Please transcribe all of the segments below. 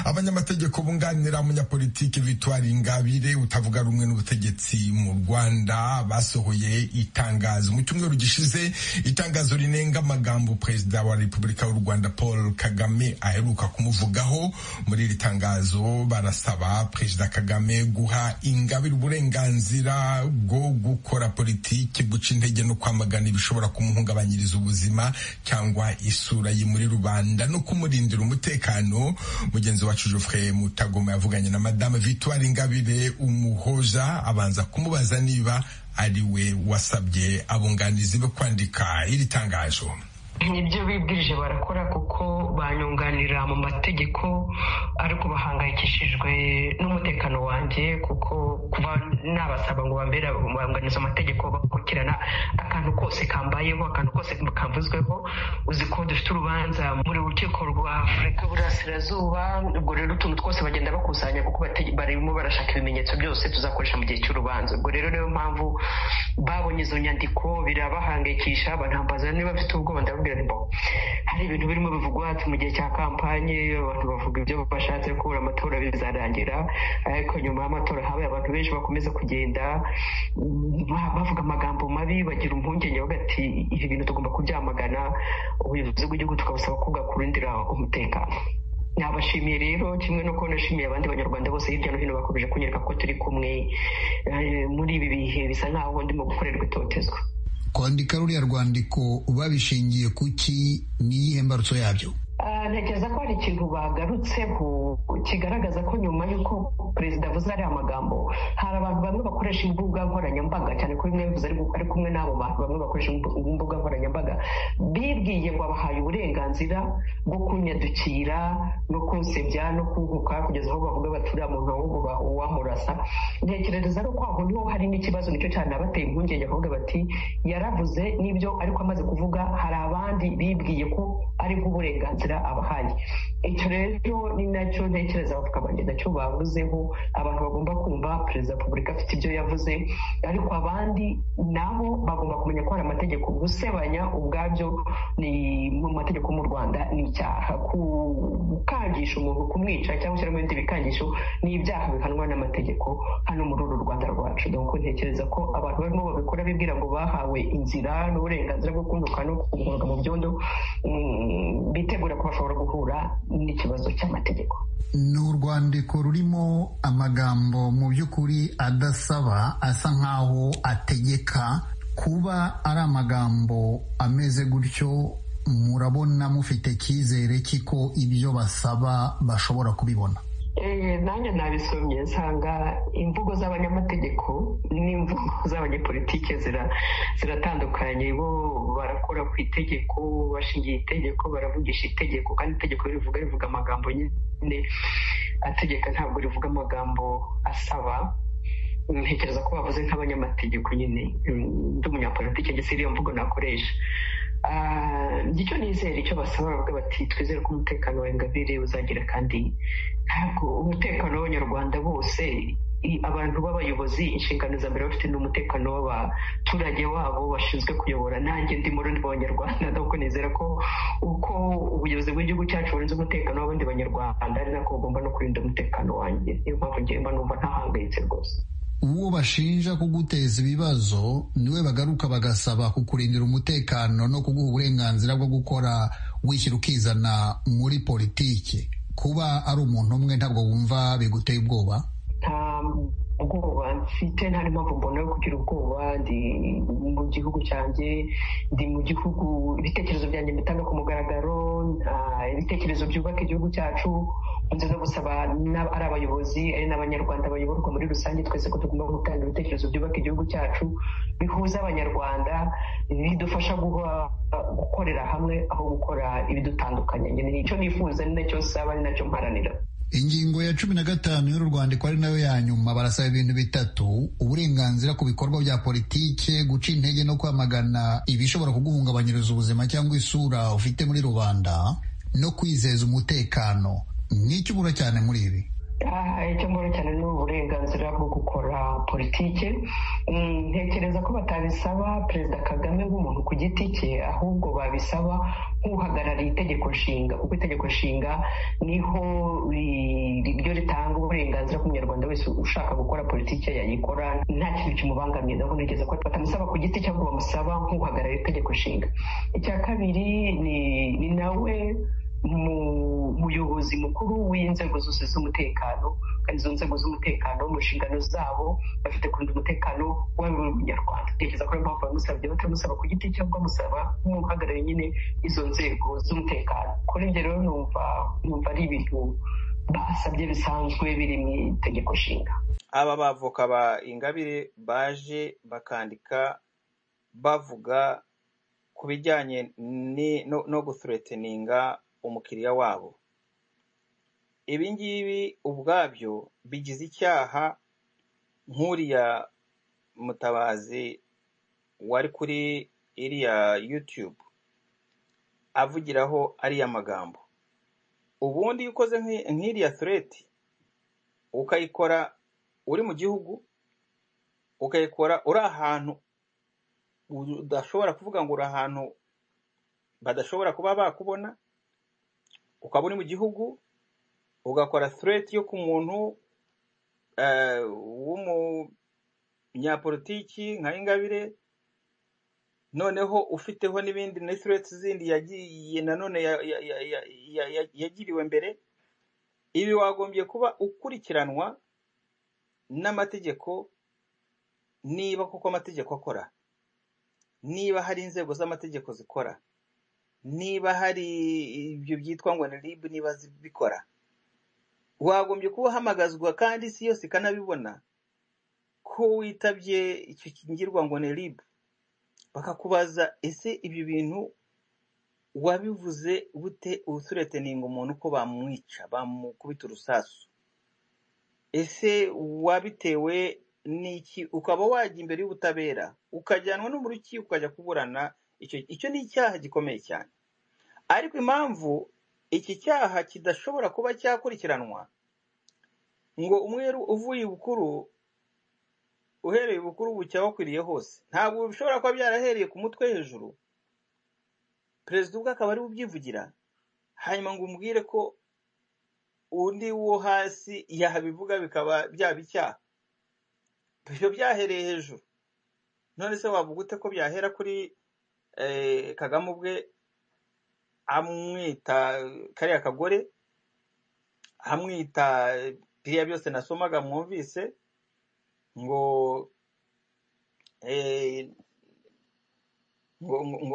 abanyamategeko bunganira umunyapolitiki Victoire Ingabire utavuga rumwe n'ubutegetsi mu Rwanda basohoye itangazo mu cyumweru gishize itangazo rinenga amagambo perezida wa Repubulika y'u Rwanda Paul Kagame aheruka kumuvugaho muri iri tangazo barasaba perezida Kagame guha Ingabire uburenganzira bwo gukora politiki guca intege no kwamagana ibishobora kumuhungabanyiriza ubuzima cyangwa isura ye muri rubanda no kumurindira umutekano mugenzi wacu Geoffrey Mutagoma yavuganye na madame Victoire Ingabire umuhoza abanza kumubaza niba ari we wasabye abunganizi be kwandika iri tangazo nibyo bibwirije barakora kuko banyunganira mu mategeko ariko bahangayikishijwe n'umutekano wanjye kuko kuba nabasaba ngo bambera bunganiza amategeko bakurikirana akantu kose kambayeho akantu kose kavuzweho uzi ko dufite urubanza muri rukiko rwa afurika burasirazuba ubwo rero utuntu twose bagenda bakusanya kuko barimo barashaka ibimenyetso byose tuzakoresha mu gihe cy'urubanza ubwo rero niyo mpamvu babonye izo nyandiko birabahangayikisha banambaza niba bafite ubwoba ndababwira hari ibintu birimo bivugwa mu gihe cya kampanye abantu bavuga ibyo bashatse kubura amatora bizarangira ariko nyuma y'amatora habaye abantu benshi bakomeza kugenda bavuga amagambo mabi bagira impungenge bagati ibi bintu tugomba kubyamagana ubuyobozi bw'igihugu tukabasaba kugakurindira umutekano nabashimiye rero kimwe no kubona nashimiye abandi banyarwanda bose hirya no hino bakomeje kunyereka ko turi kumwe muri ibi bihe bisa nkaho ndimo gukorerwa itotezwa kwandika ruriya rwandiko babishingiye ku ki n'iyihe mbarutso yabyo ntekereza ko hari ikintu bagarutseho kigaragaza ko nyuma y'uko perezida avuze ariya magambo hari abantu bamwe bakoresha imbuga nkoranyambaga cyane ko bimwe bivuze ari kumwe n'abo bantu bamwe bakoresha imbuga nkoranyambaga bibwiye ngo abahaye uburenganzira bwo kunyadukira no kunsebya no kunguka kugeza aho bavuga bati uriya muntu ahubwo uwamurasa ntekereza ko aho niho hari n'ikibazo nicyo cyane abateye impungenge avuga bati yaravuze n'ibyo ariko amaze kuvuga hari abandi bibwiye ko ari bw'uburenganzira abahaye icyo rero ni nacyo ntekereza bakabanje nacyo bavuzeho abantu bagomba kumva perezida wa repubulika afite ibyo yavuze ariko abandi nabo bagomba kumenya ko hari amategeko gusebanya ubwabyo ni mu mategeko mu rwanda ni icyaha gukangisha umuntu kumwica cyangwa gushyiramo ibindi bikangisho ni ibyaha bihanwa n'amategeko hano muri uru rwanda rwacu dore ntekereza ko abantu barimo babikora bibwira ngo bahawe inzira n'uburenganzira bwo kunduka no kugorwa mu byondo bitegura ko bashobora guhura n'ikibazo cy'amategeko ni urwandiko rurimo amagambo mu by'ukuri adasaba asa nk'aho ategeka kuba ari amagambo ameze gutyo murabona mufite icyizere cy'iko ibyo basaba bashobora kubibona nanjye nabisomye nsanga imvugo z'abanyamategeko n'imvugo z'abanyepolitike ziratandukanye bo barakora ku itegeko bashingiye itegeko baravugisha itegeko kandi itegeko rivuga rivuga amagambo nyine ategeka ntabwo rivuga amagambo asaba ntekereza ko bavuze nk'abanyamategeko nyine ndi umunyapolitike ndetse iriyo mvugo nakoresha icyo nizera icyo basaba bavuga bati twizere ko umutekano wa ingabire uzagira kandi ntabwo umutekano w'abanyarwanda bose abantu b'abayobozi inshingano za mbere bafite n'umutekano w'abaturage wabo bashinzwe kuyobora nanjye ndi muri bo banyarwanda ntabwo nizera ko uko ubuyobozi bw'igihugu cyacu burinze umutekano w'abandi banyarwanda ari nako bugomba no kurinda umutekano wanjye niyo mpamvu ngenda numva ntahangayitse rwose uwo bashinja kuguteza ibibazo niwe bagaruka bagasaba kukurindira umutekano no kuguha uburenganzira bwo gukora wishyira ukizana muri politiki kuba ari umuntu umwe ntabwo wumva biguteye ubwoba ubwoba mfite nta n'impamvu mbona yo kugira ubwoba ndi mu gihugu cyanjye ndi mu gihugu ibitekerezo byanjye mbitanga ku mugaragaro ibitekerezo byubaka igihugu cyacu nziza gusaba ari abayobozi ari n'abanyarwanda bayoborwa muri rusange twese ko tugomba gutanga ibitekerezo byubaka igihugu cyacu bihuza abanyarwanda bidufasha gukorera hamwe aho gukora ibidutandukanye ni icyo nifuza ni nacyo nsaba ni nacyo mparanira ingingo ya cumi na gatanu y'uru rwandiko ari nayo ya nyuma barasaba ibintu bitatu uburenganzira ku bikorwa bya politike guca intege no kwamagana ibishobora kuguhungabanyiriza ubuzima cyangwa isura ufite muri rubanda no kwizeza umutekano nk'icyo ubura cyane muri ibi icyo mbona cyane ni uburenganzira bwo gukora politike ntekereza ko batabisaba perezida kagame nk'umuntu ku giti cye ahubwo babisaba nk'uhagarariye itegeko nshinga kuko itegeko nshinga niho ryo ritanga uburenganzira ku munyarwanda wese ushaka gukora politike yayikora nta kintu kimubangamiye ndabona ntekereza ko batamusaba ku giti cye ahubwo bamusaba nk'uhagarariye itegeko nshinga icya kabiri ni nawe muyobozi mukuru w'inzego zose z'umutekano kandi izo nzego z'umutekano mu nshingano zabo bafite kurinda umutekano waba uri umunyarwanda ntekereza ko mpamvu bamusabye batamusaba ku giti cye bamusaba nk'umuntu uhagarariye nyine izo nzego z'umutekano kuri ibyo rero numva numva ari ibintu basabye bisanzwe biri mu itegeko nshinga aba bavoka ba ingabire baje bakandika bavuga ku bijyanye no gusureteninga umukiriya wabo ibi ngibi ubwabyo bigize icyaha nk'uriya mutabazi wari kuri iriya yutube avugiraho ariya magambo ubundi iyo ukoze nk'iriya sureti ukayikora uri mu gihugu ukayikora uri ahantu udashobora kuvuga ngo uri ahantu badashobora kuba bakubona ukaba uri mu gihugu ugakora sureti yo ku muntu w'umunyapolitiki nka ingabire noneho ufiteho n'ibindi na sureti zindi yagiye nanone yagiriwe mbere ibi wagombye kuba ukurikiranwa n'amategeko niba kuko amategeko akora niba hari inzego z'amategeko zikora niba hari ibyo byitwa ngo ni ribu niba zibikora wagombye kuba uhamagazwa kandi isi yose ikanabibona ko witabye icyo kingirwa ngo ni ribu bakakubaza ese ibyo bintu wabivuze bute usureteninga umuntu ko bamwica bamukubita urusasu ese wabitewe n'iki ukaba wajya imbere y'ubutabera ukajyanwa no mu rukiko ukajya kuburana icyo ni icyaha gikomeye cyane ariko impamvu iki cyaha kidashobora kuba cyakurikiranwa ngo umweru uvuye ibukuru uhereye ibukuru bucya wakwiriye hose ntabwo bishobora kuba byarahereye ku mutwe hejuru perezida ubwe akaba ari ubyivugira hanyuma ngo umbwire ko undi wo hasi yabivuga bikaba byaba icyaha ibyo byahereye hejuru none se wavuga ute ko byahera kuri kagame ubwe amwita kariya kagore amwita biriya byose nasomaga mwumvise ngo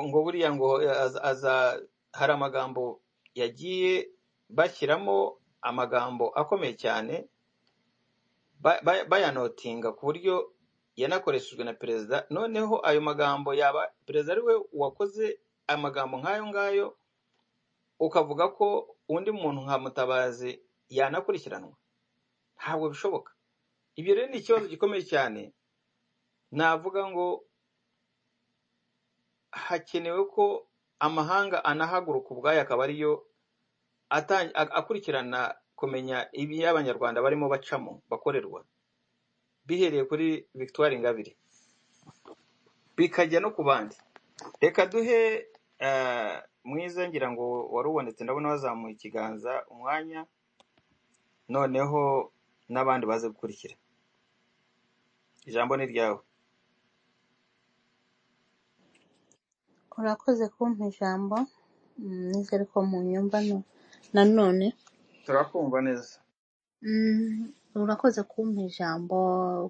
ngo buriya ngo aza hari amagambo yagiye bashyiramo amagambo akomeye cyane bayanotinga ku buryo yanakoreshejwe na perezida noneho ayo magambo yaba perezida ari we wakoze amagambo nk'ayo ngayo ukavuga ko undi muntu nka mutabazi yanakurikiranwa ntabwo bishoboka ibyo rero ni ikibazo gikomeye cyane navuga ngo hakenewe ko amahanga anahaguruka ubwayo akaba ariyo akurikirana kumenya ibi abanyarwanda barimo bacamo bakorerwa bihereye kuri victoire ingabire bikajya no ku bandi reka duhe mwiza ngira ngo wari ubonetse ndabona wazamuye ikiganza umwanya noneho n'abandi baze gukurikira ijambo ni ryawe urakoze kumpa ijambo nizere ko mu nyumba nanone turakumva neza urakoze kumpa ijambo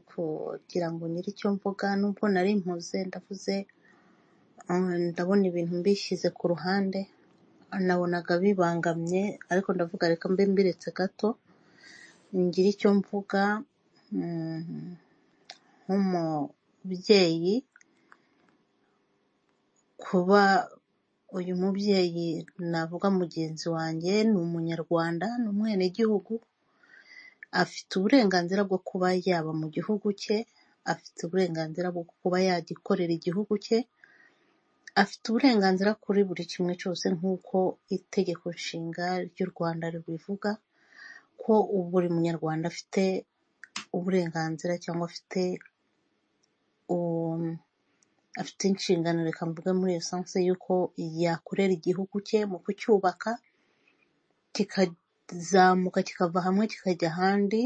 kugira ngo nyiri icyo mvuga nubwo nari mpuze ndavuze ndabona ibintu mbishyize ku ruhande nabonaga bibangamye ariko ndavuga reka mbe mbiretse gato ngire icyo mvuga nk'umubyeyi kuba uyu mubyeyi navuga mugenzi wanjye ni umunyarwanda ni umwenegihugu afite uburenganzira bwo kuba yaba mu gihugu cye afite uburenganzira bwo kuba yagikorera igihugu cye afite uburenganzira kuri buri kimwe cyose nk'uko itegeko nshinga ry'u rwanda ribivuga ko buri munyarwanda afite uburenganzira cyangwa afite um, afite inshingano reka mvuge muri iyo sanse y'uko yakorera igihugu cye mu kucyubaka kikazamuka kikava hamwe kikajya ahandi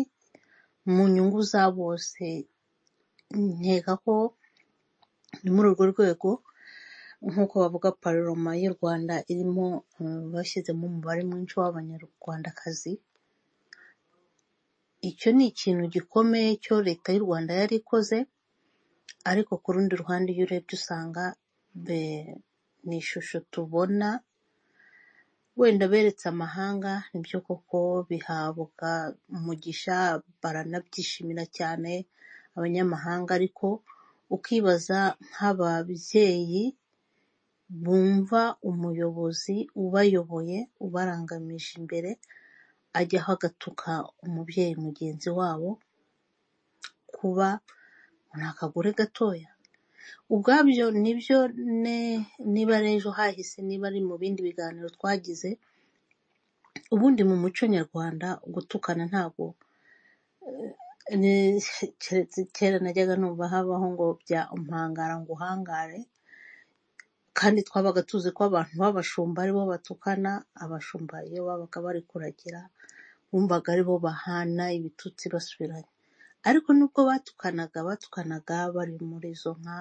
mu nyungu za bose nkeka ko ni muri urwo rwego nk'uko bavuga paroma y'u rwanda irimo um, bashyizemo umubare mwinshi w'abanyarwandakazi icyo ni ikintu gikomeye cyo leta y'u rwanda yari ikoze ariko ku rundi ruhande iyo urebye usanga be- ni ishusho tubona wenda beretse amahanga nibyo koko bihabwa umugisha baranabyishimira cyane abanyamahanga ariko ukibaza nk'ababyeyi bumva umuyobozi ubayoboye ubarangamije imbere ajyaho agatuka umubyeyi mugenzi wabo kuba ni akagore gatoya ubwabyo nibyo ne- niba ari ejo hahise niba ari mu bindi biganiro twagize ubundi mu muco nyarwanda gutukana ntabwo ni- keretse kera najyaga numva habaho ngo bya umpangara ngo uhangare kandi twabaga tuzi ko abantu b'abashumba aribo batukana abashumba iyo babaga bari kuragira bumvaga aribo bahana ibitutsi basubiranye ariko nubwo batukanaga batukanaga bari muri izo nka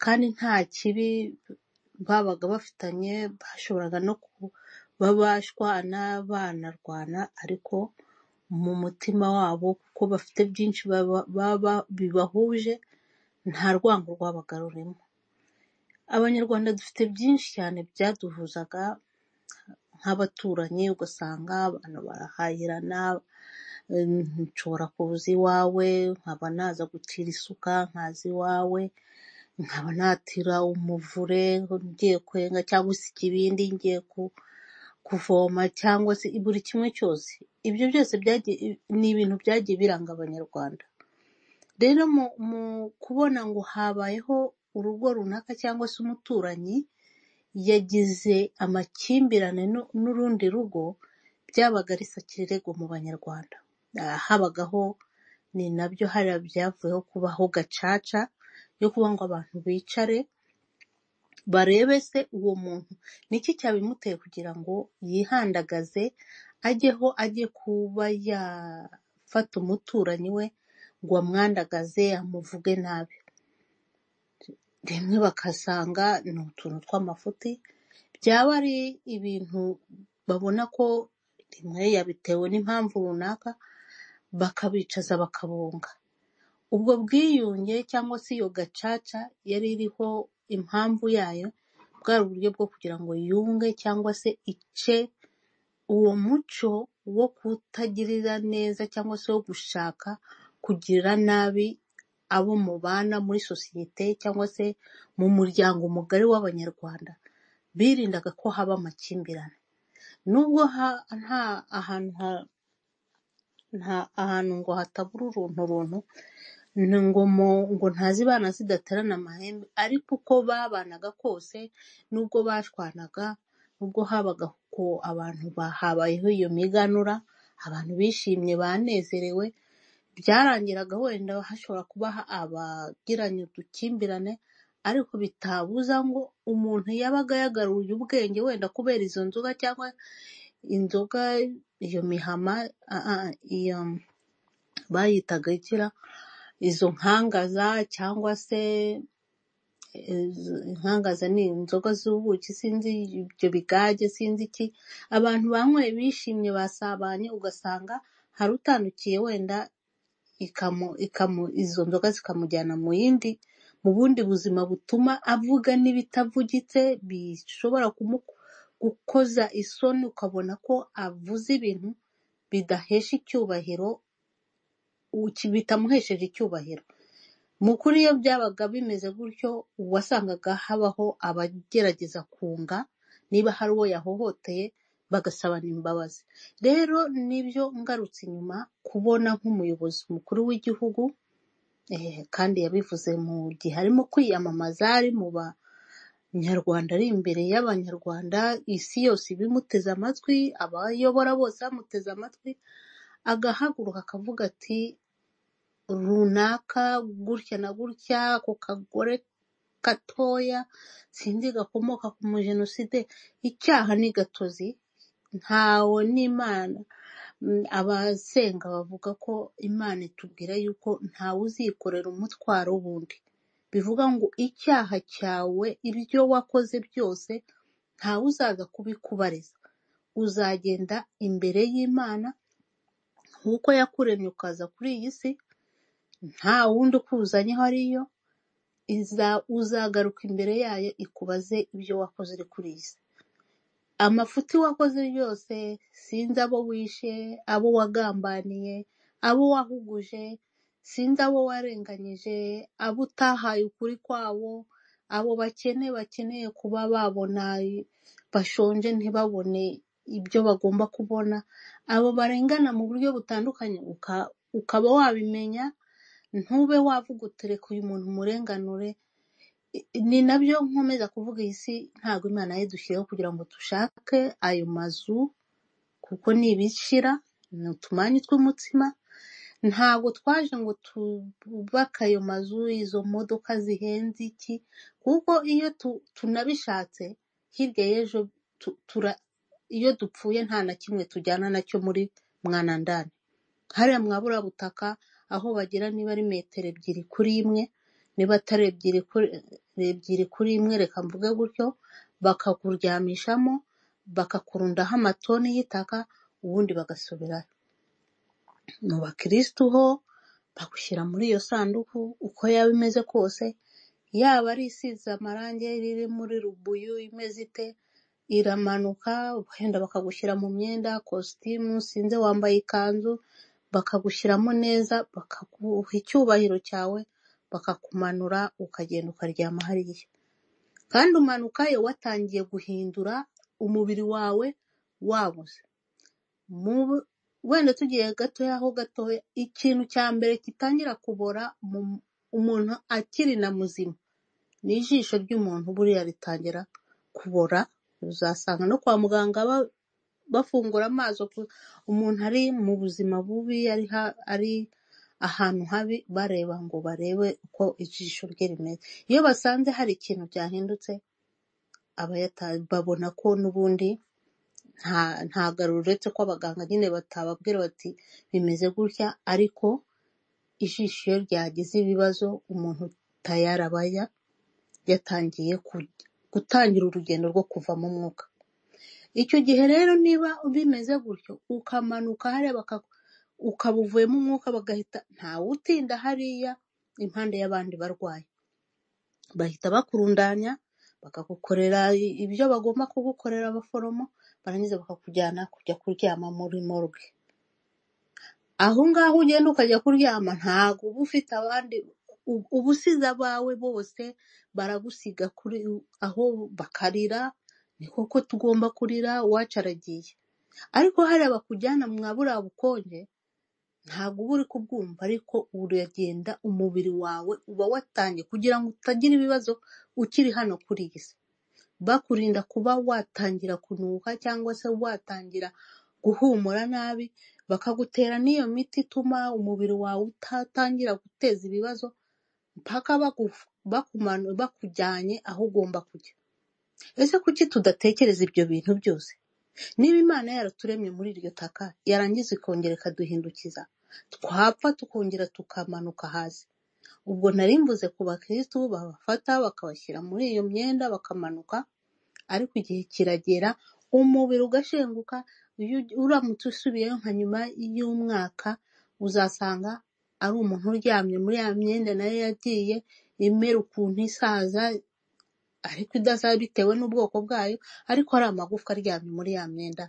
kandi nta kibi babaga bafitanye bashoboraga no kuba bashwana banarwana ariko mu mutima wabo kuko bafite byinshi baba- baba- bibahuje nta rwango rwabaga rurimo abanyarwanda dufite byinshi cyane byaduhuzaga nk'abaturanyi ugasanga abantu barahahirana em, nshobora kuza iwawe nkaba naza gutira isuka nkaza iwawe nkaba natira umuvure ngiye kwenga cyangwa se ikibindi ngiye ku- kuvoma cyangwa se buri kimwe cyose ibyo byose byagiye ni ibintu byagiye biranga abanyarwanda rero mu, mu kubona ngo habayeho urugo runaka cyangwa se umuturanyi yagize amakimbirane n'u- n'urundi rugo byabaga ari sakirego mu banyarwanda Ah, habagaho ni nabyo hariya byavuyeho kubaho gacaca yo kuba ngo abantu bicare barebe se uwo muntu niki cyabimuteye kugira ngo yihandagaze ajyeho ajye kuba yafata umuturanyi we ngo amwandagaze amuvuge nabi rimwe bakasanga ni utuntu tw'amafuti byaba ari ibintu babona ko rimwe yabitewe n'impamvu runaka bakabicaza bakabunga ubwo bwiyunge cyangwa se iyo gacaca yari iriho impamvu yayo bwari uburyo bwo kugira ngo yunge cyangwa se ice uwo muco wo kutagirira neza cyangwa se wo gushaka kugirira nabi abo mubana muri sosiyete cyangwa se mu muryango mugari w'abanyarwanda birindaga ko haba amakimbirane nubwo ha- nta ahantu ha- nta ahantu ngo hatabura urunturuntu ni ngo mu- ngo ntazibana zidaterana amahembe ariko uko babanaga kose nubwo bashwanaga nubwo habaga ko abantu ba- habayeho iyo miganura abantu bishimye banezerewe byarangiraga wenda hashobora kuba abagiranye udukimbirane ariko bitabuza ngo umuntu yabaga yagaruye ubwenge wenda kubera izo nzoga cyangwa inzoga iyo mihama a- a- iyo bayitaga ikira izo nkangaza cyangwa se izo- inkangaza ni inzoga z'ubuki sinzi ibyo bigage sinzi iki abantu banyweye bishimye basabanye ugasanga hari utanukiye wenda ikamu ikamu izo nzoga zikamujyana mu yindi mu bundi buzima butuma avuga n'ibitavugitse bishobora kumu- gukoza isoni ukabona ko avuze ibintu bidahesha icyubahiro uki- bitamuhesheje icyubahiro mu kuri iyo byabaga bimeze gutyo wasangaga habaho abagerageza kunga niba hari uwo yahohoteye bagasabana imbabazi rero nibyo ngarutse inyuma kubona nk'umuyobozi mukuru w'igihugu eh, kandi yabivuze mu gihe arimo kwiyamamaza ari mu banyarwanda ari imbere y'abanyarwanda isi yose ibimuteze amatwi abayobora bose bamuteze amatwi agahaguruka akavuga ati runaka gutya na gutya ako kagore gatoya sinzi gakomoka ku mujenoside icyaha ni gatozi ntawe n'imana Mm, abasenga bavuga ko imana itubwira yuko ntawe uzikorera umutwaro w'undi bivuga ngo icyaha cyawe ibyo wakoze byose ntawe uzaza kubikubariza uzagenda imbere y'imana nk'uko yakuremye ukaza kuri iyi si nta wundi ukuzanyeho ariyo iza uzagaruka imbere yayo ikubaze ibyo wakoze uri kuri iyi si amafuti wakoze yose sinzi abo wishe abo wagambaniye abo wahuguje sinzi abo warenganyije abo utahaye ukuri kwabo abo bakene bakeneye kuba babona bashonje ntibabone ibyo bagomba kubona abo barengana mu buryo butandukanye uka- ukaba wabimenya ntube wavuga utereka uyu muntu murenganure ni nabyo nkomeza kuvuga iyi si ntabwo imana yadushyiriyeho kugira ngo dushake ayo mazu kuko ni ibishira ni utumanyu tw'umutsima ntabwo twaje ngo twubake ayo mazu izo modoka zihenze iki kuko iyo tu- tunabishatse hirya y'ejo tu- tura- iyo dupfuye nta na kimwe tujyana nacyo muri mwanandani hariya mwaburabutaka aho bagira niba ari metero ebyiri kuri imwe niba atari ebyiri kuri ebyiri kuri imwe reka mvuge gutyo bakakuryamishamo bakakurundaho amatoni y'itaka ubundi bagasubirayo mu bakirisitu ho bagushyira muri iyo sanduku uko yaba imeze kose yaba ari isize amarangi riri muri rubuyu imeze ite iramanuka wenda bakagushyira mu myenda kositimu sinze wambaye ikanzu bakagushyiramo neza bakaguha icyubahiro cyawe bakakumanura ukagenda ukaryama hariya kandi umanukayo watangiye guhindura umubiri wawe wabuze mu wenda tugiye gatoya aho gatoya ikintu cya mbere gitangira kubora mu umuntu akiri na muzima ni ijisho ry'umuntu buriya ritangira kubora uzasanga no kwa muganga ba- bafungura amaso ku- umuntu ari mu buzima bubi ari ha- ari ahantu habi bareba ngo barebe uko ijisho rye rimeze iyo basanze hari ikintu byahindutse abayata- babona ko n'ubundi nta nta garuro uretse ko abaganga nyine batababwira bati bimeze gutya ariko ijisho iyo ryagize ibibazo umuntu tayarabaya yatangiye ku- gutangira urugendo rwo kuvamo umwuka icyo gihe rero niba bimeze gutyo ukamanuka hariya baka- ukaba uvuyemo umwuka bagahita ntawutinda hariya impande y'abandi barwayi bahita bakurundanya bakagukorera ibyo bagomba kugukorera abaforomo barangiza bakakujyana kujya kuryama muri morgue aho ngaho ugenda ukajya kuryama ntabwo uba ufite abandi u- uba usize abawe bose baragusiga kuri aho bakarira ni koko tugomba kurira uwacu aragiye ariko hariya bakujyana mwa buriya bukonje ntabwo uba uri kubwumva ariko uragenda umubiri wawe uba watangiye kugira ngo utagira ibibazo ukiri hano kuri iyi si bakurinda kuba watangira kunuka cyangwa se watangira guhumura nabi bakagutera n'iyo miti ituma umubiri wawe utatangira guteza ibibazo mpaka bagu- bakumanu- bakujyanye aho ugomba kujya ese kuki tudatekereza ibyo bintu byose niba imana yaraturemye muri iryo taka yarangiza ikongera ikaduhindukiza twapfa tukongera tukamanuka hasi ubwo nari mvuze ku bakirisitu babafata bakabashyira muri iyo myenda bakamanuka ariko igihe kiragera umubiri ugashenguka iyo ugi- uramutse usubiyeyo nka nyuma y'umwaka uzasanga ari umuntu uryamye muri ya myenda nayo yagiye imera ukuntu isaza ariko idasaza bitewe n'ubwoko bwayo ariko hari amagufwa aryamye muri ya myenda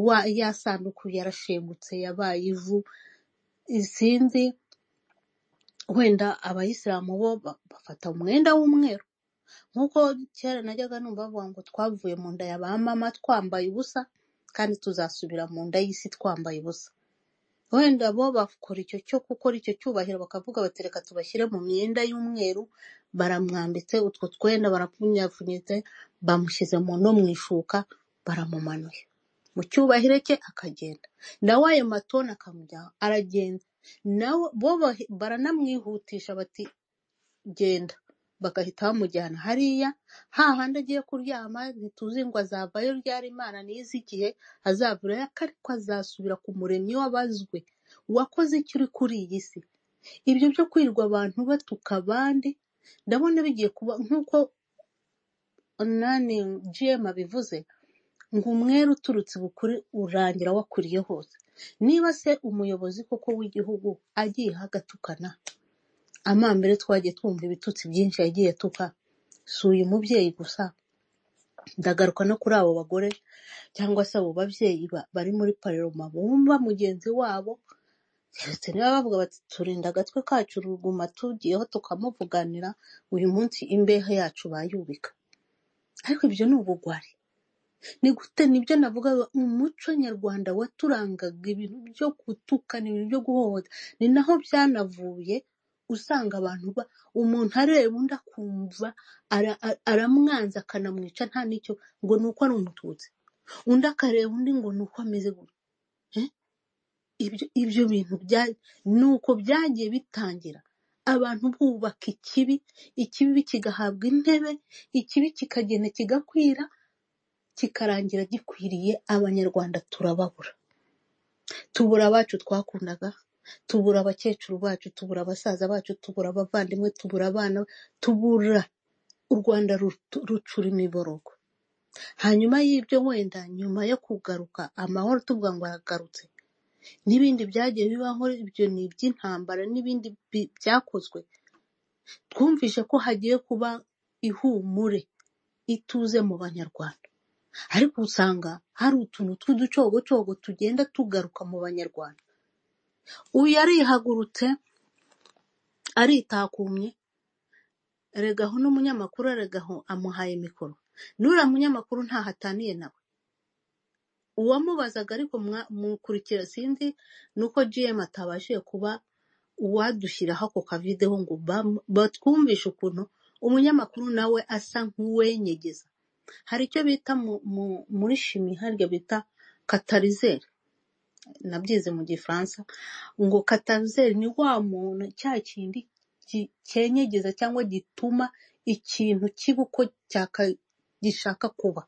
Wa- ya sanduku yarashengutse yabaye ivu sinzi wenda abayisilamu bo ba- bafata umwenda w'umweru nk'uko kera najyaga numva bavuga ngo twavuye mu nda ya ba mama twambaye ubusa kandi tuzasubira mu nda y'isi twambaye ubusa wenda bo bakora icyo cyo gukora icyo cyubahiro bakavuga bati reka tubashyire mu myenda y'umweru baramwambitse utwo twenda barapfunyafunyitse bamushyize mu no mu ishuka baramumanuye mu cyubahiro cye akagenda nawe ayo matoni akamujyaho aragenda nawe bo bahi- baranamwihutisha bati genda bagahita bamujyana hariya hahandi agiye kuryama ntituzi ngo azavayo ryari imana n'izi igihe azavurayo ariko azasubira ku muremyi wabazwe wakoze icyo uri kuri iyi si ibyo byo kwirirwa abantu batuka abandi ndabona bigiye kuba nk'uko nani gm abivuze ngo umwere uturutse bukuri urangira wakuriye hose niba se umuyobozi koko w'igihugu agiye agatukana amambere twagiye twumva ibitutsi byinshi yagiye atuka si uyu mubyeyi gusa ndagaruka no kuri abo bagore cyangwa se abo babyeyi ba- bari muri pararoma bumva mugenzi wabo keretse niba bavuga bati turinda agatwe kacu ruguma tugiyeho tukamuvuganira uyu munsi imbehe yacu bayubika ariko ibyo ni ubugwari ni gute nibyo navugaga umuco nyarwanda waturangaga ibintu byo gutukana ibintu byo guhohotera ni naho byanavuye usanga abantu ba umuntu areba undi akumva ara- ara- aramwanza akanamwica nta n'icyo ngo ni uko ari umututsi undi akareba undi ngo ni uko ameze gutya Eh? ibyo ibyo bintu bya ni uko byagiye bitangira abantu bubaka ikibi ikibi kigahabwa intebe ikibi kikagenda kigakwira kikarangira gikwiriye abanyarwanda turababura tubura abacu twakundaga tubura abakecuru bacu tubura abasaza bacu tubura abavandimwe tubura abana tubura u rwanda rutu- rucura imiborogo hanyuma y'ibyo wenda nyuma yo kugaruka amahoro tuvuga ngo aragarutse n'ibindi byagiye bibaho ibyo ni iby'intambara n'ibindi bi- byakozwe twumvise ko hagiye kuba ihumure ituze mu banyarwanda ariko usanga hari utuntu tw'uducogocogo tugenda tugaruka mu banyarwanda uyu yarihagurutse aritakumye erega aho n'umunyamakuru erega aho amuhaye mikoro n'uriya munyamakuru ntaho ataniye nawe uwamubazaga ariko mwa- mukurikira sinzi ni uko gm atabashije kuba uwadushyiraho ako kavideho ngo bam- batwumvishe ukuntu umunyamakuru nawe asa nk'uwenyegeza hari icyo bita mu- mu- muri shimi harya bita katarizeri nabyize mu gifaransa ngo katarizeri ni wa muntu cya kindi ki- cyenyegeza cyangwa gituma ikintu kiba uko cyaka- gishaka kuba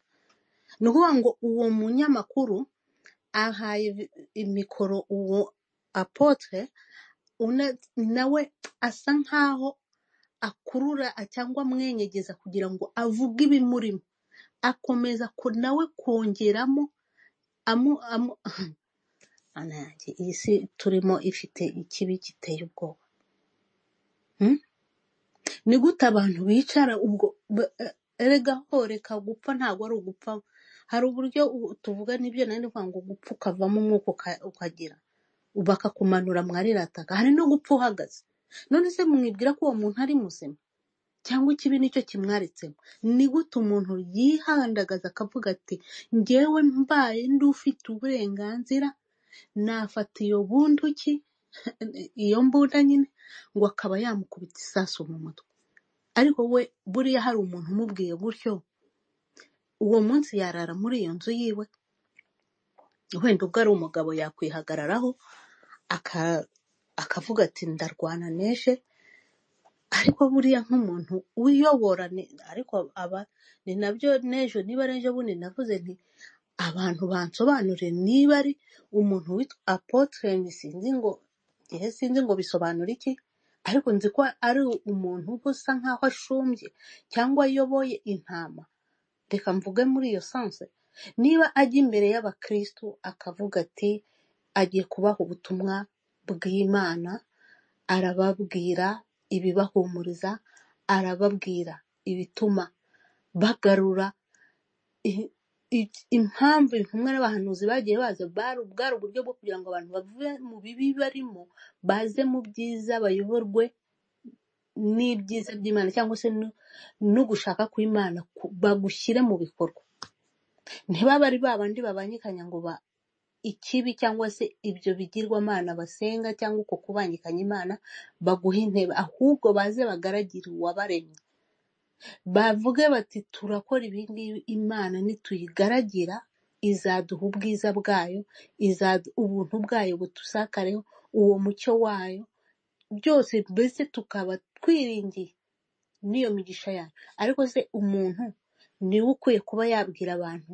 ni ukuvuga ngo uwo munyamakuru ahaye vi- imikoro uwo apotre una- nawe asa nkaho akurura cyangwa amwenyegeza kugira ngo avuge ibimurimo akomeza ku nawe kongeramo amu, amu, Mana yanjye iyi si turimo ifite ikibi giteye ubwoba Hmm? ni gute abantu bicara ubwo ba- eh, erega ho reka gupfa ntabwo ari ugupfa hari uburyo u- tuvuga n'ibyo nari ndivuga ngo gupfa ukavamo umwuka uka- ukagira bakakumanura mwarirataka hari no gupfa uhagaze none se mwibwira ko uwo muntu ari muzima cyangwa ikibi nicyo kimwaritsemo ni gute umuntu yihandagaza akavuga ati njyewe mbaye ndi ufite uburenganzira nafata iyo bunduki iyo mbunda nyine ngo akaba yamukubita isasu mu mutwe ariko we buriya hari umuntu umubwiye gutyo uwo munsi yarara muri iyo nzu yiwe wenda ubwo ari umugabo yakwihagararaho aka- akavuga ati ndarwana neshe ariko buriya nk'umuntu uyobora ni- ariko aba ni nabyo n'ejo niba n'ejo bundi navuze nti abantu bansobanurire niba ari umuntu witwa apotre sinzi ngo ihe sinzi ngo bisobanura iki ariko nzi ko ari umuntu uba usa nkaho ashumbye cyangwa ayoboye intama reka mvuge muri iyo sanse niba ajya imbere y'abakristu akavuga ati agiye kubaha ubutumwa bw'imana arababwira ibibahumuriza arababwira ibituma bagarura i- i- impamvu intumwa n'abahanuzi bagiye baza bari bwari uburyo bwo kugira ngo abantu bave mu bibi barimo baze mu byiza bayoborwe n'ibyiza by'imana cyangwa se no no gushaka kw'imana ku- bagushyire mu bikorwa ntibabe ari ba bandi babangikanya ngo ba ikibi cyangwa se ibyo bigirwamana basenga cyangwa uko kubangikanya imana baguhe intebe ahubwo baze bagaragire uwabaremye bavuge bati turakora ibingibi imana nituyigaragira izaduha ubwiza bwayo izadu ubuntu bwayo butusakareho uwo mucyo wayo byose mbese tukaba twiringiye n'iyo migisha yayo ariko se umuntu niwe ukwiye kuba yabwira abantu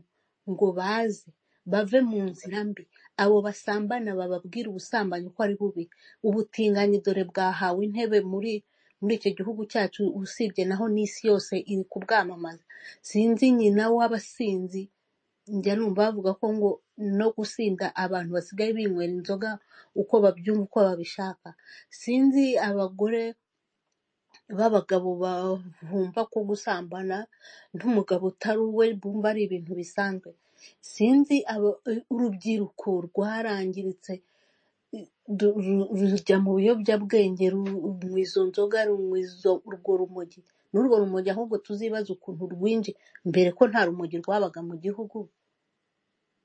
ngo baze bave mu nzira mbi abo basambana bababwira ubusambanyi ko ari bubi ubutinganyi dore bwahawe intebe muri muri icyo gihugu cyacu usibye naho n'isi yose iri kubwamamaza sinzi nyina w'abasinzi njya numva bavuga ko ngo no gusinda abantu basigaye binywera inzoga uko babyumva uko babishaka sinzi abagore b'abagabo bumva ko gusambana n'umugabo utari uwe bumva ari ibintu bisanzwe sinzi aba- urubyiruko rwarangiritse du- ru- rujya mu biyobyabwenge ru- mu izo nzoga ru- mu izo- urwo rumogi n'urwo rumogi ahubwo tuzibaze ukuntu rwinjiye mbere ko nta rumogi rwabaga mu gihugu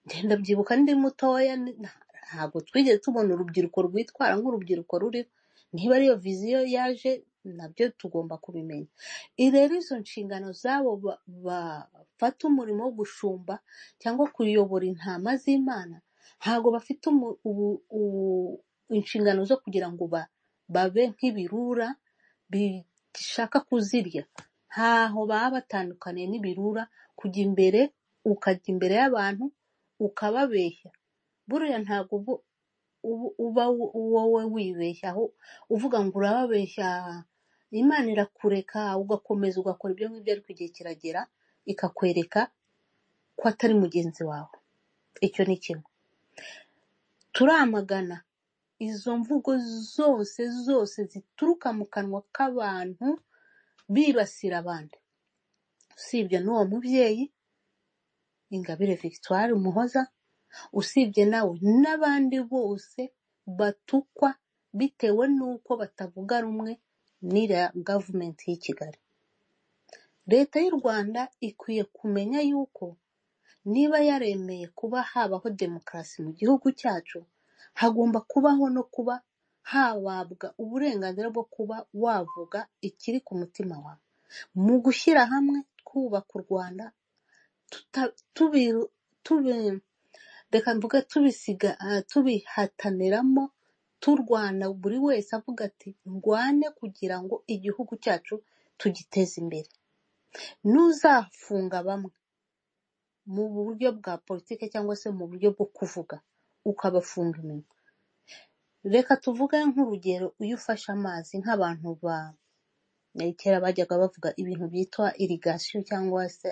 ngenda byibuka ndi mutoya ni- nta- ntabwo twigeze tubona urubyiruko rwitwara nk'urubyiruko ruriho niba ariyo viziyo yaje nabyo tugomba kubimenya I- rero izo nshingano z'abo ba- bafata umurimo wo gushumba cyangwa kuyobora intama z'imana ntabwo bafite umu- ubu- ubu- inshingano zo kugira ngo ba- babe nk'ibirura bishaka kuzirya ntaho baba batandukaniye n'ibirura kujya imbere ukajya imbere y'abantu ukababeshya buriya ntabwo ubu- ubu- uba wo- wowe wibeshya aho uvuga ngo urababeshya imana irakureka ugakomeza ugakora ibyo ngibyo ariko igihe kiragera ikakwereka ko atari mugenzi wawe icyo ni kimwe turamagana izo mvugo zose zose zituruka mu kanwa k'abantu bibasira abandi usibye n'uwo mubyeyi ingabire victoire umuhoza usibye nawe n'abandi bose batukwa bitewe n'uko batavuga rumwe n'iriya gavumenti y'i kigali leta y'u rwanda ikwiye kumenya yuko niba yaremeye kuba habaho demokarasi mu gihugu cyacu hagomba kubaho no kuba hababwa uburenganzira bwo kuba wavuga ikiri ku mutima wawe mu gushyira hamwe twubaka u rwanda tuta- tubi- tubi- reka mvuge tubisiga ah, tubihataniramo turwana buri wese avuga ati ndwane kugira ngo igihugu cyacu tugiteze imbere ntuzafunga bamwe mu buryo bwa politiki cyangwa se mu buryo bwo kuvuga ukabafunga iminwa reka tuvuge nk'urugero iyo ufashe amazi nk'abantu ba kera bajyaga bavuga ibintu byitwa irigasiyo cyangwa se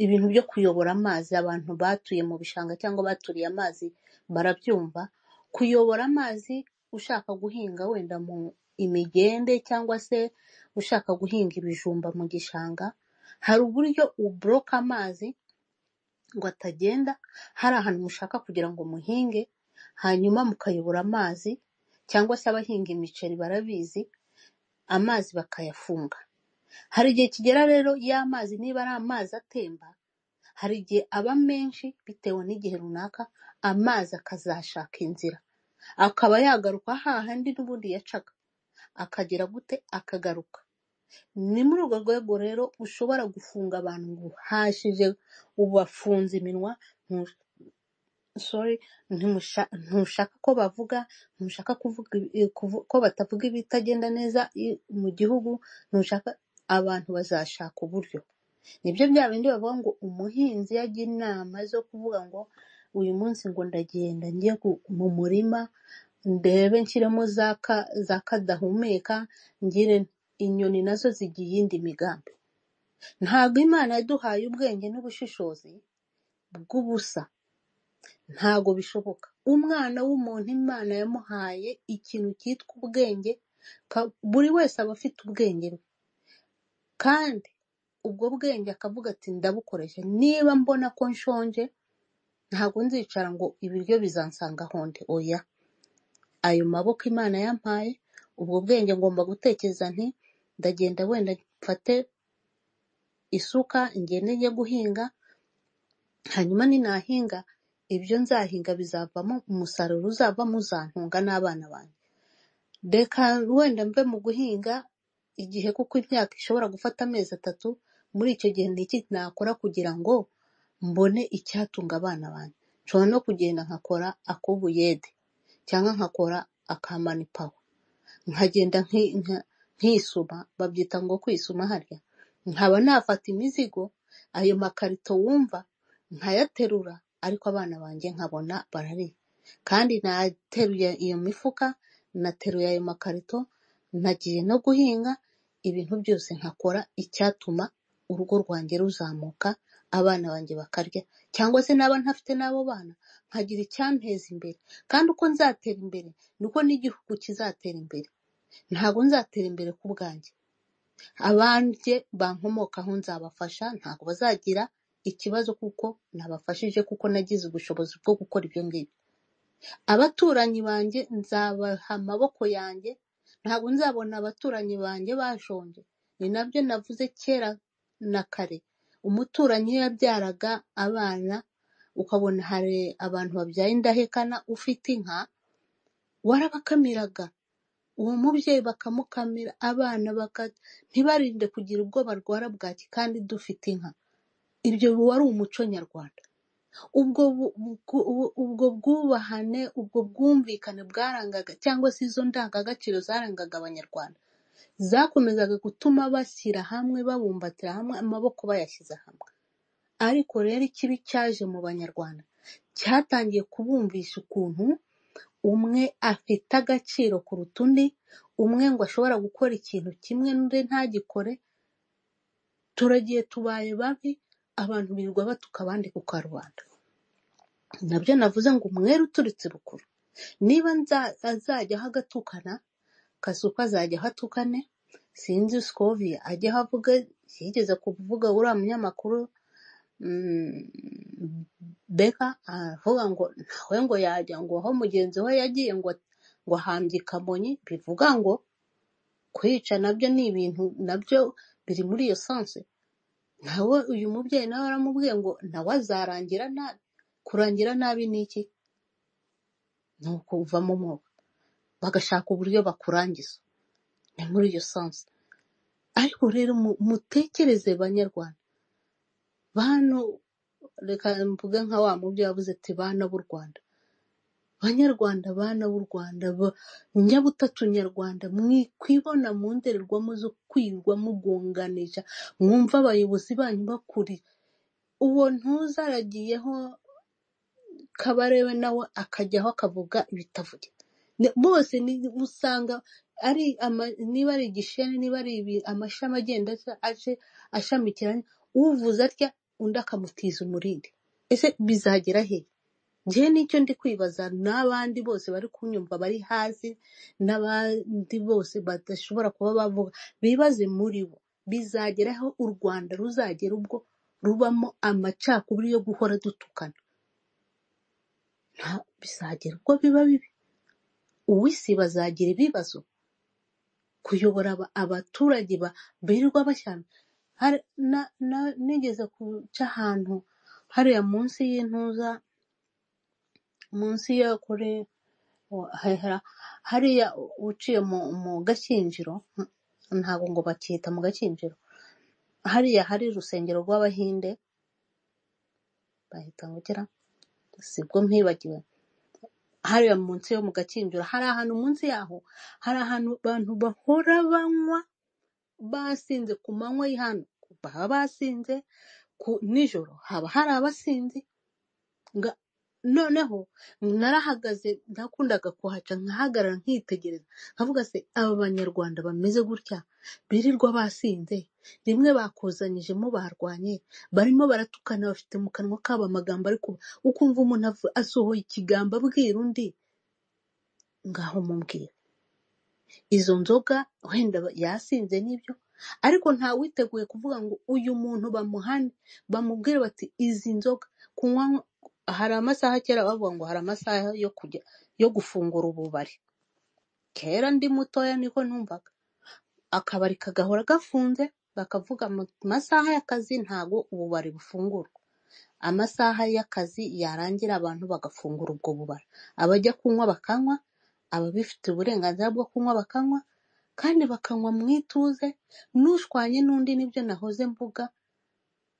ibintu byo kuyobora amazi abantu batuye mu bishanga cyangwa baturiye amazi barabyumva kuyobora amazi ushaka guhinga wenda mu imigende cyangwa se ushaka guhinga ibijumba mu gishanga hari uburyo uboroka amazi ngo atagenda hari ahantu mushaka kugira ngo muhinge hanyuma mukayobora amazi cyangwa se abahinga imiceri barabizi amazi bakayafunga hari igihe kigera rero y'amazi niba ari amazi atemba hari igihe aba menshi bitewe n'igihe runaka amazi akazashaka inzira akaba yagaruka hahandi n'ubundi yacaga akagera gute akagaruka ni muri urwo rwego rero ushobora gufunga abantu ngo hashije ubafunze iminwa ntu- sorry ntimusha- ntushaka ko bavuga ntushaka kuvuga ibi- kuvu- ko batavuga ibitagenda neza i- mu gihugu ntushaka abantu bazashaka uburyo nibyo bya bindi bavuga ngo umuhinzi iyo agira inama zo kuvuga ngo uyu munsi ngo ndagenda njye ku- mu murima ndebe nshyiremo za ka- za kadahumeka ngire inyoni nazo zigira iyindi migambi ntabwo imana yaduhaye ubwenge n'ubushishozi bw'ubusa ntago bishoboka umwana w'umuntu imana yamuhaye ikintu cyitwa ubwenge ka- buri wese aba afite ubwenge bwe kandi ubwo bwenge akavuga ati ndabukoresha niba mbona ko nshonje ntabwo nzicara ngo ibiryo bizansanga ahonde oya ayo maboko imana yampaye ubwo bwenge ngomba gutekereza nti ndagenda wenda mfate isuka ngende njye guhinga hanyuma ninahinga ibyo nzahinga bizavamo umusaruro uzavamo uzantunga n'abana banjye reka wenda mve mu guhinga igihe kuko imyaka ishobora gufata amezi atatu muri icyo gihe ni iki nakora kugira ngo mbone icyatunga abana banjye nshobora no kugenda nkakora ak'ubuyede cyangwa nkakora akamani pawa nkagenda nki- nka- nkisuma babyita ngo kwisuma harya nkaba nafata imizigo ayo makarito wumva nkayaterura ariko abana banjye nkabona barariye kandi nateruye iyo mifuka nateruye ayo makarito nagiye no guhinga ibintu byose nkakora icyatuma urugo rwanjye ruzamuka abana banjye bakarya cyangwa se naba ntafite n'abo bana nkagira icyanteza imbere kandi uko nzatera imbere niko n'igihugu kizatera imbere ntabwo nzatera imbere ku bwanjye abanjye bankomokaho nzabafasha ntabwo bazagira ikibazo kuko nabafashije kuko nagize ubushobozi bwo gukora ibyo ngibyo abaturanyi banjye nzabaha amaboko yanjye ntabwo nzabona abaturanyi banjye bashonje ni nabyo navuze kera na kare umuturanyi iyo yabyaraga abana ukabona hari abantu babyaye indahekana ufite inka warabakamiraga uwo mubyeyi bakamukamira abana baka ntibarinde kugira ubwo barwara bwaki kandi dufite inka ibyo wari umuco nyarwanda ubwo bu- bu- bu- ubwo bwubahane ubwo bwumvikane bwarangaga cyangwa se izo ndangagaciro zarangaga abanyarwanda zakomezaga gutuma bashyira hamwe babumbatira hamwe amaboko bayashyize hamwe ariko rero ikibi cyaje mu banyarwanda cyatangiye kubumvisha ukuntu umwe afite agaciro kuruta undi umwe ngo ashobora gukora ikintu kimwe n'undi ntagikore turagiye tubaye babi abantu birirwa batuka abandi ku karubanda nabyo navuze ngo umwere uturutse rukuru niba nza- azajya aho agatukana kasuka azajya aho atukane sinzi sikoviya ajya aho avuga yigeze kuvuga uriya munyamakuru mm, beka aravuga ngo ntawe ngo yajya ngo aho mugenzi we yagiye ngo ngo ahambye kamonyi bivuga ngo kwica nabyo ni ibintu nabyo biri muri iyo sanse nawe uyu mubyeyi nawe aramubwiye ngo nawe azarangira nabi kurangira nabi ni iki ni ukuva mu mwobo bagashaka uburyo bakurangiza ni muri iyo sanse ariko rero mu- mutekereze banyarwanda bantu reka mvuge nka wa mubyeyi wabuze ati bana b'u rwanda banyarwanda bana b'u rwanda ba- nyabutatu nyarwanda mwikwibona mu ndorerwamo zo kwirwa mugunganisha mwumva abayobozi banyu bakuri uwo ntuza aragiyeho kabarebe nawe akajyaho akavuga ibitavuge bose ni- usanga ari ama- niba ari igisheni niba ari ibi- amashami agenda aca- aje ashamikiranye uvuze atya undi akamutiza umurindi ese bizagera he njyewe nicyo ndi kwibaza n'abandi bose bari kunyumva bari hasi n'abandi bose badashobora kuba bavuga bibaze muri bo bizageraho u rwanda ruzagera ubwo rubamo amacakubiri yo guhora dutukana nta bizagera ubwo biba bibi uw'isi bazagira ibibazo kuyobora aba- abaturage ba- birirwa bashyana Hari- na- na- nigeze guca ahantu hariya munsi y'intuza munsi ya kure hahera hariya u- uciye mu mu gashyingiro nta- ntabwo ngo bakita mu gashyingiro hariya hari urusengero rw'abahinde bahita ngo ugera sibwo mpibagiwe hariya munsi yo mu gakinjiro hari ahantu munsi yaho hari ahantu abantu bahora banywa basinze ku manywa y'ihano baba basinze ku nijoro haba hari abasinzi nga- noneho narahagaze nakundaga kuhaca nkahagarara nkitegereza nkavuga se aba banyarwanda bameze gutya birirwa basinze rimwe bakuzanyijemo barwanye barimo baratukana bafite mu kanwa kabo amagambo ari kuba ukumva umuntu avu- asohoye ikigambo abwira undi ngaho mubwira izo nzoga wenda ba- yasinze nibyo ariko ntawiteguye kuvuga ngo uyu muntu bamuhane bamubwire bati izi nzoga kunywa hari amasaha kera bavuga ngo hari amasaha yo kujya yo gufungura ububari kera ndi mutoya niko numvaga akabari kagahora gafunze bakavuga mu masaha y'akazi ntago ububari bufungurwa amasaha y'akazi yarangira abantu bagafungura ubwo bubari abajya kunywa bakanywa ababifite uburenganzira bwo kunywa bakanywa kandi bakanywa mu ituze n'ushwanye n'undi nibyo nahoze mvuga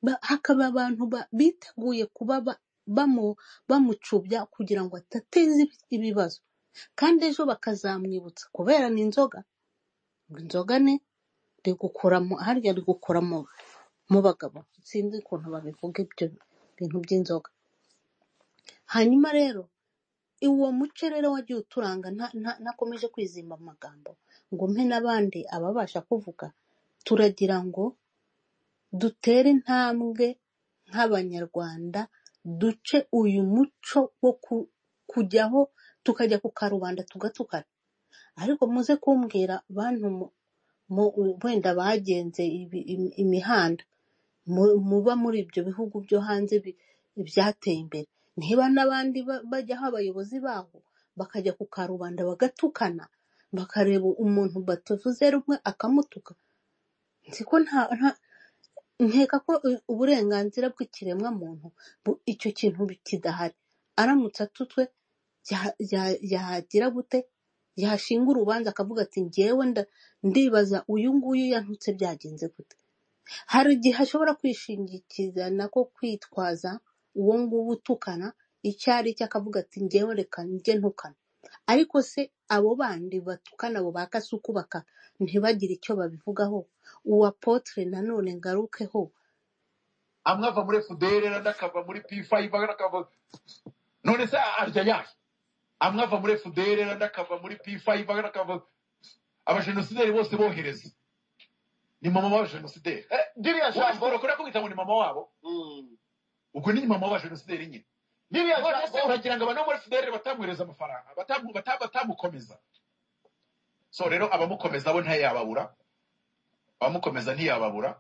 ba- hakaba abantu ba- biteguye kuba ba- bamu- bamucubya kugira ngo adateza ibi- ibibazo kandi ejo bakazamwibutsa kubera ni inzoga ngo inzoga ni rigukura mu harya rigukura mu mu bagabo sinzi ukuntu babivuga ibyo bintu by'inzoga hanyuma rero uwo muco rero wagiye uturanga nta- nta- ntakomeje kwizimba amagambo ngo mpe n'abandi ababasha kuvuga turagira ngo dutere intambwe nk'abanyarwanda duce uyu muco wo ku- kujyaho tukajya ku karubanda tugatukana ariko muze kumbwira bantu mu- mu- wenda bagenze ibi- imi- imihanda mu- muba muri ibyo bihugu byo hanze bi- ibyateye imbere niba n'abandi ba- bajyaho abayobozi baho bakajya ku karubanda bagatukana bakareba umuntu batavuze rumwe akamutuka nzi ko nta nta- nkeka ko u- uburenganzira bw'ikiremwa muntu bu- icyo kintu bi- kidahari aramutse atutwe ya- ya- yagira gute yashinga urubanza akavuga ati ngewe nda- ndibaza uyu nguyu yantutse byagenze gute hari igihe ashobora kwishingikirana ko kwitwaza uwo nguwo utukana icyo ari cyo akavuga ati ngewe reka njye ntukana ariko se abo bandi batukana abo ba kasuku baka ntibagire icyo babivugaho uwa potere nanone ngarukeho amwe ava muri fudere andi akava muri p5 andi akava none se arya yahe amwe ava muri fudere andi akava muri p5 andi akava abajenosideri bose bohereza ni mama w'abajenosideri ririya jambo urakora kugira ngo ni mama wabo ubwo ni mama w'abajenosideri nyine ririya jambo uragira ngo abantu bo muri fudere batamwohereza amafaranga batamu- bata- batamukomeza so rero abamukomeza bo ntiyababura abamukomeza ntiyababura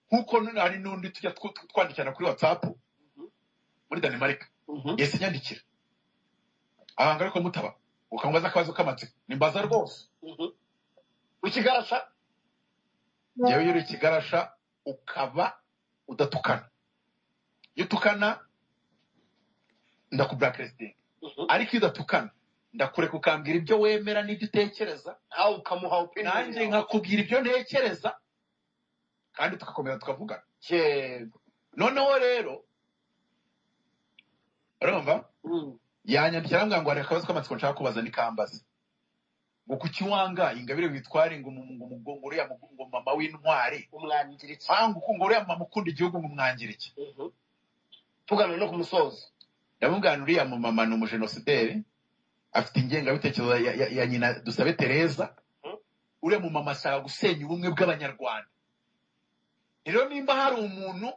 nk'uko none hari n'undi tujya tw- tw- twandikirana kuri whatsapp muri danimarika yahise inyandikira abanga ariko mutaba ukamubaza akabazo k'amatsiko nimbaza rwose ukigarasha ngewe iyo uri ikigarasha ukaba udatukana iyo utukana ndakublacklestinga ariko iyo udatukana ndakureka ukambwira ibyo wemera n'ibyo utekereza nawe ukamuha opinion nanjye nkakubwira ibyo ntekereza kandi tugakomeza tukavugana yego noneho rero urumva yanyandikira arambwira ngo hari akabazo k'amatsiko nshaka kubaza n'ikambaza ngo kuki wangaye ingabire witware ngo mu- ngo mu- ngo uriya mu- ngo mama w'intwari umwangire iki ngo ngo uriya mama ukunda igihugu ngo umwangire iki tuganira no ku musozo ndamubwira nti uriya mu mama ni umujenosideri afite ingengabitekerezo ya, ya, ya nyina dusabe tereza uriya mu mama ashaka gusenya ubumwe bw'abanyarwanda rero nimba hari umuntu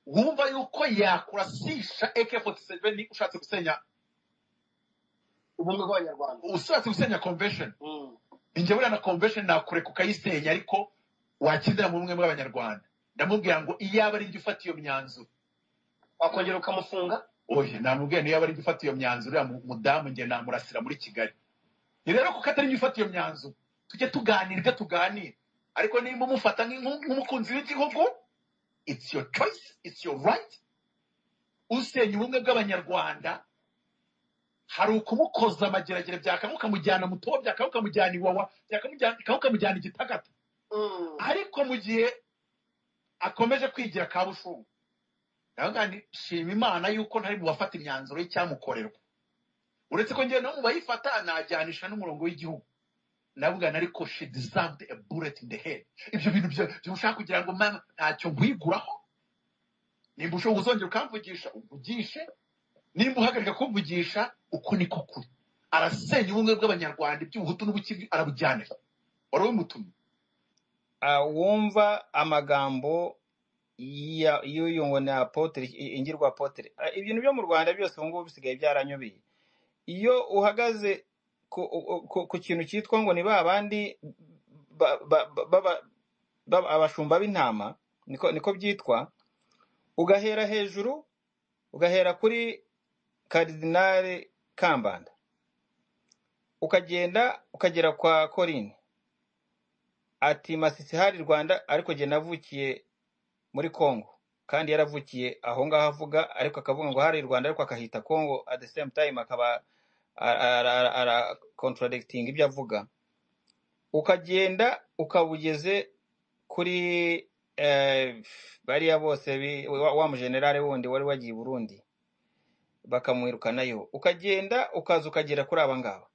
wumva yuko yakurasisha ak47 ushatse gusenya ubumwe bw'abanyarwanda ushatse gusenya convention njye buriya na convention nakureka ukayisenya ariko wakindira mu bumwe bw'abanyarwanda ndamubwira ngo iyaba ari njye ufata iyo myanzuro wakongera ukamufunga oye namubwira niyo yaba ari njye ufata iyo myanzuro uriya mu- mudamu njye namurasira muri kigali ni rero kuko atari njye ufata iyo myanzuro tujye tuganira ibyo tuganira ariko niba umufata nk'inku- nk'umukunzi w'igihugu it's your choice it's your right usenya ubumwe bw'abanyarwanda hari ukumukoza amageragere byakanga ukamujyana mu tobo byakanga ukamujyana iwawa byakanga ukamujyana igitagata ariko mu gihe akomeje kwigira kabushungu ndavuga nti shima imana yuko ntari mu bafata imyanzuro y'icyamukorerwa uretse ko njyewe no mu bayifata najyanisha n'umurongo w'igihugu ndavuga nti ariko she deserved a bullet in the head ibyo bintu byo byo ushaka kugira ngo mama ntacyo nkwiguraho nimba ushobora uzongera ukamvugisha uvugishe nimba uhagarika kumvugisha uko niko kuri arasenya ubumwe bw'abanyarwanda iby'ubuhutu n'ubukivi arabujyanira wari umutumye Ah, wumva amagambo ya- y'uyu ngo ni apotere i- ingirwa apotere Ah, ibintu byo mu rwanda byose ubu ngubu bisigaye byaranyobeye iyo uhagaze ku, ku- ku- ku kintu cyitwa ngo ni ba bandi ba- ba- ba- ba- ba- abashumba b'intama niko niko byitwa ugahera hejuru ugahera kuri karidinali kambanda ukagenda ukagera kwa coline ati masisi hari rwanda ariko jye navukiye muri Congo kandi yaravukiye aho ngaho avuga ariko akavuga ngo hari Rwanda ariko akahita Congo at the same time akaba ara- ara- ara- ara contradicting ibyo avuga ukagenda ukaba ugeze kuri eh, bariya bose bi- wa wa mujenerale wundi wari wagiye i burundi bakamwirukanayo ukagenda ukaza ukagera kuri aba ngaba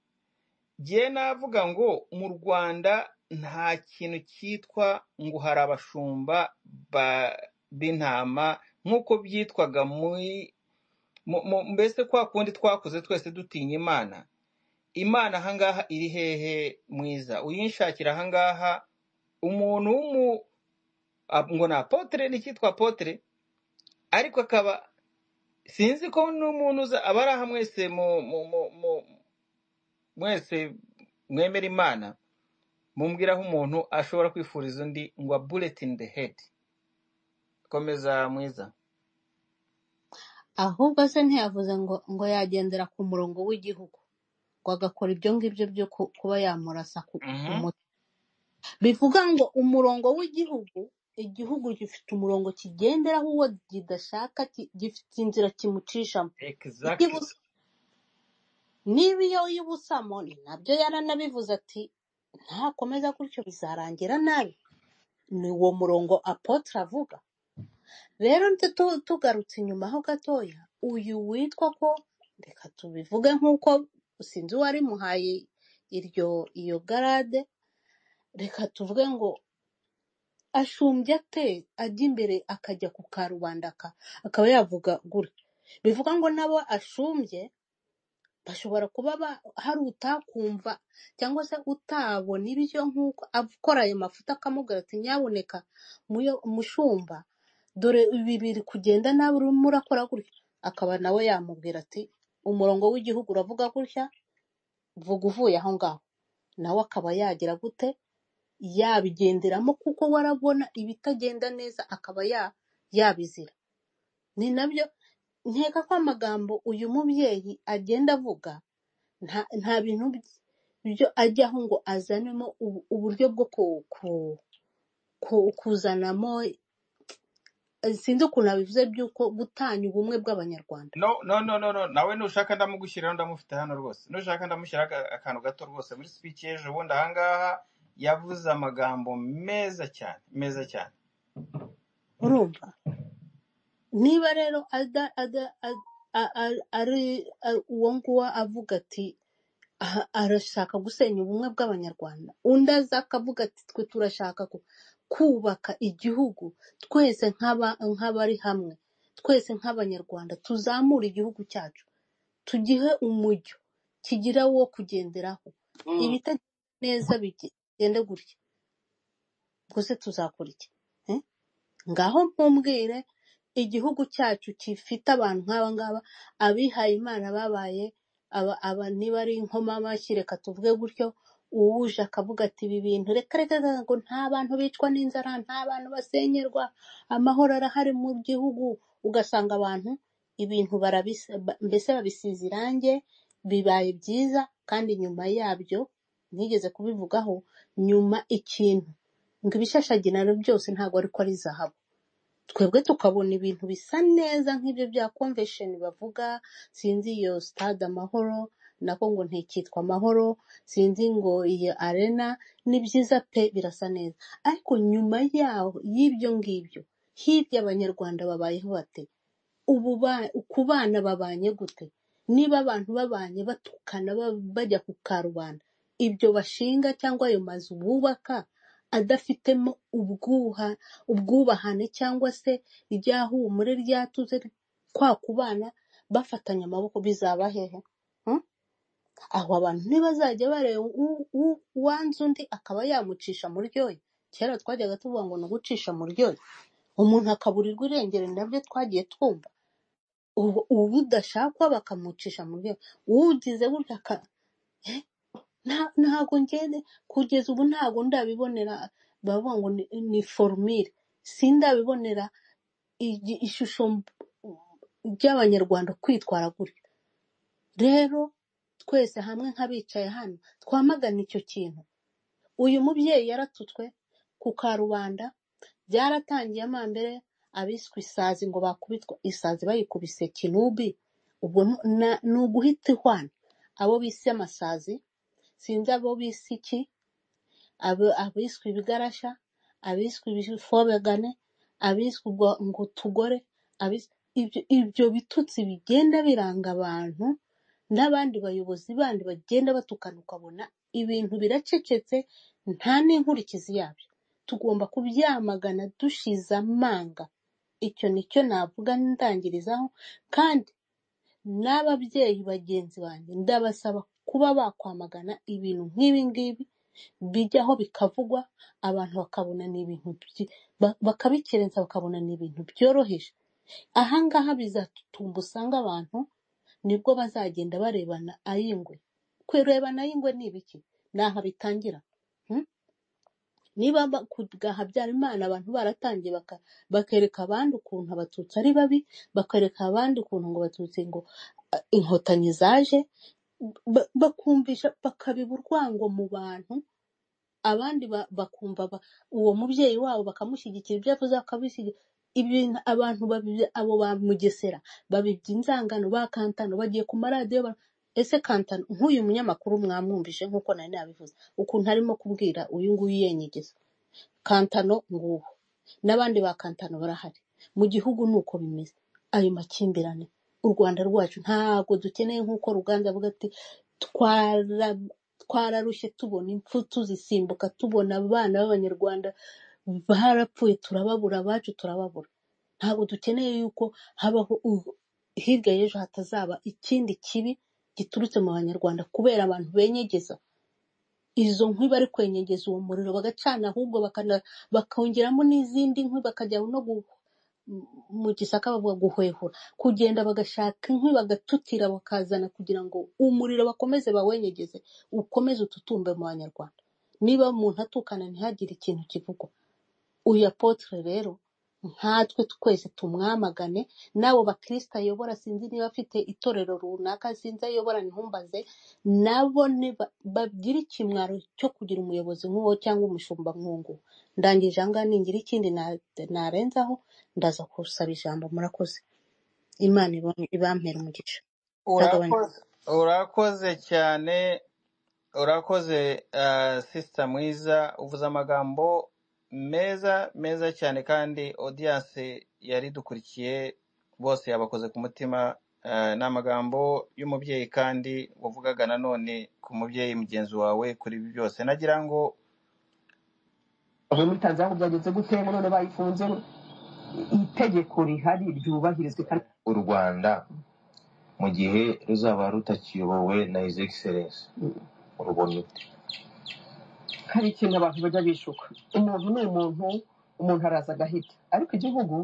jye navuga ngo mu rwanda nta kintu cyitwa ngo hari abashumba ba- b'intama nk'uko byitwaga muri mu- mu- mbese kwa kundi twakuze twese dutinya imana imana ahangaha iri hehe mwiza uyinshakira ahangaha umuntu w'umu ap- ngo ni apotere n'icyitwa apotere ariko akaba sinzi ko n'umuntu uza aba ari aha mwese mu- mu- mu- mu- mwese mwemera imana mumbwira aho umuntu ashobora kwifuriza undi ngo a bullet in the head komeza mwiza ahubwo se ntiyavuze ngo ngo yagendera ku murongo w'igihugu ngo agakora ibyo ngibyo byo ku- kuba yamurasa ku ku Mhm. mutwe bivuga ngo umurongo w'igihugu igihugu gifite umurongo kigenderaho uwo kidashaka ki- gifite inzira kimucishamo iyo exactly ibus- niba iyo yibusamo ni nabyo yaranabivuze ati ntakomeza gutyo bizarangira nabi ni uwo murongo apotre avuga rero nti tu- tugarutse inyuma ho gatoya uyu witwa ko reka tubivuge nk'uko sinzi uwari muhaye iryo iyo garade reka tuvuge ngo ashumbye ate ajya imbere akajya ku karubanda aka akaba yavuga gura bivuga ngo n'abo ashumbye bashobora kuba ba- hari utakumva cyangwa se utabona ibyo nk'uko akora ayo mafuta akamubwira ati nyaboneka muyo- mushumba dore ibi biri kugenda nawe urimo urakora gutya akaba nawe yamubwira ati umurongo w'igihugu uravuga gutya vuga uvuye aho ngaho nawe akaba yagira gute yabigenderamo kuko warabona ibitagenda neza akaba ya- yabizira ni nabyo nkeka ko amagambo uyu mubyeyi agenda avuga nta nta bintu by- byo ajyaho ngo azanemo ubu- uburyo bwo ku- ku- ku- kuzanamo eh, sinzi ukuntu abivuze by'uko gutanya ubumwe bw'abanyarwanda no no no no no nawe nushaka ndamugushyiriraho ndamufite hano rwose nushaka ndamushyiraho aka- akantu gato rwose muri speech y'ejo bundi ahangaha yavuze amagambo meza cyane meza cyane urumva niba rero ada- ada- a- a- a- ari a- uwo nguwo avuga ati aha- arashaka gusenya ubumwe bw'abanyarwanda undi aza akavuga ati twe turashaka ku- kubaka igihugu twese nk'aba- nk'abari hamwe twese nk'abanyarwanda tuzamure igihugu cyacu tugihe umujyo kigira wo kugenderaho ibitagenda neza bigende gutya ubwo se tuzakora iki Eh? ngaho nkumbwire igihugu cyacu gifite abantu nk'aba ngaba abihaye imana babaye aba, aba niba ari inkomamashyi reka tuvuge gutyo uwuje akavuga ati ibi bintu reka reka reka ngo nta bantu bicwa n'inzara nta bantu basenyerwa amahoro arahari mu gihugu ugasanga abantu ibintu barabisa ba- mbese babisize irange bibaye byiza kandi nyuma yabyo nigeze kubivugaho nyuma ikintu ngo ibishashagirana byose ntabwo ariko ari zahabu twebwe tukabona ibintu bisa neza nk'ibyo bya convention bavuga sinzi iyo stade amahoro nako ngo ntikitwa amahoro sinzi ngo iyo arena ni byiza pe birasa neza ariko nyuma yaho y'ibyo ngibyo hirya abanyarwanda babayeho bate ubu ba- ku bana babanye gute niba abantu babanye batukana ba- bajya ku karubanda ibyo bashinga cyangwa ayo mazu bubaka adafitemo ubwuha ubwubahane cyangwa se iryahumure ryatuze kwa kubana bafatanya amaboko bizaba hehe Hmm? aho abantu ntibazajya bareba u- u- uwanze undi akaba yamucisha mu ryoya kera twajyaga tuvuga ngo ni ugucisha mu ryoya umuntu akaburirwa irengero ni nabyo twagiye twumva ubu ubu udashakwa bakamucisha mu rwego uwugize gutya aka- nta- ntabwo ngende kugeza ubu ntabwo ndabibonera bavuga ngo ni ni forumire sindabibonera igi- ishusho mb- ry'abanyarwanda kwitwara gutya rero twese hamwe nk'abicaye hano twamagana icyo kintu uyu mubyeyi yaratutswe ku karubanda byaratangiye amambere abiswe isazi ngo bakubitwa isazi bayikubise kinubi ubwo nu- na- ni uguhita ihwana abo bise amasazi sinzi abo bise iki abo- abiswe ibigarasha abiswe ibifobegane abiswe ubwo- ngo tugore abiswe ibyo ibyo bitutsi bigenda biranga abantu n'abandi bayobozi bandi bagenda batukana ukabona ibintu biracecetse nta n'inkurikizi yabyo tugomba kubyamagana dushize amanga icyo nicyo navuga ndangirizaho kandi n'ababyeyi bagenzi banjye ndabasaba kuba bakwamagana ibintu nk'ibi ngibi bijyaho bikavugwa abantu bakabona ni ibintu byi- ba- bakabikerensa bakabona ni ibintu byoroheje aha ngaha bizatutumba usanga abantu nibwo bazagenda barebana ay'ingwe kurebana ay'ingwe ni ibiki ni aha bitangira hmm? niba ba- ku bwa habyarimana abantu baratangiye baka- bakereka abandi ukuntu abatutsi ari babi bakereka abandi ukuntu ngo abatutsi ngo ah, inkotanyi zaje ba- bakumvisha bakabiba urwango mu bantu abandi ba- bakumva ba- uwo mubyeyi wabo bakamushyigikira ibyo yavuze bakabishyigikira ibintu abantu babi- abo ba mugesera babibye inzangano ba kantano bagiye ku maradiyo ba- ese kantano nk'uyu munyamakuru mwamwumvise nk'uko nari nabivuze ukuntu arimo kubwira uyu nguyu yenyegeza kantano nguwo n'abandi ba kantano barahari mu gihugu ni uko bimeze ayo makimbirane u rwanda rwacu ntabwo dukeneye nk'uko ruganza avuga ati twara twararushye tubona impfu tuzisimbuka tubona abana b'abanyarwanda barapfuye turababura abacu turababura ntabwo dukeneye yuko habaho u- hirya y'ejo hatazaba ikindi kibi giturutse mu banyarwanda kubera abantu benyegeza izo nkwi bari kwenyegeza uwo muriro bagacana ahubwo bakana- bakongeramo n'izindi nkwi bakajya no gu- mu gisaka bavuga guhwehura kugenda bagashaka inkwi bagatutira bakazana kugira ngo umuriro bakomeze bawenyegeze ukomeze ututumbe mu banyarwanda niba umuntu atukana ntihagire ikintu kivugwa uyu apotre rero nkatwe twese tumwamagane n'abo bakristo ayobora sinzi niba afite itorero runaka sinzi ayobora ntumbaze nabo niba- bagire ikimwaro cyo kugira umuyobozi nk'uwo cyangwa umushumba nk'uwo ndangije aha ngaha ningira ikindi na- narenzaho ndaza gusaba ijambo murakoze imana ibam- ibampere umugisha itagabanya urakoze urakoze cyane urakoze ah, sister mwiza uvuze amagambo meza meza cyane kandi audience yari dukurikiye bose yabakoze ku mutima Ah, ni amagambo y'umubyeyi kandi wavugaga nanone ku mubyeyi mugenzi wawe kuri ibi byose nagira ngo muri tanzania byagenze gute none bayifunze itegeko rihari ryubahirizwe kandi u rwanda mu gihe ruzaba rutakiyobowe na his excellence urubona ute hari ikintu abantu bajya bishuka umuntu ni umuntu umuntu araza agahita ariko igihugu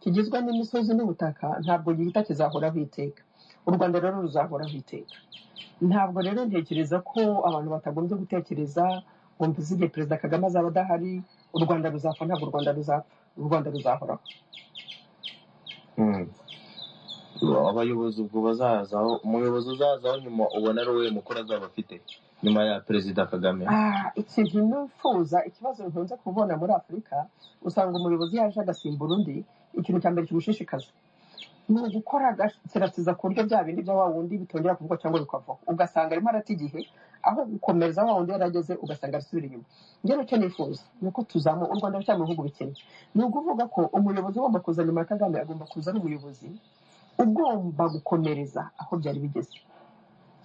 kigizwe n'imisozi n'ubutaka ntabwo gihita kizahoraho iteka u rwanda rero ruzahoraho iteka ntabwo rero ntekereza ko abantu batagombye gutekereza ngo mbizi igihe perezida kagame azaba adahari u rwanda ruzapfa ntabwo u rwanda ruzapfa u rwanda ruzahoraho Hmm. abayobozi ubwo bazazaho umuyobozi uzazaho nyuma ubona ari we mukuru azaba afite nyuma ya perezida kagame Ah, ikintu nifuza ikibazo nkunze kubona muri afurika usanga umuyobozi yaje agasimbura undi ikintu cya mbere kimushishikaza ni ugukora agasirasiza ku buryo bya bindi bya wa wundi bitongera kuvugwa cyangwa bikavaho ugasanga arimo arata igihe aho gukomeza wa wundi yarageze ugasanga arasubira inyuma ngero icyo nifuza ni uko tuzamo u rwanda rucyari mu bihugu bikennye ni ukuvuga ko umuyobozi ugomba kuza nyuma ya kagame agomba kuza ari umuyobozi ugomba gukomereza aho byari bigeze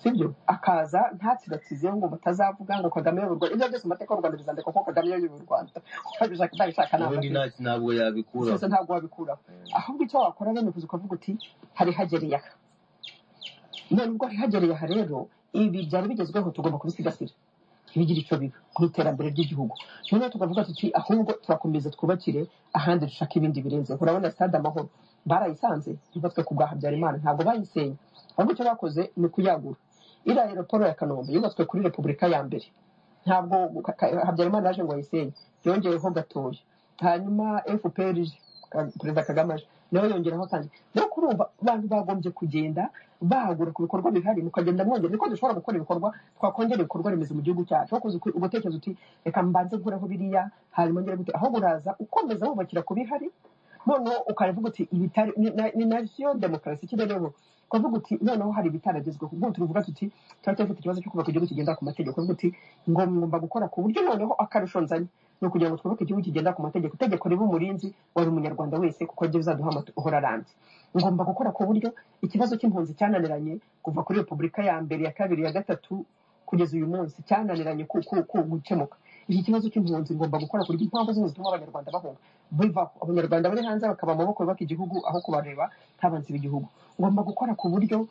sibyo akaza ntatsiratize ngo batazavuga ngo kagame y'u ibyo byose mu mateka y'u rwanda bizandikwa ko kagame y'u rwanda wabishaka ntabishaka ubundi ntabwo nta ntabwo yabikuraho sese ntabwo wabikuraho Hmm. ahubwo icyo wakora bene kuza ukavuga uti hari hagereye aha none ubwo hari hagereye aha rero ibi byari bigezweho tugomba kubisigasira ntibigire icyo biba mu iterambere ry'igihugu noneho tukavuga tuti ahubwo turakomeza twubakire ahandi dushaka ibindi birenze urabona stade amahoro barayisanze yubatswe ku bwa habyarimana ntabwo bayisenye ahubwo icyo bakoze ni ukuyagura iriya aeroport ya kanombe yubatswe kuri repubulika ya mbere ntabwo ka- ka- habyarimana yaje ngo ayisenye yongeyeho gatoya hanyuma fpr ije Ka- perezida kagame aje nawe yongeraho kandi rero kurumva abantu bagombye kugenda bahagura ku bikorwa bihari mukagenda mwongera niko dushobora gukora ibikorwa twakongera ibikorwa remezo mu gihugu cyacu aho kuza uku- ugatekereza uti reka mbanze nkuraho biriya hanyuma ngere gute aho buraza ukomeza wubakira ku bihari noneho ukavuga uti ibitari ni na- ni navyo demokarasi ikirereho ukavuga uti noneho hari ibitaragezweho ubwo turuvuga tuti turacyafite ikibazo cyo kubaka igihugu kigendera ku mategeko ukavuga uti ngo ngomba gukora ku buryo noneho akarusho nzanye ni ukugira ngo twubake igihugu kigendera ku mategeko itegeko riba umurinzi wari umunyarwanda wese kuko ryo bizaduha amahoro arambye ngomba gukora ku buryo ikibazo cy'impunzi cyananiranye kuva kuri repubulika ya mbere ya kabiri ya gatatu kugeza uyu munsi cyananiranye ku- ku- ku- gukemuka iki kibazo cy'impunzi ngomba gukora ku buryo impamvu zose zituma abanyarwanda bahunga bivaho abanyarwanda bari hanze bakaba amaboko yubaka igihugu aho kubareba ntabansibe igihugu ngomba gukora ku buryo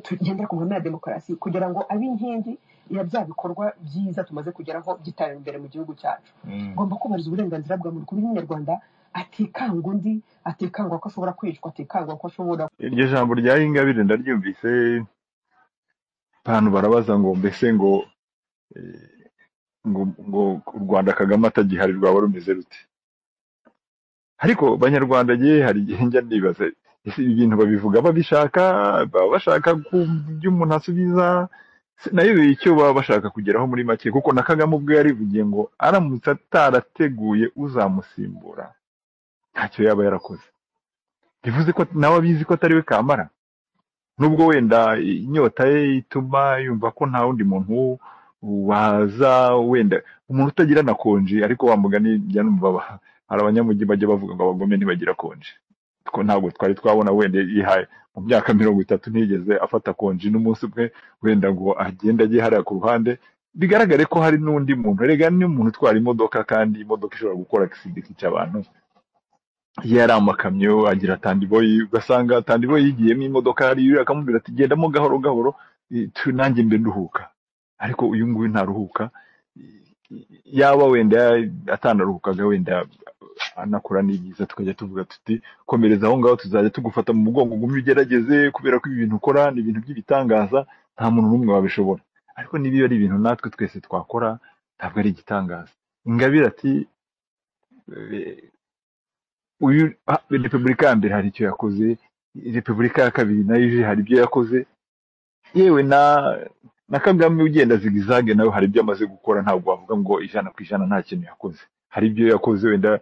tugendera ku mahame ya demokarasi kugira ngo abe inkingi ya bya bikorwa byiza tumaze kugeraho byitaye imbere mu gihugu cyacu ngomba kubahiriza uburenganzira bwa muntu ku buryo umunyarwanda atikanga undi atikangwa ko ashobora kwicwa atikangwa ko ashobora iryo jambo rya ingabire ndaryumvise abantu barabaza ngo mbese ngo eh, ngo ngo u rwanda kagame atagihari rwaba rumeze rute ariko banyarwanda ye hari igihe njya ndibaza ese ibi bintu babivuga babishaka baba bashaka ku byo umuntu asubiza se nayo icyo baba bashaka kugeraho muri make kuko na kagame ubwe yarivugiye ngo aramutse atarateguye uzamusimbura ntacyo yaba yarakoze bivuze ko nawe abizi ko atari we kamara nubwo wenda inyota ye ituma yumva ko nta wundi muntu waza wenda umuntu utagira na konji ariko wa mugani njya numva ba- hari abanyamujyi bajya bavuga ngo abagome ntibagira konji Two- ntabwo twari twabona wenda yihaye mu myaka mirongo itatu ntiyigeze afata konji n'umunsi umwe wenda ngo agenda agiye hariya ku ruhande bigaragare ko hari n'undi muntu rega n'umuntu utwara imodoka kandi imodoka ishobora gukora agisida ikica abantu iyo yari amakamyo agira tandiboyi ugasanga tandiboyi yigiyemo imodoka hariya akamubwira ati gendamo gahoro gahoro eh, tu- nanjye mbe nduhuka ariko uyu nguyu ntaruhuka Eh, yaba wenda atanaruhukaga wenda anakora n'ibyiza tukajya tuvuga tuti komereza aho ngaho tuzajya tugufata mu mugongo ugume ugerageze kubera ko ibi bintu ukora ni ibintu by'ibitangaza nta muntu n'umwe wabishobora ariko niba iyo ari ibintu natwe twese twakora ntabwo ari igitangaza ingabire ati eh, uyu ah, repubulika ya mbere hari icyo yakoze repubulika ya kabiri nayo ije hari ibyo yakoze yewe na na kagame ugenda zigizage nawe hari ibyo amaze gukora ntabwo wavuga ngo ijana ku ijana nta kintu yakoze hari ibyo yakoze wenda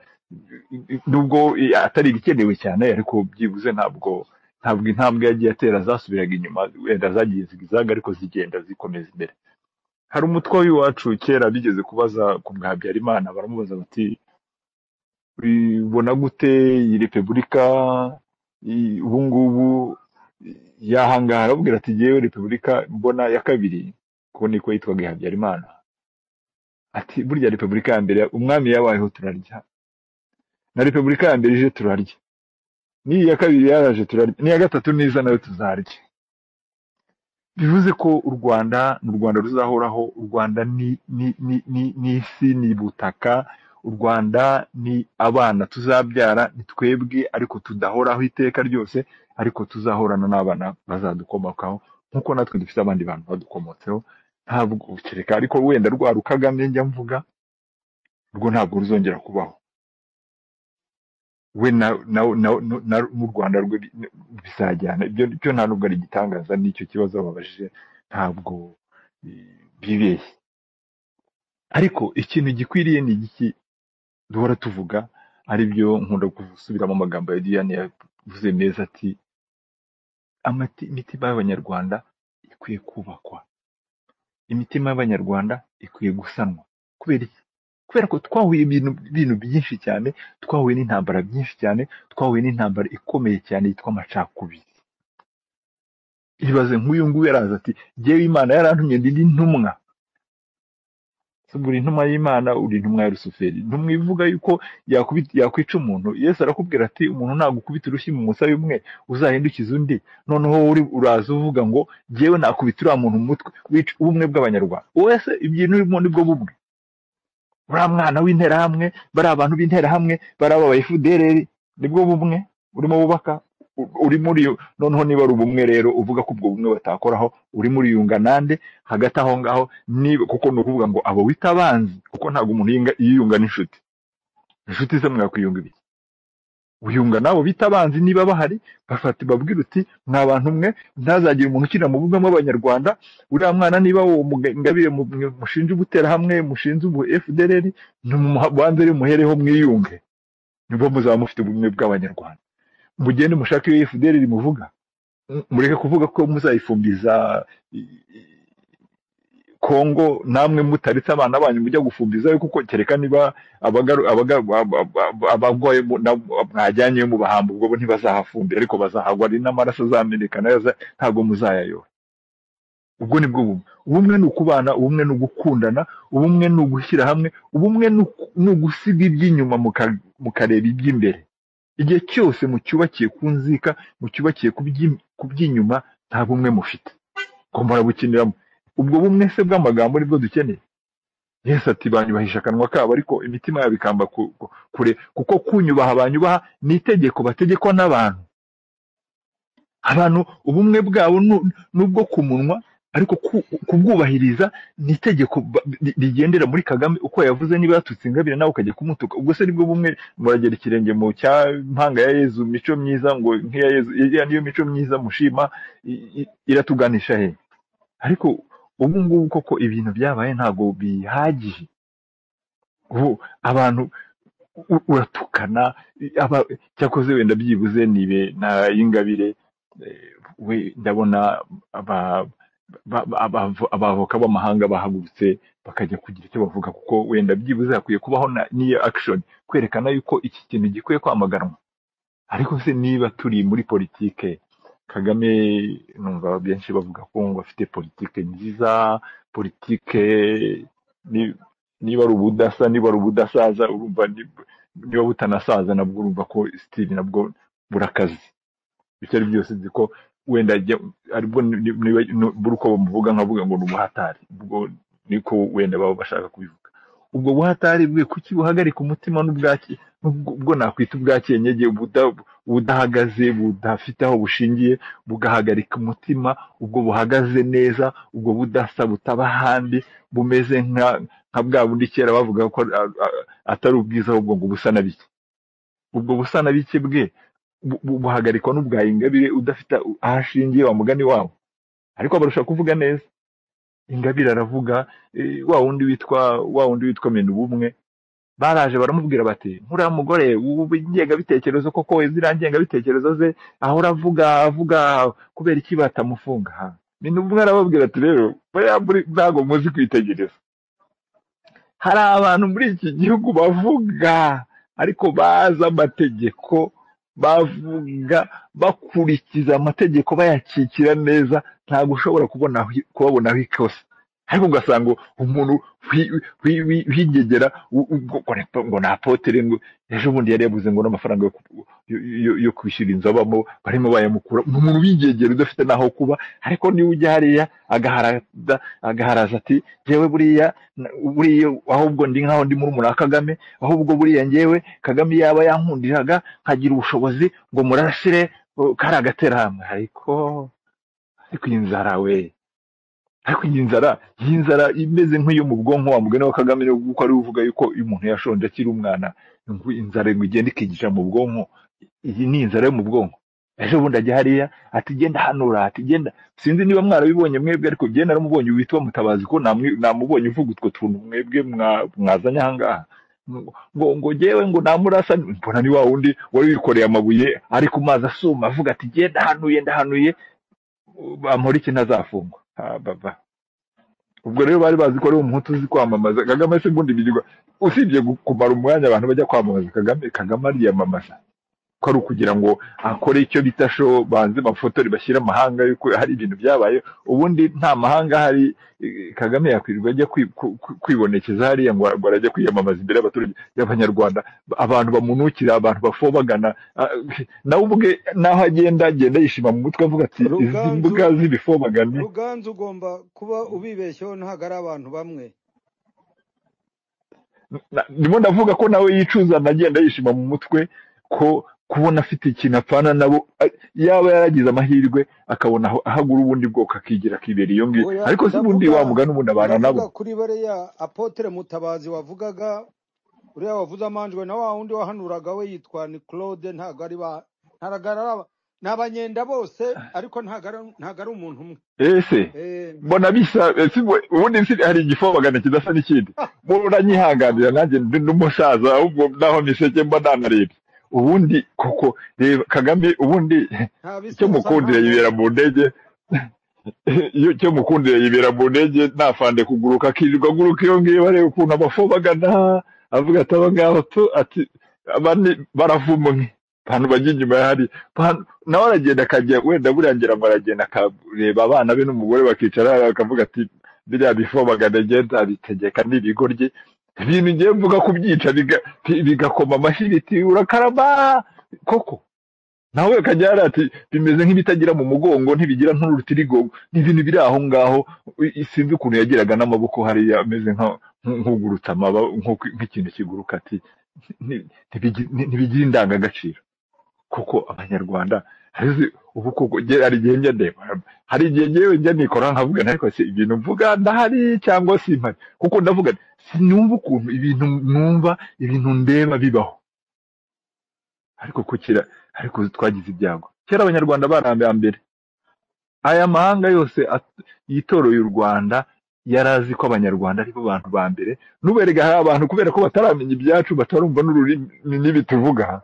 nubwo eh, atari ibikenewe cyane ariko byibuze ntabwo ntabwo intambwe yagiye atera zasubiraga inyuma wenda zagiye zigizage ariko zigenda zikomeza imbere hari umutwe w'iwacu kera bigeze kubaza ku bwa habyarimana baramubaza bati ubona gute iyi repubulika i- ubu ngubu i- yahangara arababwira ati yewe repubulika mbona ya kabiri ko niko yitwaga iya habyarimana ati burya repubulika ya mbere umwami yabayeho turarya na repubulika ya mbere ije turarya n'iyi ya kabiri yaraje turarya n'iya gatatu niza nayo tuzarya bivuze ko u rwanda ni u rwanda ruzahoraho u rwanda ni ni ni ni ni isi ni ubutaka u rwanda ni abana tuzabyara ni twebwe ariko tudahoraho iteka ryose ariko tuzahorana n'abana bazadukomokaho nk'uko natwe dufite abandi bantu badukomotseho ntabwo kereka ariko wenda rwa rukagame njya mvuga rwo ntabwo ruzongera kubaho we na na na na- na- n'u rwanda rwe bi- bizajyana ibyo byo nta nubwo ari igitangaza n'icyo kibazo babajije ntabwo eh, bibeshye ariko ikintu gikwiriye ni igiki duhora tuvuga ari byo nkunda gusubiramo amagambo ya diyane yavuze meza ati "Amati- imitima y'abanyarwanda ikwiye kubakwa imitima y'abanyarwanda ikwiye gusanwa kubera iki kubera ko twahuye ibintu bintu byinshi cyane twahuye n'intambara byinshi cyane twahuye n'intambara ikomeye cyane yitwa amacakubiri ibaze nk'uyu nguyu yaraza ati jyewe imana yarantumye ndi intumwa Se ubwo uri intumwa y'imana uri intumwa ya rusuferi intumwa ivuga yuko yakubita yakwica umuntu yesu arakubwira ati umuntu nagukubita urushyi mu musaya umwe uzahindukiza undi noneho wowe uri uraza uvuga ngo jyewe nakubita uriya muntu mu mutwe wica ubumwe bw'abanyarwanda wowe se ibintu urimo ni bwo bumwe uriya mwana w'interahamwe bariya abantu b'interahamwe bariya aba efudereri nibwo bumwe urimo wubaka u- uri muri yo noneho niba ari ubumwe rero uvuga ko ubwo bumwe batakoraho uri muri yunga nande hagati aho ngaho niba kuko ni ukuvuga ngo abo wita abanzi kuko ntabwo umuntu yinga- yiyunga n'inshuti inshuti ze mwakwiyunga ibiki uyunga n'abo bita abanzi niba bahari bafata babwira uti mwa bantu umwe ntazagire umuntu ukina mu bumwe bw'abanyarwanda uriya mwana niba uwo muga- ingabire mu- mwe mushinja ubuterahamwe mushinze ubu fdrr banze rero muhereho mwiyunge nibwo muzaba mufite ubumwe bw'abanyarwanda mugende mushake iyo fdrr muvuga mureke kuvuga ko muzayifumbiza i- i- kongo namwe mutaritse abana banyu mujya gufumbizayo kuko kereka niba abagaru- abagaru- aba- aba- abarwaye mu- na- mwajyanyeyo mubahamba ubwo bo ntibazahafumbira ariko bazahagwa ari n'amaraso azameneka nayo aza- ntabwo muzayayora ubwo ni bwo bumwe ubumwe ni ukubana ubumwe ni ugukundana ubumwe ni ugushyira hamwe ubumwe ni uku- ni ugusiga iby'inyuma muka- mukareba iby'imbere igihe cyose mucyubakiye ku nzika mucyubakiye ku by'i- ku by'inyuma nta bumwe mufite ngo bukiniramo ubwo bumwe se bw'amagambo nibwo dukeneye yesu ati banyubahisha akanwa kabo ariko imitima yabo ikamba ku- ku- kure kuko kunyubaha banyubaha ni itegeko bategekwa n'abantu abantu ubumwe bwabo nu- nubwo ku munwa ariko ku- kubwubahiriza ni itegeko ba- ri- rigendera muri kagame uko yavuze niba yatutse ingabire nawe ukajya kumutuka ubwo se nibwo bumwe muragera ikirenge mu cya mpanga ya yezu mico myiza ngo nk'iya yezu iriya niyo mico myiza mushima i- i- iratuganisha he ariko ubu ngubu koko ibintu byabaye ntabwo bihagije ubu abantu u- uratukana i- aba cyakoze wenda byibuze nibe na y'ingabire eh, we ndabona aba- ba- ba- abavo- abavoka b'amahanga bahagurutse bakajya kugira icyo bavuga kuko wenda byibuze hakwiye kubaho na- n'iyo action kwerekana yuko iki kintu gikwiye kwamaganwa ariko se niba turi muri politike kagame numva benshi bavuga ko ngo afite politike nziza politike ni- niba ari ubudasa niba ari ubudasaza urumva ni- niba butanasaza nabwo urumva ko sitiri nabwo burakaze ibyo ari byose nzi ko wenda ajya- aribwo ni- niba nu- buri uko bamuvuga nkavuga ngo ni ubuhatari ubwo niko wenda baba bashaka kubivuga ubwo buhatari bwe kuki buhagarika umutima n'ubwaki n'ubwo ubwo nakwita ubwakenyege buda- budahagaze budafite aho bushingiye bugahagarika umutima ubwo buhagaze neza ubwo budasa butaba ahandi bumeze nka nka bwa bundi kera bavuga ko a- a- atari ubwiza ahubwo ngo busa na bike ubwo busa na bike bwe bu- bu- buhagarikwa n'ubwa ingabire udafite aho ashingiye wa mugani wabo ariko barusha kuvuga neza ingabire aravuga eh, wa wundi witwa wa wundi witwa mena ubumwe baraje baramubwira bati nkuriya mugore ubu ingengabitekerezo koko ziriya ngengabitekerezo ze ahora avuga avuga kubera iki batamufunga ha mena ubumwe arababwira ati rero buriya muri- ntabwo muzi kwitegereza hari abantu muri iki gihugu bavuga ariko bazi amategeko bavuga bakurikiza amategeko bayakikira neza ntabwo ushobora kubona aho- kubabonaho ikosa ariko ugasanga umuntu wi- wi- wi- wigegera u- u- ngo ngo- ngo ni apotere ngo ejo bundi yari yabuze ngo n'amafaranga yo ku- yo- yo- yo kwishyura inzu abamo barimo bayamukura ni umuntu wigegera udafite n'aho kuba ariko niba ujya hariya agaharada agaharaza ati yewe buriya na- buriya ahubwo ndi nkaho ndi muri wa Kagame ahubwo buriya ngewe Kagame yaba yankundiraga nkagira ubushobozi ngo murashire uh, kari agaterahamwe ariko ariko iyi nzara we ariko iyi nzara iyi nzara imeze nk'iyo mu bwonko wa mugani wa Kagame niwo kuko ari uvuga yuko iyo umuntu yashonje akiri umwana ngo inzara ngo igenda ikigisha mu bwonko iyi ni inzara yo mu bwonko ejo bundi ajya hariya ati genda hanura ati genda sinzi niba mwarabibonye mwebwe ariko genda naramubonye witwa mutabazi ko namwe- namubonye uvuga utwo tuntu mwebwe mwa- mwazanye ahangaha ngo ngo ngo jyewe ngo namurasa mbona ni wa wundi wari wikoreye amabuye ari ku mazi asuma avuga ati genda hanuye ndahanuye bamporiki ntazafungwa Ah, baba ubwo rero bari bazi ko ari umuhutu uzi kwamamaza kagame se ubundi bigirwa usibye gu- kumara umwanya abantu bajya kwamamaza kagame kagame ariyamamaza ko ari ukugira ngo akore icyo bita show banze bafotori bashyire amahanga yuko hari ibintu byabaye ubundi nta mahanga ahari eh, kagame yakwirirwa ajya kwi- ku- ku- kwibonekeza hariya ngo ngo arajya kwiyamamaza imbere y'abaturage y'abanyarwanda ba- abantu bamunukira abantu bafobagana ah, nawe ubwe n'aho agenda agenda yishima mu mutwe avuga ati izi mbuga ruganzu z'ibifobagane ruganzu ugomba kuba ubibeshyeho ntabwo ari abantu bamwe Na- ndimo ndavuga ko nawe yicuza agenda yishima mu mutwe ko kubona afite ikintu apfana nabo a- yaba yaragize amahirwe akabona aho- ahagura ubundi bwoko akigira akibera iyo ngiyo oya ariko si ubundi ndavuga wa mugani ubundi abana nabo ndavuga kuri bariya apotere mutabazi wavugaga uriya wavuze amanjwe na wa wundi wahanuraga we yitwa ni claude ntabwo ari ba ntabwo ari aba- ni abanyenda bose ariko ntabwo ari ntabwo ari umuntu umwe ese Eh, mbona bisa eh, si bwo- ubundi si hari igifobagana kidasa n'ikindi muranyihanganira nanjye ndi n'umusaza ahubwo naho miseke mba nanarebye ubundi koko reba kagame ubundi nta icyo bisesa nta mukundira yibera mwoga mu ndege iyo icyo mukundira yibera mu ndege ntafande kuguruka akirirwa aguruka iyo ngiyo areba ukuntu abafobagana avuga ati aba ngaba tu ati aba ni baravumwe abantu bajya inyuma ya hari Bantu- nawe aragenda akajya wenda buriya ngira ngo aragenda akareba abana be n'umugore bakicara akavuga ati biriya bifobagana ngenda abitegeka n'ibigo rye ibintu ngiye mvuga kubyica biga- bigakoma amashyi biti urakarama koko nawe akajya yari ati bimeze nk'ibitagira mu mugongo ntibigira nturutirigongo ni ibintu biri aho ngaho i- i- sinzi ukuntu yagiraga n'amaboko hariya ameze nka- nk- nk'ugurutse amaba nk'uko- nk'ikintu kiguruka ati "Nti- ntibigi- nti- ntibigira indangagaciro kuko abanyarwanda harizi ubu koko nge- hari igihe njya ndeba hari igihe ngewe njya nikora nkavuga nti ariko se ibintu mvuga ndahari cyangwa simpari kuko ndavuga nti, sinumva ukuntu ibintu numva ibintu ndeba bibaho ariko kukira ariko twagize ibyago kera abanyarwanda barambambere aya mahanga yose at- yitoroye u rwanda yari azi ko abanyarwanda aribo bantu ba mbere n'uberega hari abantu kubera ko bataramenya ibyacu batarumva n'ururimi n'ibituvuga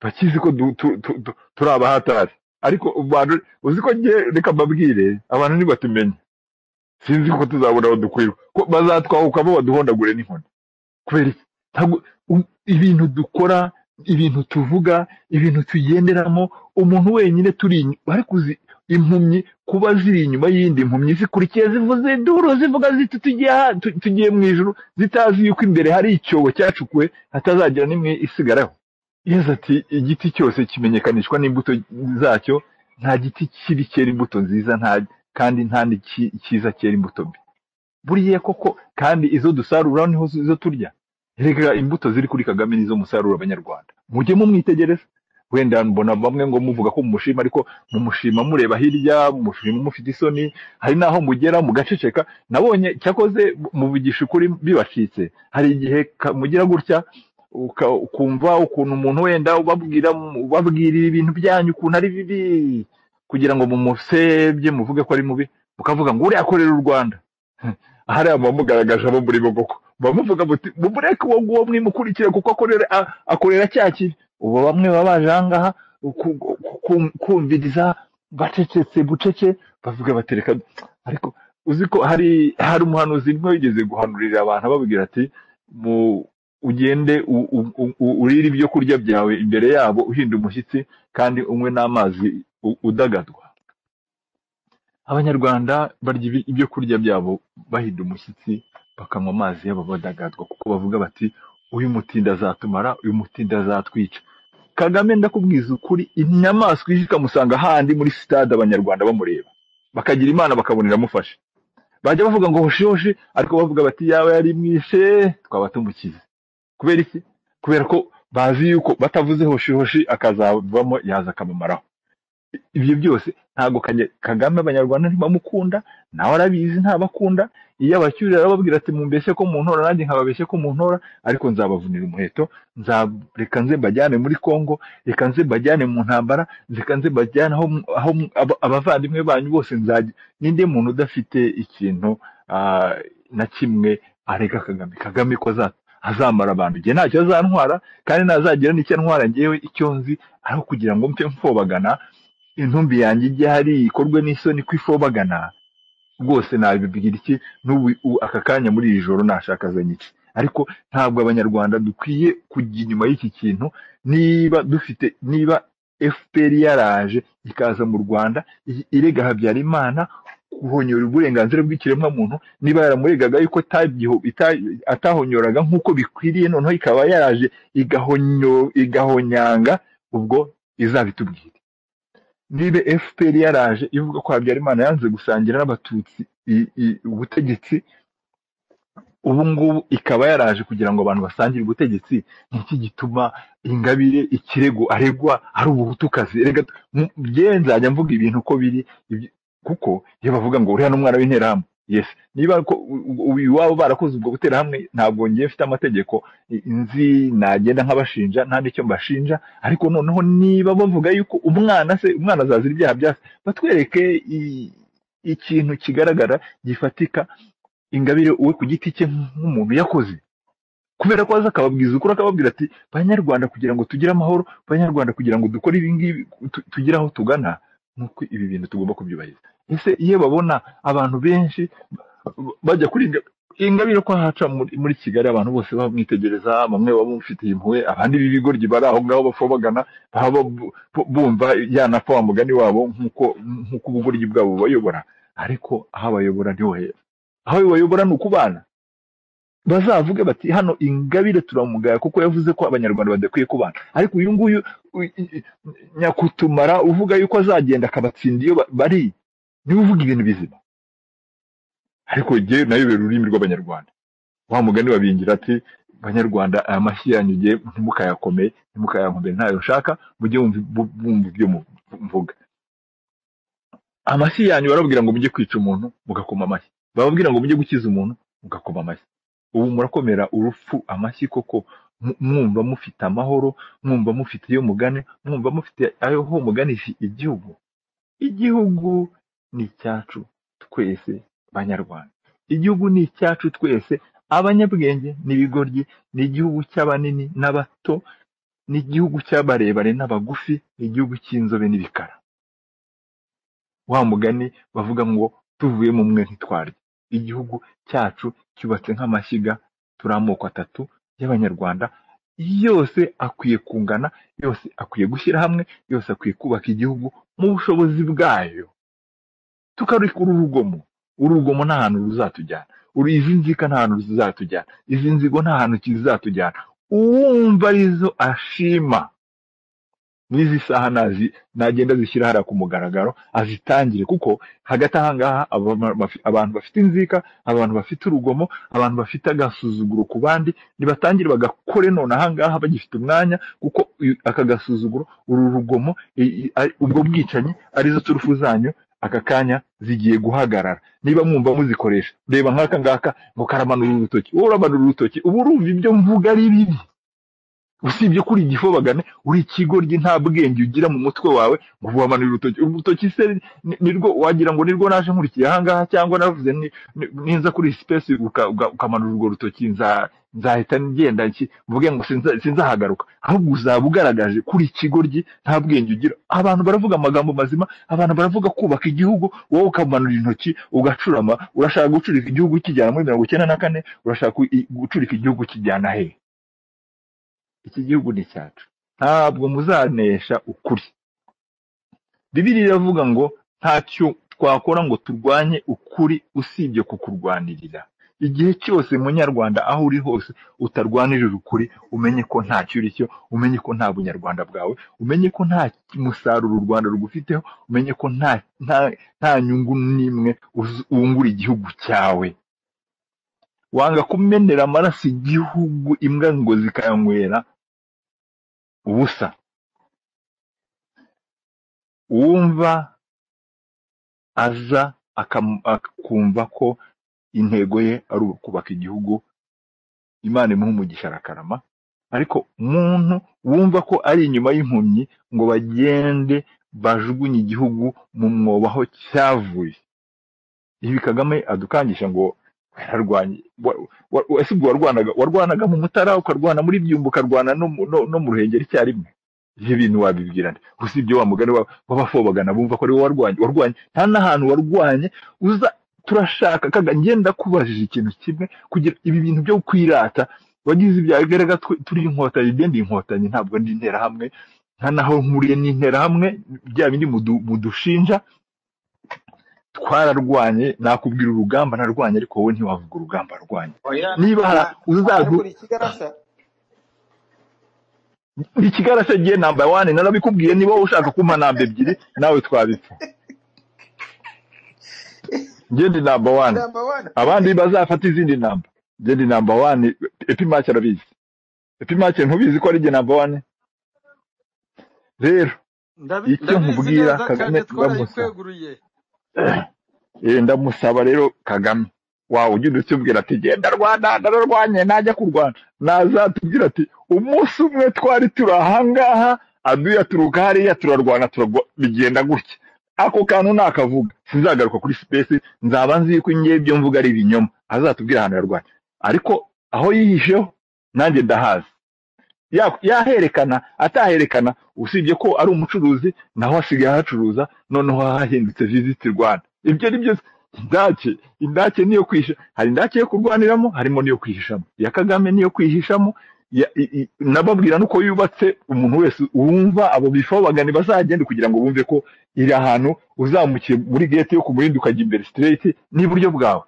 bakizi ko du- tu- tu- tu- turi abahatari ariko u Rwanda uzi ko nge reka mbabwire abantu ntibatumenye sinzi ko tuzabona aho dukwirwa ko bazatwahukamo baduhondagure n'inkoni kubera iki? ntabwo u- ibintu dukora ibintu tuvuga ibintu tugenderamo umuntu wenyine turi inyu- ariko uzi impumyi kuba ziri inyuma y'indi mpumyi zikurikiye zivuze induru zivuga ziti tugiye aha- tu- tugiye mu ijuru zitazi yuko imbere hari icyobo cyacukuwe hatazagira n'imwe isigaraho yezu ati igiti cyose kimenyekanishwa n'imbuto zacyo nta giti kibi cyera imbuto nziza nta kandi nta n'iki- cyiza cyera imbuto mbi buriya koko kandi izo dusarura niho zi- izo turya reka imbuto ziri kuri kagame nizo musaruro abanyarwanda mujye mumwitegereza wenda mbona bamwe ngo muvuga ko mumushima ariko mumushima mureba hirya mumushima mufite isoni hari n'aho mugera mugaceceka nabonye cyakoze muvugisha ukuri bibacitse hari igihe ka- mugira gutya uka- ukumva ukuntu umuntu wenda ubabwira ubabwirira ibintu byanyu ukuntu ari bibi kugira ngo mumusebye muvuge ko ari mubi mukavuga ngo uriya akorera u rwanda hariya muba mugaragaje abo muri bo koko muba muvuga muti mumureke uwo nguwo mwimukurikire kuko akorera a- akorera cya kibi ubu bamwe baba baje aha ngaha ku- ku- ku- kumviriza bacecetse bucece bavuga batereka ariko uzi ko hari hari umuhanuzi umwe wigeze guhanurira abantu ababwira ati mu ugende u- u- u- u- urire ibyo kurya byawe imbere yabo uhinda umushyitsi kandi unywe n'amazi u- udagadwa abanyarwanda barya ibi- ibyo kurya byabo bahinda umushyitsi bakanywa amazi yabo badagadwa kuko bavuga bati uyu mutinda azatumara uyu mutinda azatwica kagame ndakubwiza ukuri inyamaswa ije ikamusanga handi muri sitade abanyarwanda bamureba bakagira imana bakabonera amufashe bajya bavuga ngo hoshi hoshi ariko bavuga bati yaba yarimwishe twaba tumukize kubera iki kubera ko bazi yuko batavuze hoshi hoshi akazavamo yaza akabamaraho ibyo byose ntabwo Kanye- kagame abanyarwanda ntibamukunda nawe arabizi ntabakunda iyo abacyurira arababwira ati mumbeshye ko mu ntora nanjye nkababeshye ko mu ntora ariko nzabavunira umuheto nza- reka nze mbajyane muri congo reka nze mbajyane mu ntambara reka nze mbajyane aho aho aba- abavandimwe banyu bose nzajya ninde muntu udafite ikintu ah, na kimwe arega kagame kagame ko aza- azamara abantu njye ntacyo azantwara kandi ntazagira n'icyo antwara ngewe icyo nzi aho kugira ngo mpe mfobagana intumbi yanjye ijya hari ikorwe n'isoni ko ifobagana rwose nabibwira iki n'ubu u- aka kanya muri iri joro nashakazanye iki ariko ntabwo abanyarwanda dukwiye kujya inyuma y'iki kintu niba dufite niba fpr yaraje ikaza mu rwanda i- irega habyarimana guhonyora uburenganzira bw'ikiremwamuntu niba yaramuregaga yuko atagyiho- ita- atahonyoraga nk'uko bikwiriye noneho ikaba yaraje igahonyo- igahonyanga ubwo izabitubwira niba fpr yaraje ivuga ko habyarimana yanze gusangira n'abatutsi i- i- ubutegetsi ubu ngubu ikaba yaraje kugira ngo abantu basangire ubutegetsi ni iki gituma ingabire ikirego aregwa ari ubuhutukazi reka mu- njyewe nzajya mvuga ibintu uko biri ibyo- kuko iyo bavuga ngo uriya n'umwana w'interahamwe yes niba ko u- u- iwabo barakoze ubwo guterahamwe ntabwo ngiye mfite amategeko i- nzi nagenda nk'abashinja nta n'icyo mbashinja ariko noneho niba bavuga yuko umwana se umwana azazira ibyaha byase batwereke i- ikintu kigaragara gifatika ingabire we ku giti cye nk'umuntu yakoze kubera ko aza akababwiza ukuri akababwira ati banyarwanda kugira ngo tugire amahoro banyarwanda kugira ngo dukore ibi ngibi tu- tugire aho tugana nk'uko ibi bintu tugomba kubyubahiriza ese iyo babona abantu benshi b- bajya kuri Nga- ingabire ko haca muri muri kigali abantu bose bamwitegereza bamwe baba bamufitiye impuhwe abandi b'ibigoryi bari aho ngaho bapfa bagana baba bu- bu- bumva yanapfa wa mugani wabo nk'uko nk'uko ubugoryi bwabo bubayobora ariko aho abayobora niho heza aho bayobora ni ukubana bazavuge bati hano ingabire turamugaya kuko yavuze ko abanyarwanda badakwiye kubana ariko uyu nguyu u- i- i- nyakutumara uvuga yuko azagenda akabatsinda iyo ba- bari niwe uvuga ibintu bizima ariko jyewe nayobera ururimi rw'abanyarwanda wa mugani babingira ati banyarwanda aya mashyi yanyu jye ntimukayakomeye ntimukayankomere ntayo nshaka mujye mwumva bu- mwumva ibyo mu- mvuga amashyi yanyu barababwira ngo mujye kwica umuntu mugakoma amashyi bababwira ngo mujye gukiza umuntu mugakoma amashyi ubu murakomera urupfu amashyi koko mu- mwumva mufite amahoro mwumva mufite iyo mugane mwumva mufite ayo ho muganisha igihugu igihugu ni icyacu twese banyarwanda igihugu ni icyacu twese abanyabwenge n'ibigoryi ni igihugu cy'abanini n'abato ni igihugu cy'abarebare n'abagufi ni igihugu cy'inzobe n'ibikara wa mugani bavuga ngo tuvuye mu mwe ntitwarya igihugu cyacu cyubatse nk'amashyiga turi amoko atatu y'abanyarwanda yose akwiye kungana yose akwiye gushyira hamwe yose akwiye kubaka igihugu mu bushobozi bwayo tukarikura urugomo urugomo nta hantu ruzatujyana uru izi nzika nta hantu zizatujyana izi nzigo nta hantu kizatujyana uwumva arizo ashima n'izi saha nazi nagenda zishyira hariya ku mugaragaro azitangire kuko hagati aha ngaha aba- ba- bafi- abantu bafite inzika abantu bafite urugomo abantu bafite agasuzuguro ku bandi nibatangire bagakore none aha ngaha bagifite umwanya kuko uyu- aka gasuzuguro uru rugomo i- i- ari- ubwo bwicanyi arizo turufu zanyu aka kanya zigiye guhagarara niba mwumva muzikoresha reba nk'aka ngaka ngo karamanura urutoki wowe uramanura urutoki uba urumva ibyo mvuga ari bibi usibye ko uri igifobagane uri ikigoryi nta bwenge ugira mu mutwe wawe ngo wamanure urutoki urutoki se ni- nirwo wagira ngo nirwo naje nkurikiye ahangaha cyangwa navuze ni- ni- ninza kuri sipesi uka- uka- ukamanura urwo rutoki nza- nzahita ngenda iki mvuge ngo sinza- sinzahagaruka ahubwo uzaba ugaragaje kuri ikigoryi nta bwenge ugira abantu baravuga amagambo mazima abantu baravuga kubaka igihugu wowe ukamanura intoki ugacurama urashaka gucurika igihugu kijyana muri mirongo icyenda na kane urashaka i- gucurika igihugu kijyana hehe iki gihugu ni icyacu ntabwo muzanesha ukuri bibiri iravuga ngo ntacyo twakora ngo turwanye ukuri usibye kukurwanirira igihe cyose munyarwanda aho uri hose utarwanirira ukuri umenye ko ntacyo uri cyo umenye ko nta bunyarwanda bwawe umenye ko nta musaruro u rwanda rugufiteho umenye ko nta nta, nta nyungu n'imwe uzi- wungura igihugu cyawe wanga kumenera amaraso igihugu imbwa ngo zikayanywera ubusa wumva aza akam- akumva ko intego ye ari ukubaka igihugu imana imuha umugisha arakarama ariko umuntu wumva ko ari inyuma y'impumyi ngo bagende bajugunye igihugu mu mwobo aho cyavuye ibi kagame adukangisha ngo yararwanye wa- wa- ese ubwo warwanaga warwanaga mu mutara ukarwana muri byumba ukarwana no mu no- no mu ruhengeri icyarimwe ibyo bintu wabibwira nde usibye wa mugani wa- w'abafobagana bumva ko ari wowe warwanye warwanye nta n'ahantu warwanye uza turashaka kaga ngenda kubajije ikintu kimwe kugira ibi bintu byo kwirata wagize ibyawe garaga twe- turi inkotanyi njye ndi inkotanyi ntabwo ndi interahamwe nta naho nkuriye n'interahamwe bya bindi mudu- mudushinja twararwanye nakubwira urugamba narwanye ariko wowe ntiwavuga urugamba rwanyu oya niba hari na uzazu ariko ikigarasha ikigarasha giye namba wani narabikubwiye niba wowe ushaka kumpa namba ebyiri nawe twabipfa njye ndi namba wani namba wani abandi bazafata izindi namba njye ndi namba wani epimake arabizi epimake ntubizi ko ari njye namba wani rero Ndabi- icyo ndabizi nkubwira neza kagame cyane ndamusaba twarayikweguriye Eh, ndamusaba rero kagame wawe ujya udutubwira ati genda rwanda ndararwanye najya kurwana nazatubwira ati umunsi umwe twari turi ahangaha aduye aturuka hariya turarwana turagwa bigenda gutya ako kantu nakavuga sinzagaruka kuri sipesi nzaba nzi yuko ngewe ibyo mvuga ari ibinyoma azatubwira ahantu yarwanya ariko aho yihisheho nanjye ndahazi ya- yaherekana ataherekana usibye ko ari umucuruzi naho asigaye ahacuruza noneho hahindutse visiti rwanda ibyo ni byose indake indake niyo kwihisha hari indake yo kurwaniramo harimo n'iyo kwihishamo iya kagame niyo kwihishamo ya- i- i- nababwira nuko yubatse umuntu wese wumva abo bifobagani bazagende kugira ngo bumve ko iri ahantu uzamukiye muri gate yo kumurinda ukajya imbere straight n'iburyo bwawe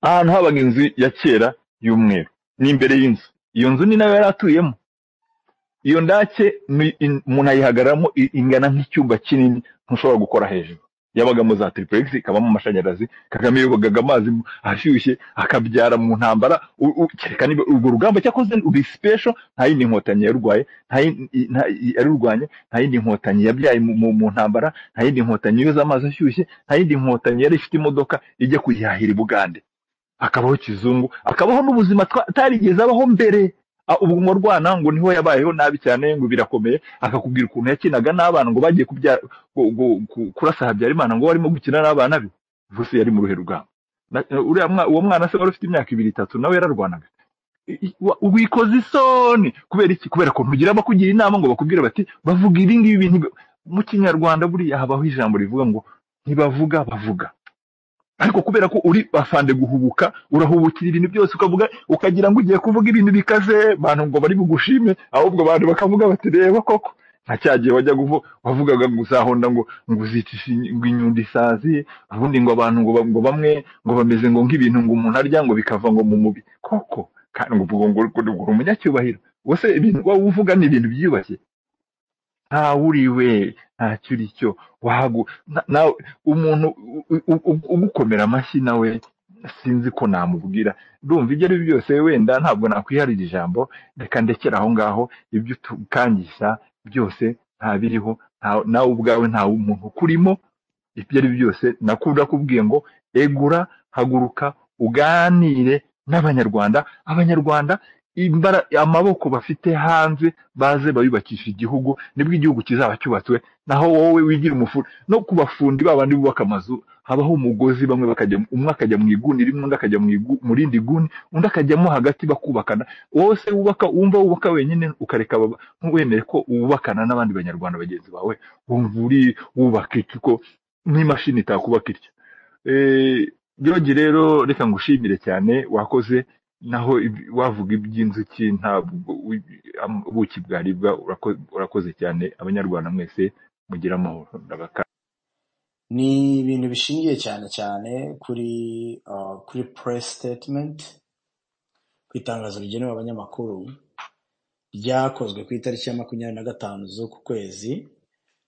ahantu habaga inzu ya kera y'umweru ni imbere y'inzu iyo nzu ni nayo yari atuyemo iyo ndake ni- in- umuntu ayihagararamo i- ingana nk'icyumba kinini ntushobora gukora hejuru yabagamo za tiripuregisi ikabamo amashanyarazi kagame yogagaga amazi mu- ashyushye akabyara mu ntambara u- u- kereka niba urwo rugamba cyakoze uri sipesho nta yindi nkotanyi yarurwaye nta yindi- i- nta- i- yarurwanye nta yindi nkotanyi yabyaye mu mu- mu ntambara nta yindi nkotanyi yoza amazi ashyushye nta yindi nkotanyi yari ifite imodoka ijya kuyihahira i bugande akabaho kizungu akabaho n'ubuzima twa- atarigeze abaho mbere A- ubu umurwana ngo niho yabayeho nabi cyane ngo birakomeye akakubwira ukuntu yakinaga n'abana ngo bagiye kubya- gu- gu- ku- kurasa habyarimana ngo warimo gukina n'abana be gusa yari mu ruhe rugamba Na- uriya mwa- uwo mwana se wari ufite imyaka ibiri itatu nawe yararwanaga I- i- wa- wikoze isoni kubera iki kubera ko ntugira abakugira inama ngo bakubwire bati bavuga ibi ngibi bintu mu kinyarwanda buriya habaho ijambo rivuga ngo ntibavuga bavuga ariko kubera ko uri afande guhubuka urahubukira ibintu byose ukavuga ukagira ngo ugiye kuvuga ibintu bikaze abantu ngo bari bugushime ahubwo abantu bakavuga bati reba koko nka cya gihe wajya kuvu- wavugaga ngo uzahonda ngo ngo uzicishe in- ngo inyundo isazi ubundi ngo abantu ngo, ba- ngo bamwe ngo bameze ngo nk'ibintu ngo umuntu arya ngo bikava ngo mu mubi koko kandi ngo ubwo ngo ngo- ngo uri umunyacyubahiro ubuse ibintu wowe uvuga ni ibintu byiyubashye ntawuriwe ntacyo uri cyo wagu na- nawe umuntu u- u- u- ugukomera amashyi nawe sinzi ko namubwira ndumva ibyo ari byo byose wenda ntabwo nakwiharira ijambo reka ndekere aho ngaho ibyo utukangisha byose ntabiriho nta- nawe ubwawe nta muntu ukurimo ibyo ari byo byose nakubwiye ngo egura haguruka uganire n'abanyarwanda abanyarwanda imbara- amaboko bafite hanze baze bayubakisha igihugu nibwo igihugu kizaba cyubatswe naho wowe wigira umufuri no ku bafundi babandi bubaka amazu habaho umugozi bamwe bakajya umwe akajya mu iguni rimwe undi akajya mu igu- mu rindi guni undi akajyamo hagati bakubakana wowe se wubaka wumva wubaka wenyine ukareka baba- ntuwemere ko wubakana n'abandi banyarwanda bagenzi bawe wumva uri wubaka iki ko n'imashini itakubaka ityo Eh, George rero reka ngushimire cyane wakoze naho ibi- wavuga iby'inzuki ntabwo wi- am- ubuki bwaribwa urako- urakoze cyane abanyarwanda mwese mugira amahoro ndabaka ni ibintu bishingiye cyane cyane kuri uh, kuri press statement ku itangazo rigenewe abanyamakuru ryakozwe ku itariki ya makumyabiri na gatanu z'uku kwezi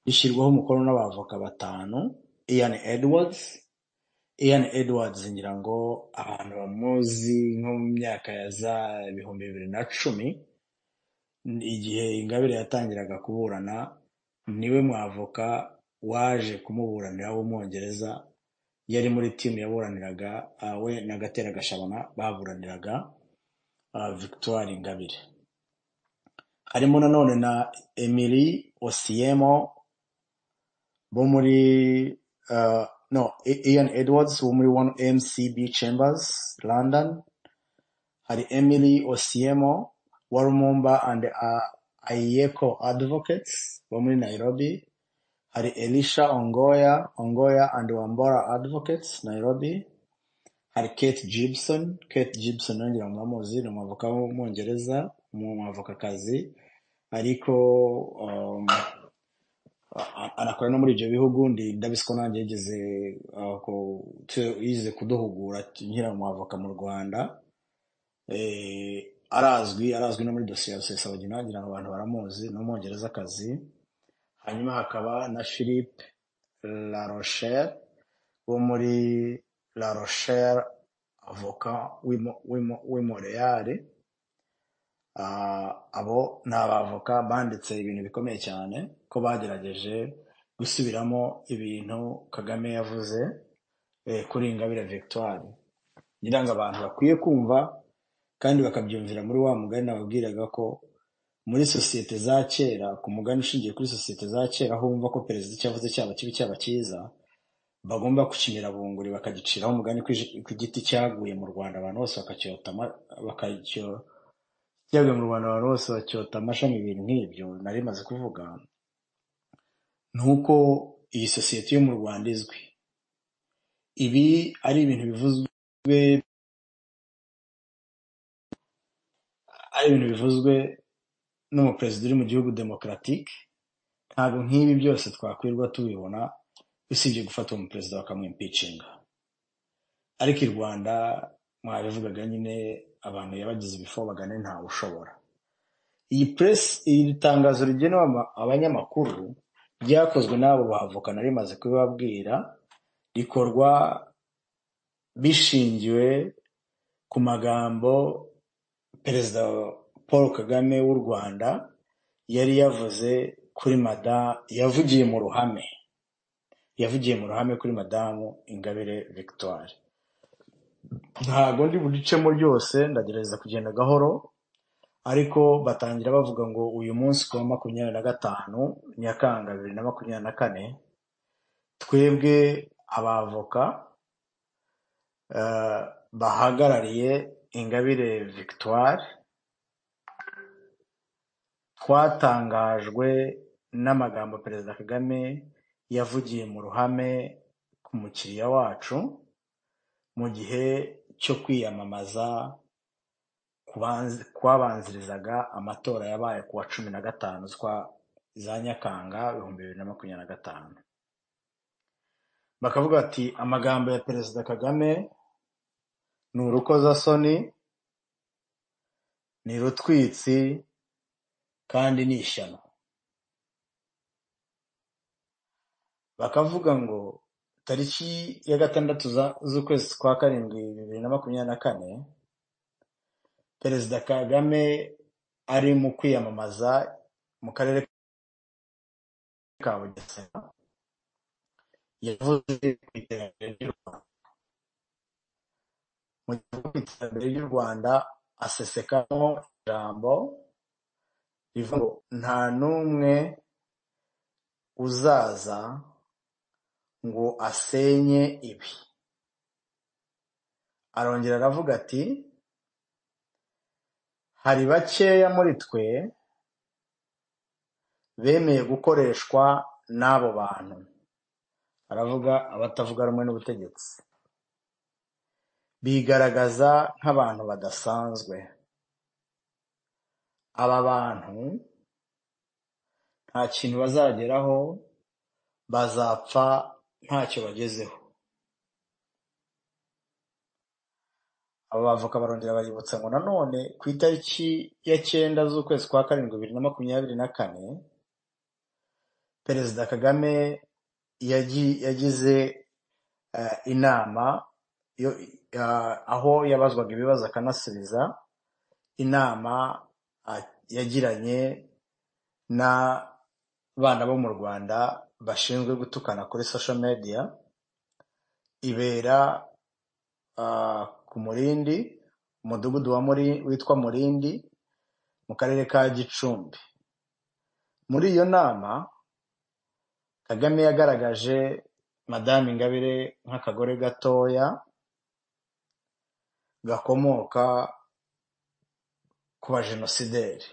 rishyirwaho umukono n'abavoka batanu Ian Edwards Ian Edwards ngira ngo abantu bamuzi nko mu myaka ya za ibihumbi bibiri na cumi igihe ingabire yatangiraga kuburana niwe mwavoka waje kumuburanira w'umwongereza yari muri timu yaburaniraga ah, we na gatera gashabana baburaniraga ah, victoire ingabire harimo nanone na emily osiemo bo muri ah, no I- ian edwards wo muri one mcb chambers london hari emily osiemo wa rumumba and ah, aieko advocates bo muri nairobi hari elisha ongoya ongoya and wambora advocates nairobi hari Kate Gibson Kate Gibson yongera mwamuzi ni umwavoka w'umwongereza umwavokakazi ariko um, a- anakorera no muri ibyo bihugu ndi ndabizi ko nanjye yigeze uh, ku- tu- yigeze kuduhugura nkiri umwavoka mu Rwanda eh, arazwi arazwi no muri dosiye ya rusesabagina ngira ngo abantu baramuzi ni umwongerezakazi hanyuma hakaba na Philippe La Rochelle wo muri La Rochelle avoka w'i- w'i- w'i Montreal Ah, abo ni abavoka banditse ibintu bikomeye cyane ko bagerageje gusubiramo ibintu Kagame yavuze eh, kuri Ingabire Victoire ngira ngo abantu bakwiye kumva kandi bakabyumvira muri wa mugani nababwiraga ko muri sosiyete za kera ku mugani ushingiye kuri sosiyete za kera aho bumva ko perezida icyo avuze cyaba kibi cyaba cyiza bagomba kukinyura bunguri bakagiciraho umugani ku iji- ku giti cyaguye mu rwanda abantu bose bakacyota ama- bakacyo- cyaguye mu rwanda abantu bose bacyota amashami ibintu nk'ibyo nari maze kuvuga ni uko iyi sosiyete yo mu rwanda izwi ibi ari ibintu bivuzwe ari ibintu bivuzwe n'umuperezida uri mu gihugu demokaratike ntabwo nk'ibi byose twakwirirwa tubibona usibye gufata uwo muperezida bakamwimpicinga ariko i rwanda mwabivugaga nyine abantu yabagize ibifo bagane ntawe ushobora iyi press iri tangazo rigenewe ama- abanyamakuru ryakozwe n'abo bavoka nari maze kubibabwira rikorwa bishingiwe ku magambo perezida paul kagame w'u rwanda yari yavuze kuri mada yavugiye mu ruhame yavugiye mu ruhame kuri madamu ingabire victoire ntabwo ndi buricemo ryose ndagerageza kugenda gahoro ariko batangira bavuga ngo uyu munsi ku wa makumyabiri na gatanu nyakanga bibiri na makumyabiri na kane twebwe abavoka eh, bahagarariye ingabire victoire twatangajwe n'amagambo perezida kagame yavugiye mu ruhame ku mukiriya wacu mu gihe cyo kwiyamamaza kubanz- kwabanzirizaga amatora yabaye ku wa cumi na gatanu zwa za nyakanga ibihumbi bibiri na makumyabiri na gatanu bakavuga bati amagambo ya perezida kagame ni urukozasoni ni rutwitsi kandi ni ishyano bakavuga ngo tariki ya gatandatu za- z'ukwezi kwa karindwi bibiri na makumyabiri na kane perezida kagame ari mu kwiyamamaza mu karere ka bugesera yavuze ku iterambere ry'u rwanda mu gihe avuga ku iterambere ry'u rwanda asesekamo ijambo rivuga ngo nta n'umwe uzaza ngo asenye ibi arongera aravuga ati hari bakeya muri twe bemeye gukoreshwa n'abo bantu aravuga abatavuga rumwe n'ubutegetsi bigaragaza nk'abantu badasanzwe aba bantu nta kintu bazageraho bazapfa ntacyo bagezeho aba bavoka barongera baributsa ngo nanone ku itariki ya cyenda z'ukwezi kwa karindwi bibiri na makumyabiri na kane perezida kagame yagi- yagize eh, inama yo- eh, aho yabazwaga ibibazo akanasubiza inama ah, yagiranye n'abana bo mu rwanda bashinzwe gutukana kuri social media ibera ah, ku murindi umudugudu wa Muri- witwa murindi mu karere ka gicumbi muri iyo nama kagame yagaragaje madamu ingabire nk'akagore gatoya gakomoka ku bajenosideri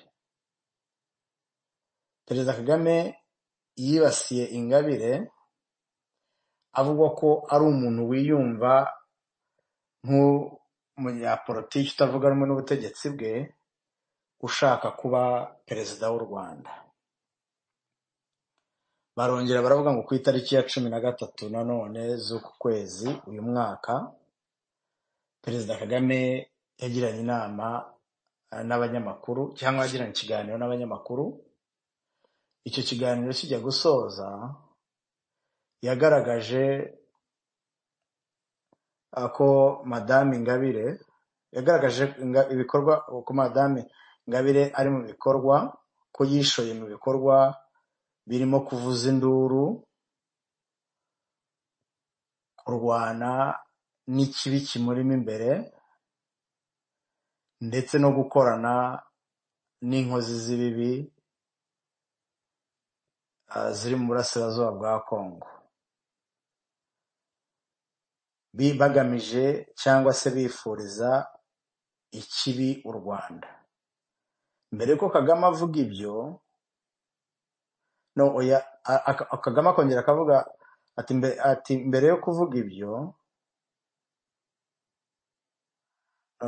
perezida kagame yibasiye ingabire avuga ko ari umuntu wiyumva nk'umunyapolitiki utavuga rumwe n'ubutegetsi bwe ushaka kuba perezida w'u rwanda barongera baravuga ngo ku itariki ya cumi na gatatu nanone z'uku kwezi uyu mwaka perezida kagame yagiranye inama eh, n'abanyamakuru cyangwa yagiranye ikiganiro n'abanyamakuru icyo kiganiro kijya gusoza yagaragaje ah, ko madamu ingabire yagaragaje inga- ibikorwa ko madamu ingabire ari mu bikorwa ko yishoye mu bikorwa birimo kuvuza induru kurwana n'ikibi kimurimo imbere ndetse no gukorana n'inkozi z'ibibi ah, ziri mu burasirazuba bwa kongo Bi- bagamije cyangwa se bifuriza ikibi u rwanda mbere yuko kagame avuga ibyo no oya a- a- kagame akongera akavuga ati "Mbe- ati mbere yo kuvuga ibyo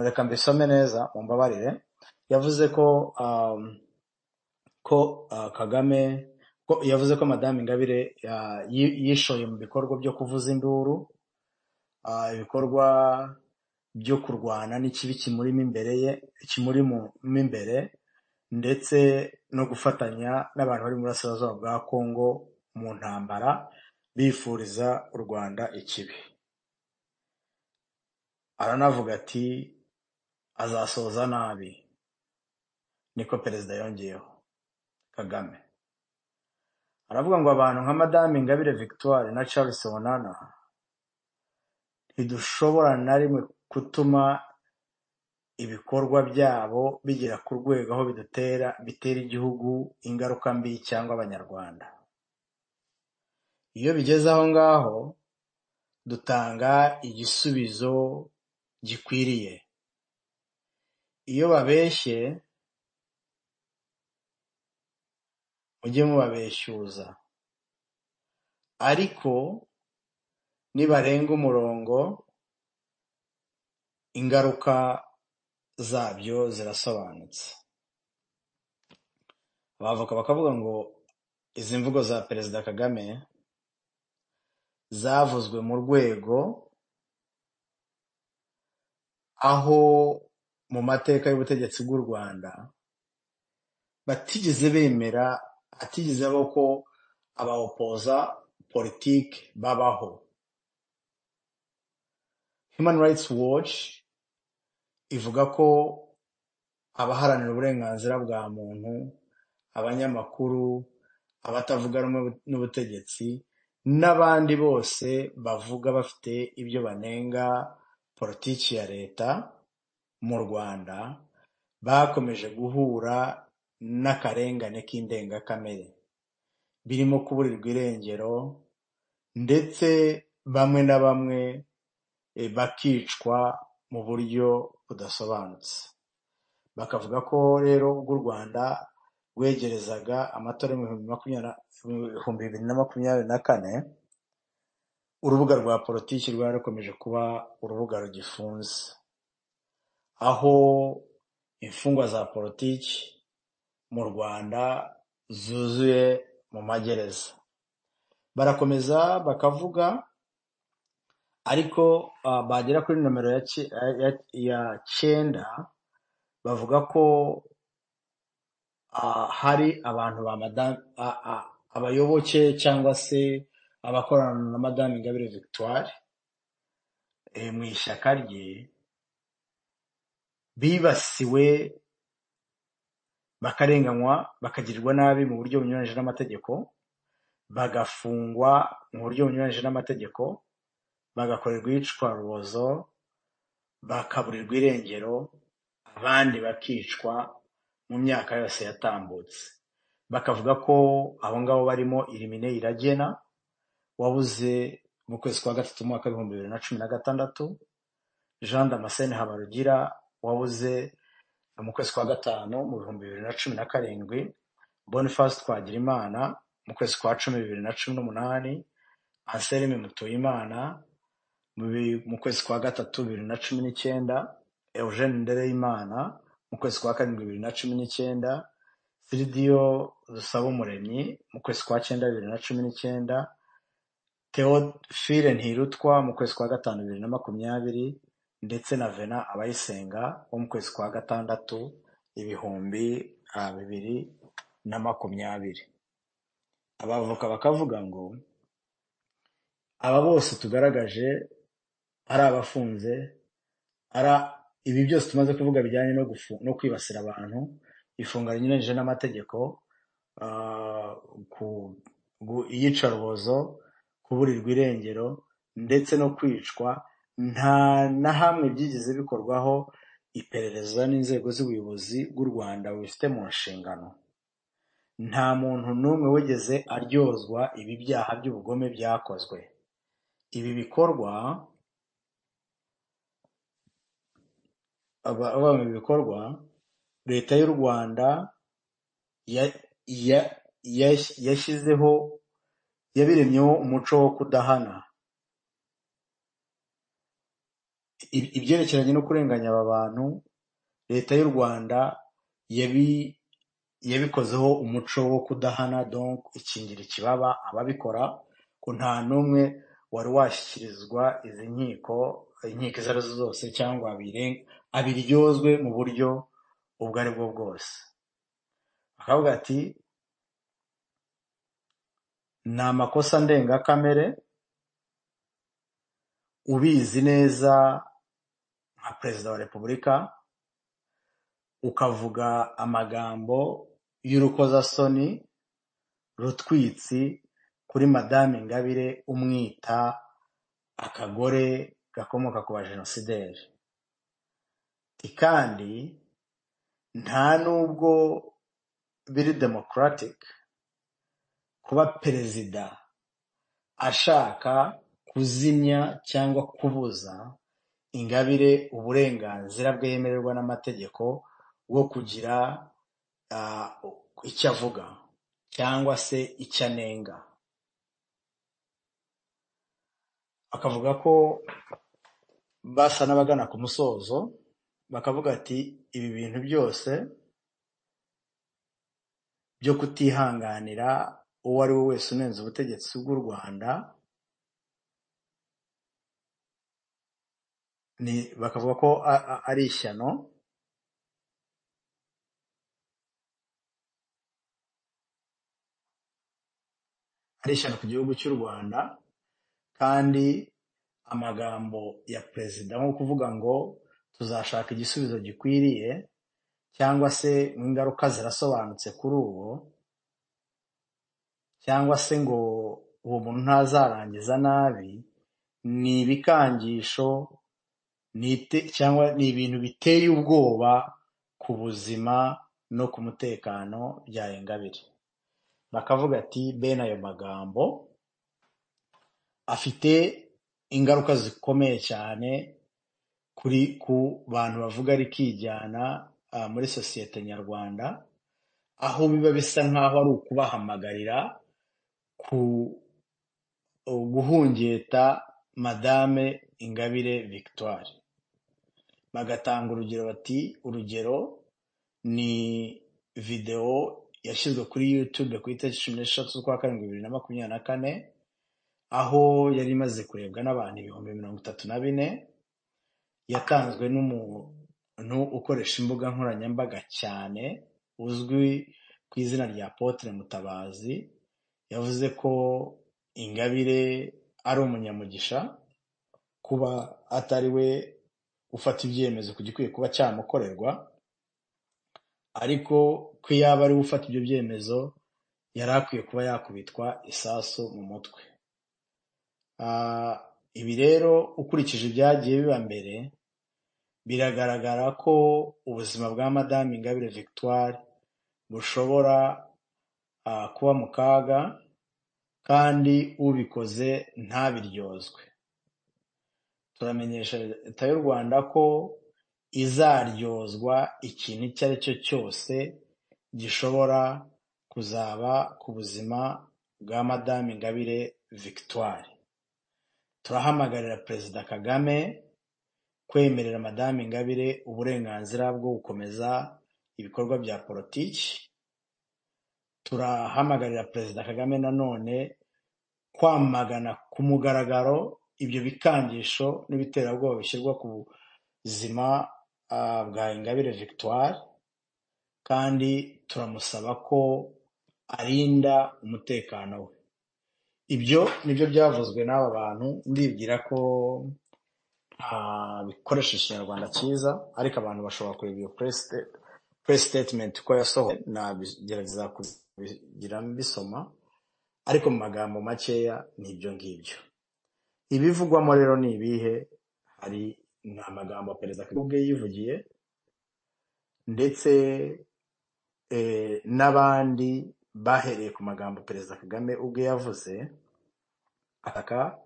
reka mbisome neza mumbabarire yavuze ko um, ko uh, kagame ko yavuze ko madamu ingabire uh, yi- yishoye mu bikorwa byo kuvuza induru uh, ibikorwa byo kurwana n'ikibi kimurimo imbere ye kimurimo mo imbere ndetse no gufatanya n'abantu bari mu burasirazuba bwa kongo mu ntambara bifuriza u rwanda ikibi aranavuga ati azasoza nabi niko perezida yongeyeho kagame aravuga ngo abantu nka madame ingabire victoire na charles bonana ntidushobora na rimwe gutuma ibikorwa byabo bigera ku rwego aho bidutera bitera igihugu ingaruka mbi cyangwa abanyarwanda iyo bigeze aho ngaho dutanga igisubizo gikwiriye iyo babeshye mujye mubabeshyuza ariko nibarenga umurongo ingaruka zabyo zirasobanutse abavoka bakavuga ngo izi mvugo za perezida kagame zavuzwe mu rwego aho mu mateka y'ubutegetsi bw'u rwanda batigeze bemera atigeze abaho ko abawopoza politiki babaho human rights watch ivuga ko abaharanira uburenganzira bwa muntu abanyamakuru abatavuga rumwe n'ubutegetsi n'abandi bose bavuga bafite ibyo banenga politiki ya leta mu rwanda bakomeje guhura n'akarengane k'indengakamere birimo kuburirwa irengero ndetse bamwe na bamwe eh, bakicwa mu buryo budasobanutse bakavuga ko rero ubwo u rwanda rwegerezaga amatora y'ibihumbi makumyabiri na- ibihumbi bibiri na makumyabiri na kane urubuga rwa politiki rwari rukomeje kuba urubuga rugifunze aho imfungwa za politiki mu rwanda zuzuye mu magereza barakomeza bakavuga ariko ah, bagera kuri nomero ya ce- ya- ya- ya cyenda bavuga ko ah, hari abantu ba madame ah, ah, abayoboke cyangwa se abakorana na madame ingabire victoire eh, mu ishyaka rye bibasiwe bakarenganywa bakagirirwa nabi mu buryo bunyuranyije n'amategeko bagafungwa mu buryo bunyuranyije n'amategeko bagakorerwa iyicwarubozo bakaburirwa irengero abandi bakicwa mu myaka yose yatambutse bakavuga ko abo ngabo barimo irimine iragena wabuze mu kwezi kwa gatatu umwaka w'ibihumbi bibiri na cumi na gatandatu jean damascene habarugira wabuze mu kwezi kwa gatanu mu bihumbi bibiri na cumi na karindwi boniface twagirimana mu kwezi kwa cumi bibiri na cumi n'umunani anselme mutuyimana mu bi- mu kwezi kwa gatatu bibiri na cumi n'icyenda eugene ndereyimana mu kwezi kwa karindwi bibiri na cumi n'icyenda siridiyo dusaba umuremyi mu kwezi kwa cyenda bibiri na cumi n'icyenda Theophile Ntirutwa mu kwezi kwa gatanu bibiri na makumyabiri ndetse na Vena Abayisenga wo mu kwezi kwa gatandatu ibihumbi ah, bibiri na makumyabiri abavoka bakavuga ngo aba bose tugaragaje ari abafunze ari a- ibi byose tumaze kuvuga bijyanye no, gufu- no kwibasira abantu ifunga rinyuranyije n'amategeko ah, ku- gu- iyicarubozo kuburirwa irengero ndetse no kwicwa nta na hamwe byigeze bikorwaho iperereza n'inzego z'ubuyobozi bw'u rwanda bifite mu nshingano nta muntu n'umwe wigeze aryozwa ibi byaha by'ubugome byakozwe ibi bikorwa aba- aba- ibi bikorwa leta y'u rwanda ya- ya- ya- yashyizeho yabiremyeho umuco wo kudahana Ib- ibyerekeranye no kurenganya aba bantu leta y'u rwanda yabi- yabikozeho umuco wo kudahana donc ikingira ikibaba ababikora ko nta n'umwe wari washyikirizwa izi nkiko inkiko izo arizo zose cyangwa abire- abiryozwe mu buryo ubwo ari bwo bwose akavuga ati ni amakosa ndengakamere ubizi neza nka perezida wa repubulika ukavuga amagambo y'urukozasoni rutwitsi kuri madame ingabire umwita akagore gakomoka ku bajenosideri kandi nta n'ubwo biri democratic kuba perezida ashaka kuzimya cyangwa kubuza ingabire uburenganzira bwemererwa n'amategeko bwo kugira ah, icyo avuga cyangwa se icyo anenga akavuga ko basa n'abagana ku musozo bakavuga ati ibi bintu byose byo kutihanganira uwo ari we wese unenze ubutegetsi bw'u rwanda ni bakavuga ko a- a- ari ishyano ari ishyano ku gihugu cy'u rwanda kandi amagambo ya perezida nko kuvuga ngo tuzashaka igisubizo gikwiriye cyangwa se ngo ingaruka zirasobanutse kuri ubu cyangwa se ngo uwo muntu ntazarangiza nabi ni ibikangisho ni ite- cyangwa ni ibintu biteye ubwoba ku buzima no ku mutekano bya ingabire bakavuga ati bene ayo magambo afite ingaruka zikomeye cyane kuri ku bantu bavuga rikijyana ah, muri sosiyete nyarwanda aho biba bisa nk'aho ari ukubahamagarira ku guhungeta madame ingabire victoire bagatanga urugero bati urugero ni videwo yashyizwe kuri youtube ku itariki cumi n'eshatu z'ukwa karindwi bibiri na makumyabiri na kane aho yari imaze kurebwa n'abantu ibihumbi mirongo itatu na bine yatanzwe n'umuntu ukoresha imbuga nkoranyambaga cyane uzwi ku izina rya potere mutabazi yavuze ko ingabire ari umunyamugisha kuba atari we ufata ibyemezo ku gikwiye kuba cyamukorerwa ariko ko yaba ari we ufata ibyo byemezo yari akwiye kuba yakubitwa isasu mu mutwe Ah, ibi rero ukurikije ibyagiye biba mbere biragaragara ko ubuzima bwa madamu ingabire victoire bushobora ah, kuba mu kaga kandi ubikoze ntabiryozwe turamenyesha leta y'u rwanda ko izaryozwa ikintu icyo ari cyo cyose gishobora kuzaba ku buzima bwa madame ingabire victoire turahamagarira perezida kagame kwemerera madame ingabire uburenganzira bwo gukomeza ibikorwa bya politiki turahamagarira perezida kagame nanone kwamagana ku mugaragaro ibyo bikangisho n'ibiterabwoba bishyirwa ku buzima ah, bwa ingabire victoire kandi turamusaba ko arinda umutekano we ibyo nibyo byavuzwe n'aba bantu ndibwira ko ah, bikoresha ikinyarwanda cyiza ariko abantu bashobora kureba iyo press sta- press statement uko yasohoye nagerageza kubigira mbisoma ariko mu magambo makeya ni ibyo ngibyo ibivugwamo rero ni ibihe hari ni amagambo ya perezida Kagame ubwe yivugiye ndetse eh, n'abandi bahereye ku magambo perezida kagame ubwe yavuze ataka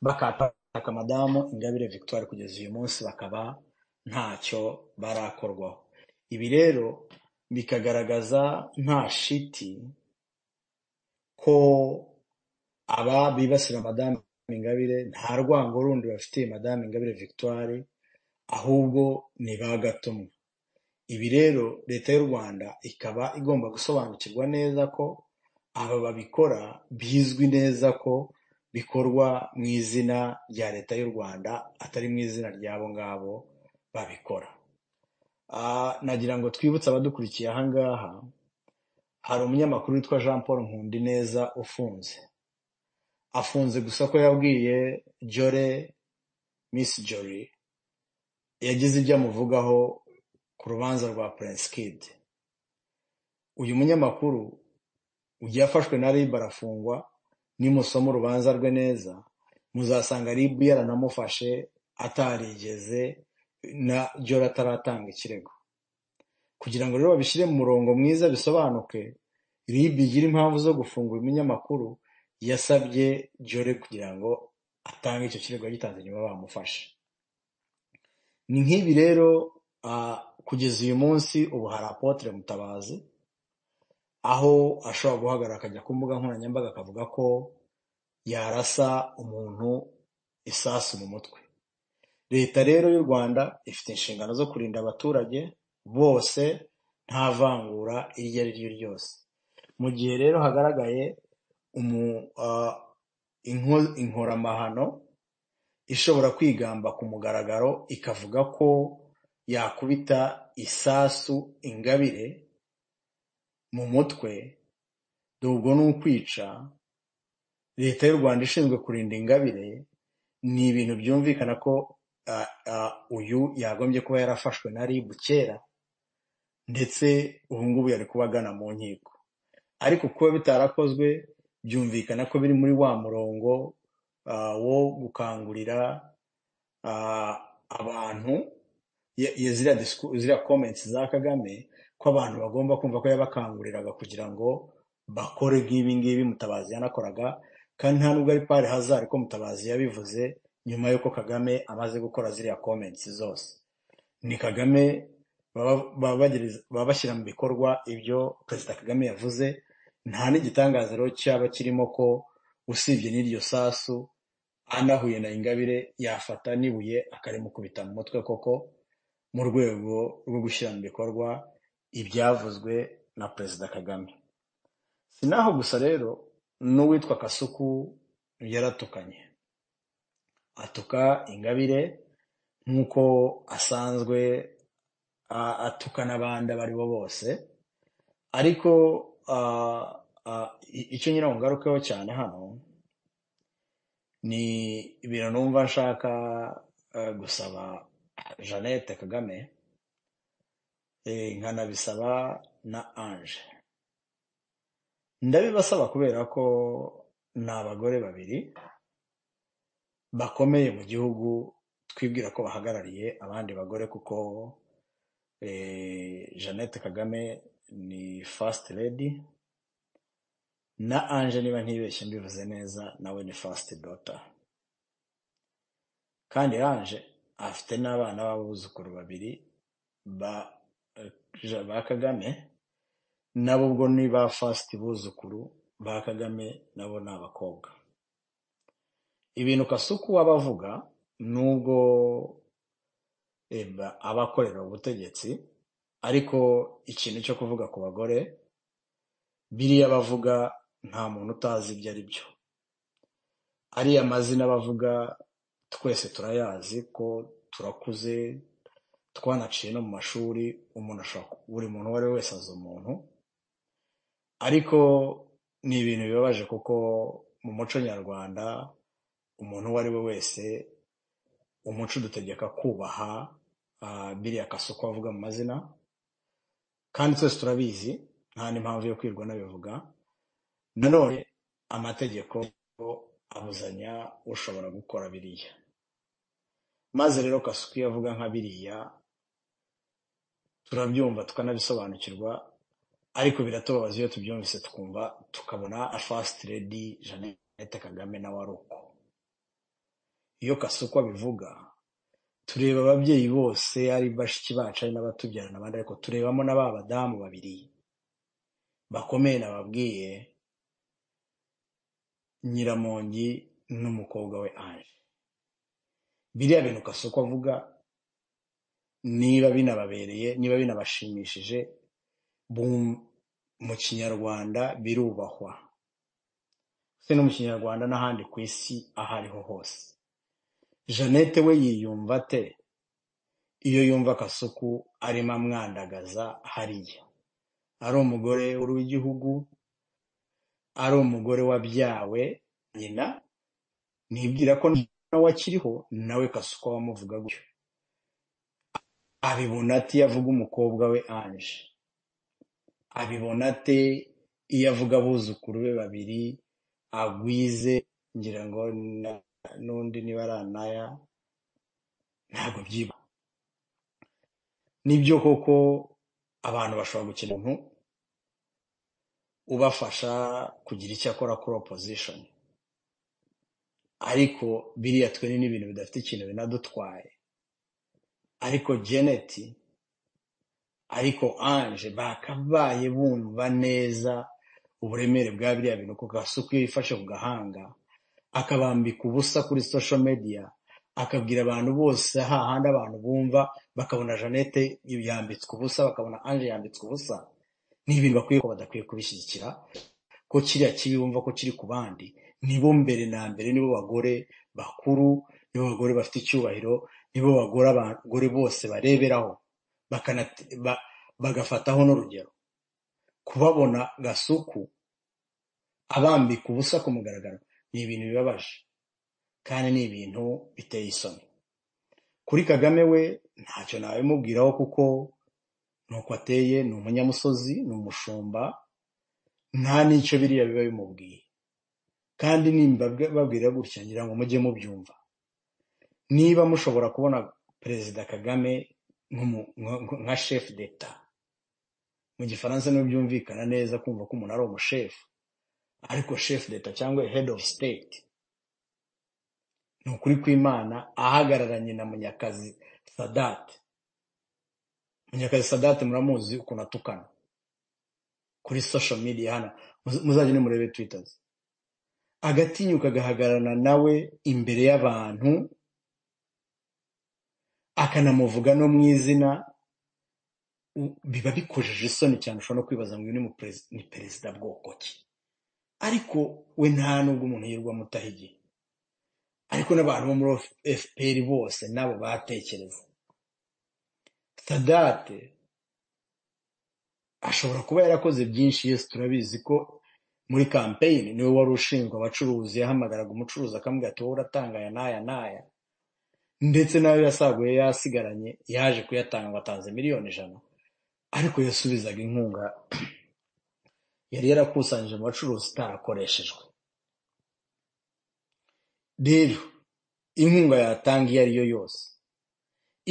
bakataka madamu ingabire victoire kugeza uyu munsi bakaba ntacyo barakorwaho ibi rero bikagaragaza nta shiti ko aba bibasira madamu ingabire nta rwango rundi bafitiye madamu ingabire victoire ahubwo ni ba gatumwa ibi rero leta y'u rwanda ikaba igomba gusobanukirwa neza ko aba babikora bizwi neza ko bikorwa mu izina rya leta y'u rwanda atari mu izina ry'abo ngabo babikora Ah, nagira ngo twibutse abadukurikiye aha ngaha hari umunyamakuru witwa jean paul nkundineza ufunze afunze gusa ko yabwiye jore miss jori yagize ibyo amuvugaho ku rubanza rwa prince kid uyu munyamakuru ugiye afashwe na rib arafungwa nimusoma urubanza rwe neza muzasanga rib yaranamufashe atarigeze na jora ataratanga ikirego kugira ngo rero babishyire mu murongo mwiza bisobanuke rib igira impamvu zo gufunga uyu munyamakuru yasabye jore kugira ngo atange icyo kirego yagitanze nyuma bamufashe ni nk'ibi rero ah, kugeza uyu munsi ubu hari apotre mutabazi aho ashobora guhagarara akajya ku mbuga nkoranyambaga akavuga ko yarasa umuntu isasu mu mutwe leta rero y'u rwanda ifite inshingano zo kurinda abaturage bose nta vangura iryo ari ryo ryose mu gihe rero hagaragaye umu, ah, inko- inkoramahano ishobora kwigamba ku mugaragaro ikavuga ko yakubita isasu ingabire mu mutwe dore ubwo ni ukwica leta y'u rwanda ishinzwe kurinda ingabire ni ibintu byumvikana ko ah, ah, uyu yagombye kuba yarafashwe na rib kera ndetse ubu ngubu yari kuba agana mu nkiko ariko kuba bitarakozwe byumvikana ko biri muri wa murongo ah, wo gukangurira ah, abantu ye- ye- ziriya disku- ziriya comments za kagame ko abantu bagomba kumva ko yabakanguriraga kugira ngo bakore nk'ibi ngibi mutabazi yanakoraga kandi nta nubwo ari pari hazari ko mutabazi yabivuze nyuma y'uko kagame amaze gukora ziriya comments zose ni kagame baba babagereza- baba bashyira mu bikorwa ibyo perezida kagame yavuze nta n'igitangaza rero cyaba kirimo ko usibye n'iryo sasu anahuye na ingabire yafata n'ibuye akarimukubita mu mutwe koko mu rwego rwo gushyira mu bikorwa ibyavuzwe na perezida kagame si naho gusa rero n'uwitwa kasuku yaratukanye atuka ingabire nk'uko asanzwe a- atuka n'abandi abo ari bo bose ariko ah, ah, i- icyo ngira ngo ngarukeho cyane hano ni ibintu numva nshaka eh, gusaba jeannette kagame eh, nkanabisaba na ange ndabibasaba kubera ko ni abagore babiri bakomeye mu gihugu twibwira ko bahagarariye abandi bagore kuko eh, jeannette kagame ni first lady na ange niba ntibeshye mbivuze neza nawe ni first daughter kandi ange afite n'abana b'abuzukuru babiri ba eh, ba kagame nabo ubwo ni ba first buzukuru ba kagame nabo ni abakobwa ibintu kasuku aba avuga nubwo eh, ba- aba akorera ubutegetsi ariko ikintu cyo kuvuga ku bagore biriya bavuga nta muntu utazi ibyo ari byo ariya mazina bavuga twese turayazi ko turakuze twanaciye no mu mashuri umuntu ashobora ku- buri muntu uwo ari we wese azi umuntu ariko ni ibintu bibabaje kuko mu muco nyarwanda umuntu uwo ari we wese umuco udutegeka kubaha ah, biriya kasuku avuga mu mazina kandi twese turabizi nta n'impamvu yo kwirwa nabivuga nanone amategeko abuzanya ushobora gukora biriya maze rero kasuku iyo avuga nka biriya turabyumva tukanabisobanukirwa ariko biratubabaza iyo tubyumvise tukumva tukabona afasiti redi jeannette kagame nawe ari uko iyo kasuku abivuga tureba ababyeyi bose ari bashiki bacu ari n'abatubyara n'abandi ariko turebamo na ba badamu babiri bakomeye nababwiye nyiramongi n'umukobwa we ange biriya bintu kasuku avuga niba binababereye niba binabashimishije bum- mu kinyarwanda birubahwa se no mu kinyarwanda n'ahandi ku isi aho ariho hose jeannette we yiyumva ate iyo yumva akasuku arimo amwandagaza hariya ari umugore w'igihugu ari umugore wabyawe nyina nibwira ko nawe akiriho nawe kasuku wamuvuga gutyo abibona ati iyo avuga umukobwa we anje abibona ate iyo avuga abuzukuru be babiri agwize ngira ngo na- n'undi niba ari anaya ntabwo byiba nibyo koko abantu bashobora gukina umuntu ubafasha kugira icyo akora kuri opposition ariko biriya twe ni n'ibintu bidafite ikintu binadutwaye ariko janet ariko anje bakabaye bumva neza uburemere bwa biriya bintu kuko gasuku iyo yifashe ku gahanga akabambika ubusa kuri social media akabwira abantu bose hahandi abantu bumva bakabona jeannette yambitswe ubusa bakabona anje yambitswe ubusa ni ibintu bakwiye ko badakwiye kubishyigikira ko kiriya kibi bumva ko kiri ku bandi nibo mbere na mbere nibo bagore bakuru nibo bagore bafite icyubahiro nibo bagore abagore bose bareberaho bakana- ba- bagafataho n'urugero kubabona gasuku abambika ubusa ku mugaragaro ni ibintu bibabaje kandi ni ibintu biteye isoni kuri kagame we ntacyo nabimubwiraho kuko ni uko ateye ni umunyamusozi ni umushumba nta n'icyo biriya biba bimubwiye kandi nimba babwira gutya ngira ngo mujye mubyumva niba mushobora kubona perezida kagame nk'umu- nka nka chef d'etat mu gifaransa niho byumvikana neza kumva ko umuntu ari umushefu ariko chef d'etat cyangwa head of state ni ukuri kw'imana ahagararanye na munyakazi sadate munyakazi sadate muramuzi ukuntu atukana kuri social media hano Muz- muzajye nimurebe twitter ze agatinyuka agahagararana nawe imbere y'abantu akanamuvuga no mu izina u- biba bikojeje isoni cyane ushobora no kwibaza ngo uyu ni mu perez- ni perezida bwoko ki ariko we nta nubwo umuntu yirwa amutaha igihe ariko n'abantu bo muri fpr bose nabo batekereza sadate ashobora kuba yarakoze byinshi yesu turabizi ko muri kampeyini niwe wari ushinzwe abacuruzi yahamagaraga umucuruzi akamubwira ati wowe uratanga aya n'aya n'aya ndetse nayo yasaguye yasigaranye yaje kuyatanga ngo atanze miliyoni ijana ariko yasubizaga inkunga yari yarakusanyije mu bacuruzi itarakoreshejwe rero inkunga yatanga iyo ari yo yose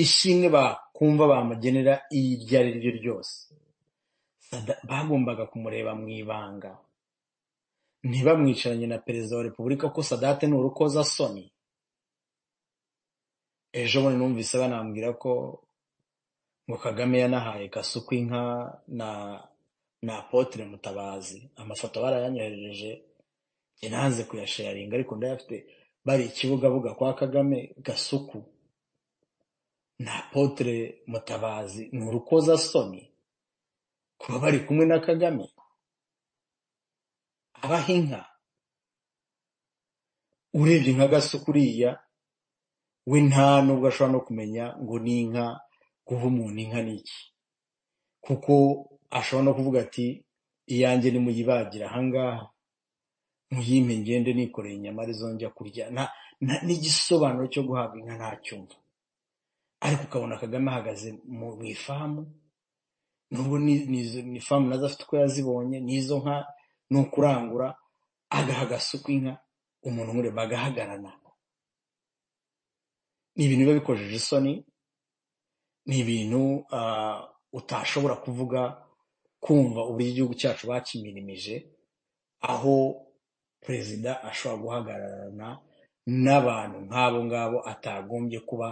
ishimwe bakumva bamugenera iryo ari ryo ryose Sada- bagombaga kumureba mu ibanga ntibamwicaranye na perezida wa repubulika ko sadate ni urukozasoni ejo bundi numvise banambwira ko ngo kagame yanahaye kasuku inka na na apotre mutabazi amafoto barayanyoherereje njye nanze kuyasharinga ariko ndayafite bari ikibugabuga kwa kagame gasuku na apotre mutabazi ni urukozasoni kuba bari kumwe na kagame abaha inka urebye nka gasuku uriya we nta nubwo ashobora no kumenya ngo ni inka guha umuntu inka ni iki kuko ashobora no kuvuga ati iyanjye nimuyibagira ahangaha muyimpe ngende nikoreye inyama arizo njya kurya Nta- nta- n'igisobanuro cyo guhabwa inka ntacyumva ariko ukabona kagame ahagaze mu mu ifamu nubwo ni- ni izo- ni ifamu nazo afite uko yazibonye n'izo nka ni ukurangura agaha agasuka inka umuntu umureba agahagarana ni ibintu biba bikojeje isoni ni ibintu ah, utashobora kuvuga kumva uburyo igihugu cyacu bakimirimije aho perezida ashobora guhagararana n'abantu nk'abo ngabo atagombye kuba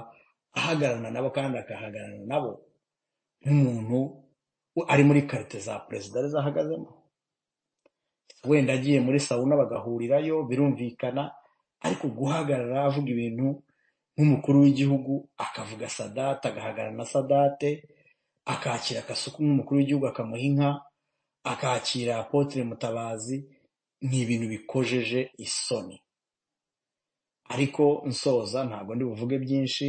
ahagararana nabo kandi agahagararana nabo nk'umuntu u- ari muri karite za perezida arizo ahagazemo wenda agiye muri sawuna bagahurirayo birumvikana ariko guhagarara avuga ibintu nk'umukuru w'igihugu akavuga sadate agahagarara na sadate akakira akasuku nk'umukuru w'igihugu akamuha inka akakira apotre mutabazi ni ibintu bikojeje isoni ariko nsoza ntabwo ndi buvuge byinshi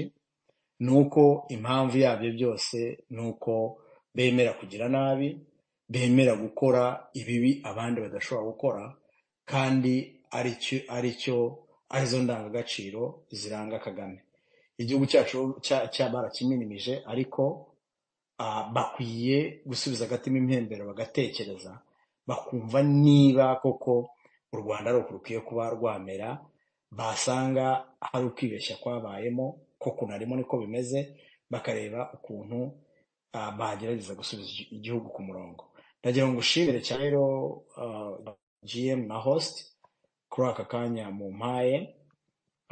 ni uko impamvu yabyo byose ni uko bemera kugira nabi bemera gukora ibibi abandi badashobora gukora kandi aricyo aricyo arizo ndangagaciro ziranga kagame igihugu cyacu cya- cya barakiminimije ariko ah, bakwiye gusubiza agatima impembero bagatekereza bakumva niba koko u rwanda ari uku rukwiye kuba rwamera basanga hari ukwibeshya kwabayemo ko kunarimo niko bimeze bakareba ukuntu ah, bagerageza gusubiza igi- igihugu ku murongo ndagira ngo ushimire cyane rero ah, gm na host kuri aka kanya mu mpaye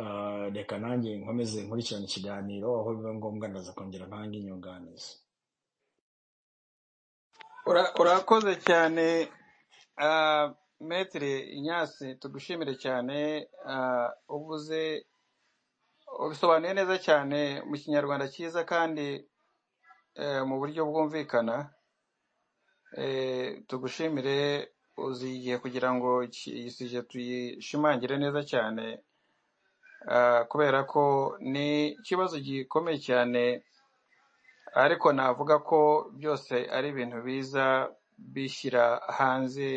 Ah, reka nanjye nkomeze nkurikirane ikiganiro aho biba ngombwa ndaza kongera ntange inyunganizi Ura- urakoze cyane ah, metere inyasi tugushimire cyane ah, uvuze ubisobanuye neza cyane mu kinyarwanda cyiza kandi eh, mu buryo bwumvikana Eh, tugushimire uzigiye kugira ngo iki- iyi si tuyishimangire neza cyane ah, kubera ko ni ikibazo gikomeye cyane ariko navuga ko byose ari ibintu biza bishyira hanze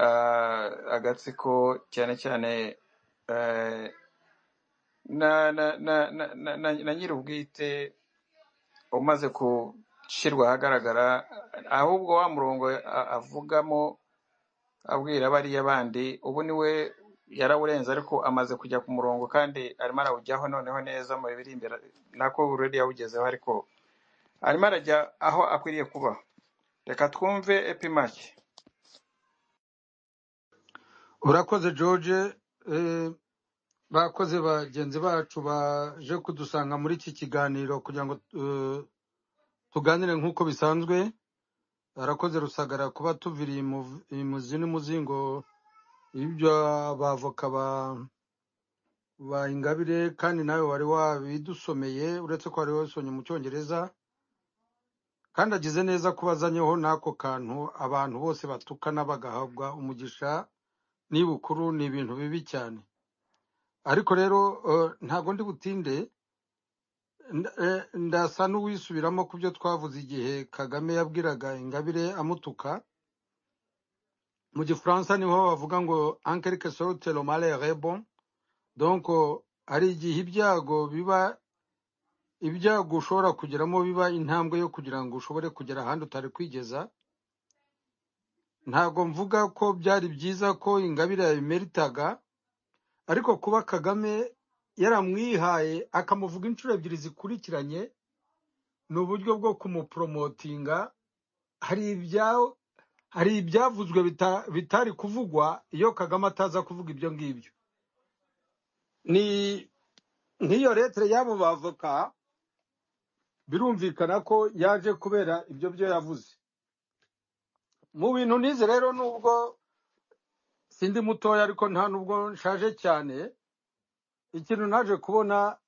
ah, agatsiko cyane cyane eh, na na na na na na- na nyir'ubwite umaze gushyirwa ahagaragara ahubwo wa murongo a- avugamo abwira bariya bandi ubu niwe yarawurenze ariko amaze kujya ku murongo kandi arimo arawujyaho noneho neza mu biri imbere nako uredi yawugezeho ariko arimo arajya aho akwiriye kuba reka twumve epimake urakoze george eh, bakoze bagenzi bacu baje kudusanga muri iki kiganiro kugira ngo eh, tuganire nk'uko bisanzwe arakoze rusagara kuba tuviriye mu- mu zini muzingo y'ibyo abavoka ba ba ingabire kandi nawe wari wabidusomeye uretse ko wari wasomye mu cyongereza kandi agize neza ko bazanyeho n'ako kantu abantu bose batukana bagahabwa umugisha n'ibukuru ni ibintu bibi cyane ariko rero eh, ntabwo ndi butinde Nda- eh, ndasa n'uwisubiramo ku byo twavuze igihe kagame yabwiraga ingabire amutuka mu gifaransa niho bavuga ngo en quelque sorte le malheur est bon donc oh, hari igihe ibyago biba ibyago ushobora kugeramo biba intambwe yo kugira ngo ushobore kugera ahandi utari kwigeza ntabwo mvuga ko byari byiza ko ingabire yabimeritaga ariko kuba kagame yaramwihaye akamuvuga inshuro ebyiri zikurikiranye ni uburyo bwo kumuporomotinga hari ibya hari ibyavuzwe bita- bitari kuvugwa iyo kagame ataza kuvuga ibyo ngibyo ni nk'iyo leta y'abo bavoka birumvikana ko yaje kubera ibyo byo yavuze mu bintu nize rero nubwo sindi mutoya ariko nta nubwo nshaje cyane ikintu naje kubona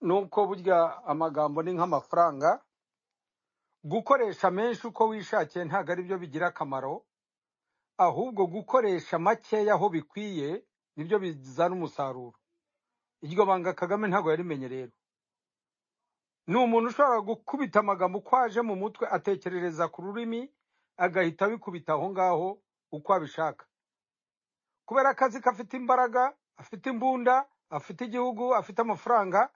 ni uko burya amagambo ni nk'amafaranga gukoresha menshi uko wishakiye ntabwo ari byo bigira akamaro ahubwo gukoresha makeya aho bikwiye nibyo bizana umusaruro iryo banga kagame ntabwo yarimenye rero ni umuntu ushobora gukubita amagambo uko aje mu mutwe atekerereza ku rurimi agahita abikubita aho ngaho uko abishaka kubera akazi ko afite imbaraga afite imbunda afite igihugu afite amafaranga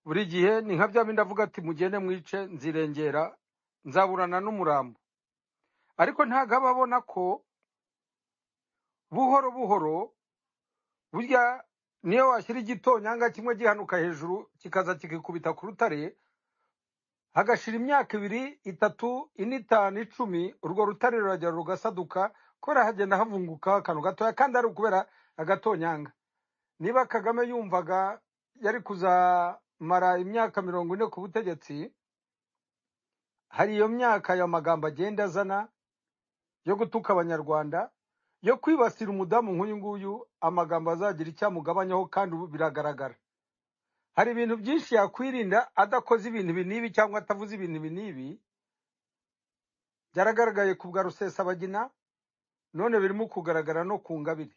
buri gihe ni nka bya bindi avuga ati mugende mwice nzirengera nzaburana n'umurambo ariko ntabwo aba abona ko buhoro buhoro burya niyo washyira igitonyanga kimwe gihanuka hejuru kikaza kikikubita ku rutare hagashira imyaka ibiri itatu ine itanu icumi urwo rutare ruragera rugasaduka kubera hagenda havunguka akantu gatoya kandi ari ukubera agatonyanga niba kagame yumvaga yari kuzamara imyaka mirongo ine ku butegetsi hari iyo myaka ayo magambo agenda azana yo gutuka abanyarwanda yo kwibasira umudamu nk'uyu nguyu amagambo azagira icyamugabanyaho kandi ubu biragaragara hari ibintu byinshi yakwirinda adakoze ibintu ibi n'ibi cyangwa atavuze ibintu ibi n'ibi byaragaragaye ku bwa rusesabagina none birimo kugaragara no ku ngabire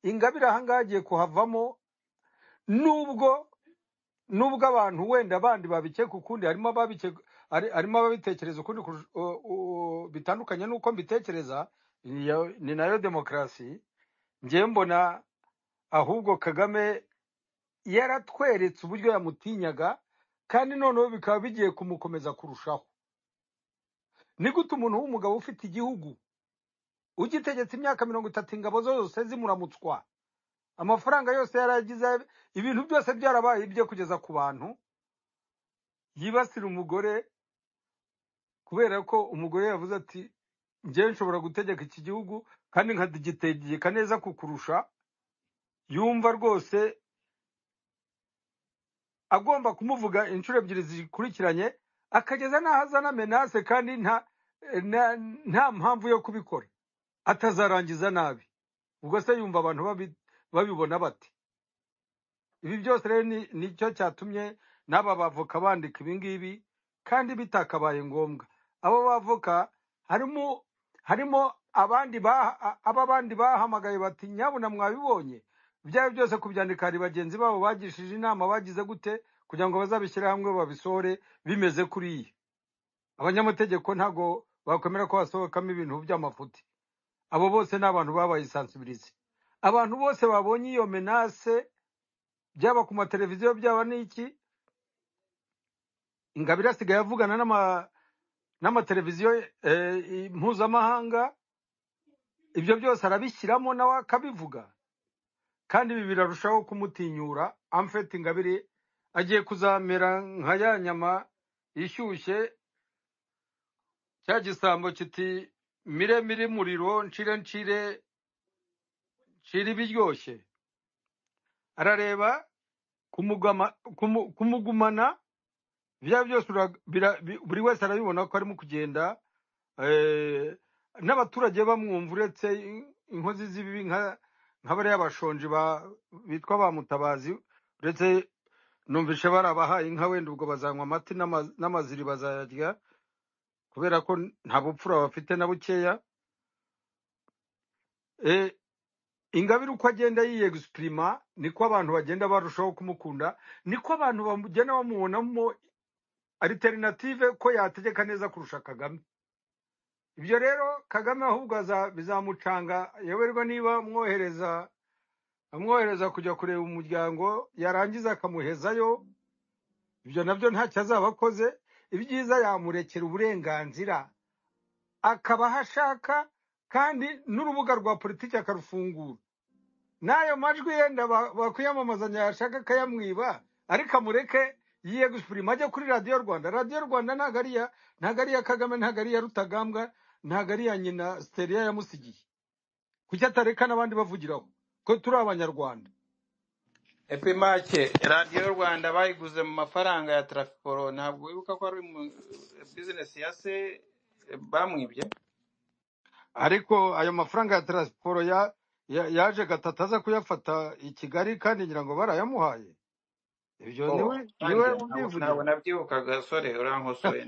ingabire ahangaha agiye kuhavamo nubwo nubwo abantu wenda abandi babikeka ukundi harimo ababike- hari- harimo ababitekereza ukundi kurusha- u- u- bitandukanye n'uko mbitekereza niyo- ni nayo demokarasi ngewe mbona ahubwo kagame yaratweretse uburyo yamutinyaga kandi noneho bikaba bigiye kumukomeza kurushaho ni gute umuntu w'umugabo ufite igihugu ugitegetse imyaka mirongo itatu ingabo zose zimuramutswa amafaranga yose yaragize ibintu byose byarabaye ibye kugeza ku bantu yibasira umugore kubera ko umugore yavuze ati njyewe nshobora gutegeka iki gihugu kandi nkadigitegeka neza kukurusha yumva rwose agomba kumuvuga inshuro ebyiri zikurikiranye akageza n'aho azana menase kandi nta nta- nta mpamvu yo kubikora atazarangiza nabi ubwo se yumva abantu babi- babibona bate ibi byose rero ni nicyo cyatumye n'aba bavoka bandika ibi ngibi kandi bitakabaye ngombwa abo bavoka harimo harimo abandi ba- a- aba bandi bahamagaye bati nyabuna mwabibonye ibyawe byose kubyandika hari bagenzi babo bagishije inama bagize gute kugira ngo bazabishyire hamwe babisohore bimeze kuriya abanyamategeko ntabwo bakwemera ko hasohokamo ibintu by'amafuti abo bose ni abantu babaye sansibilize abantu bose babonye iyo menase byaba ku mateleviziyo byaba n'iki ingabire asigaye avugana n'ama- n'amateleviziyo eh, i- mpuzamahanga ibyo byose arabishyiramo nawe akabivuga kandi ibi birarushaho kumutinyura amfeti ingabire agiye kuzamera nka ya nyama ishyushye cya gisambo kiti mire mire muriro nshire nshire nshire ibiryoshye arareba kumugama- kumu- kumugumana bya byose ura- bira- bi- buri wese arabibona ko arimo kugenda eh, n'abaturage bamwumva uretse in- inkozi z'ibibi nka nka bariya bashonji ba- bitwa ba mutabazi uretse numvishe barabahaye inka wenda ubwo bazanywa amata n'ama- n'amaziri bazayarya kubera ko nta bupfura bafite na bukeya Eh, ingabire uko agenda yiyegisipirima niko abantu bagenda barushaho kumukunda niko abantu bagenda bamubonamo alternative ko yategeka neza kurusha kagame ibyo rero kagame ahubwo aza- bizamucanga yoberwa niba amwohereza amwohereza kujya kureba umuryango yarangiza akamuhezayo ibyo nabyo ntacyo azaba akoze ibyiza yamurekera uburenganzira akaba aho ashaka kandi n'urubuga rwa politiki akarufungura n'ayo majwi yenda ba- bakwiyamamazanya yashaka akayamwiba ariko amureke yiye gusupirima ajya kuri radiyo rwanda radiyo rwanda ntabwo ari iya ntabwo ari iya kagame ntabwo ari iya rutagambwa ntabwo ari iya nyina siteriya yamusigiye kuki atareka n'abandi bavugiraho ko turi abanyarwanda epi make radiyo rwanda bayiguze mu mafaranga ya tarafikoro ntabwo wibuka ko ari mu bizinesi ya se eh, bamwibye ariko ayo mafaranga ya taransiporo ya- ya- yaje gatatu aza kuyafata i kigali kandi ngira ngo barayamuhaye ibyo niwe oh niwe kandi ntabwo ubyivugira ntabwo nabyibukaga sore urankosoye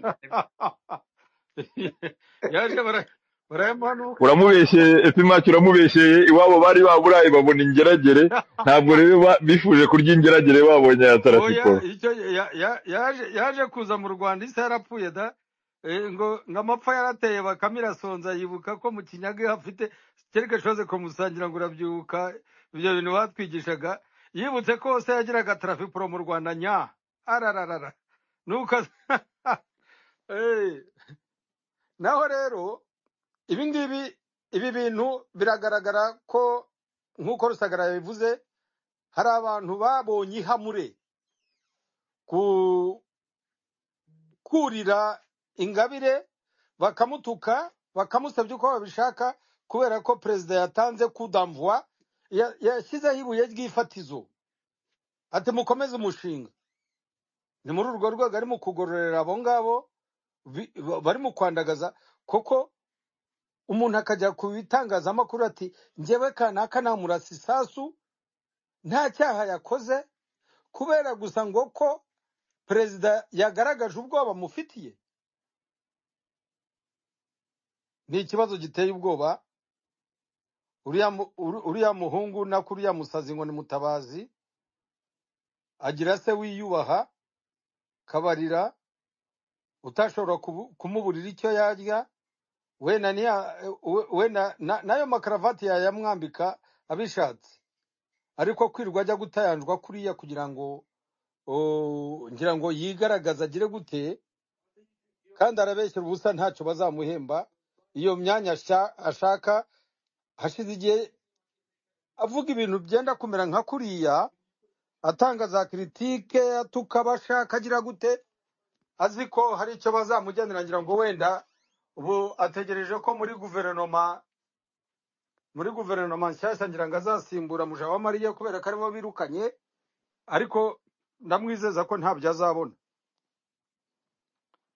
yaje bara- barayamuhanuka uramubeshyeye epimaki uramubeshyeye iwabo bari baburaye babona ingeragere ntabwo rero ba- bifuje kurya ingeragere babonye ya oya tarafikoro icyo ya- ya- yaje yaje kuza mu rwanda isi yarapfuye da Eh, ngo ngo amapfa yarateye bakame irasonza yibuka ko mu kinyaga hafite kereka shoze kumusangira ngo urabyibuka ibyo bintu batwigishaga yibutse ko hose yagiraga tarafipuro mu rwanda nya arararara nuko Eh, naho rero ibi ngibi ibi bintu biragaragara ko nk'uko rusagara yabivuze hari abantu babonye ihamure ku kurira ingabire bakamutuka bakamusabye uko babishaka kubera ko perezida yatanze kudamvwa ya- yashyizeho ibuye ry'ifatizo ati mukomeze umushinga ni muri urwo rwego arimo kugororera abo ngabo bi- ba- bari mu kwandagaza koko umuntu akajya ku bitangazamakuru ati njyewe kanaka namurasa isasu nta cyaha yakoze kubera gusa ngo ko perezida yagaragaje ubwoba amufitiye ni ikibazo giteye ubwoba uriya mu- uri- uriya muhungu na kuriya musazi ngo ni mutabazi agira se wiyubaha kabarira utashobora kubu- kumuburira icyo yarya wenda niya we- wenda na- nayo makaravati yayamwambika abishatse ariko kwirirwa ajya gutayanjwa kuriya kugira ngo o, ngira ngo yigaragaze agire gute kandi arabeshyira ubusa ntacyo bazamuhemba iyo myanya asha- ashaka hashize igihe avuga ibintu byenda kumera nka kuriya atanga za kiritike atuka abashaka agira gute azi ko hari icyo bazamugenera ngira ngo wenda ubu ategereje ko muri guverinoma muri guverinoma nshyashya ngira ngo azasimbura Mujawamariya kubera ko aribo birukanye ariko ndamwizeza ko ntabyo azabona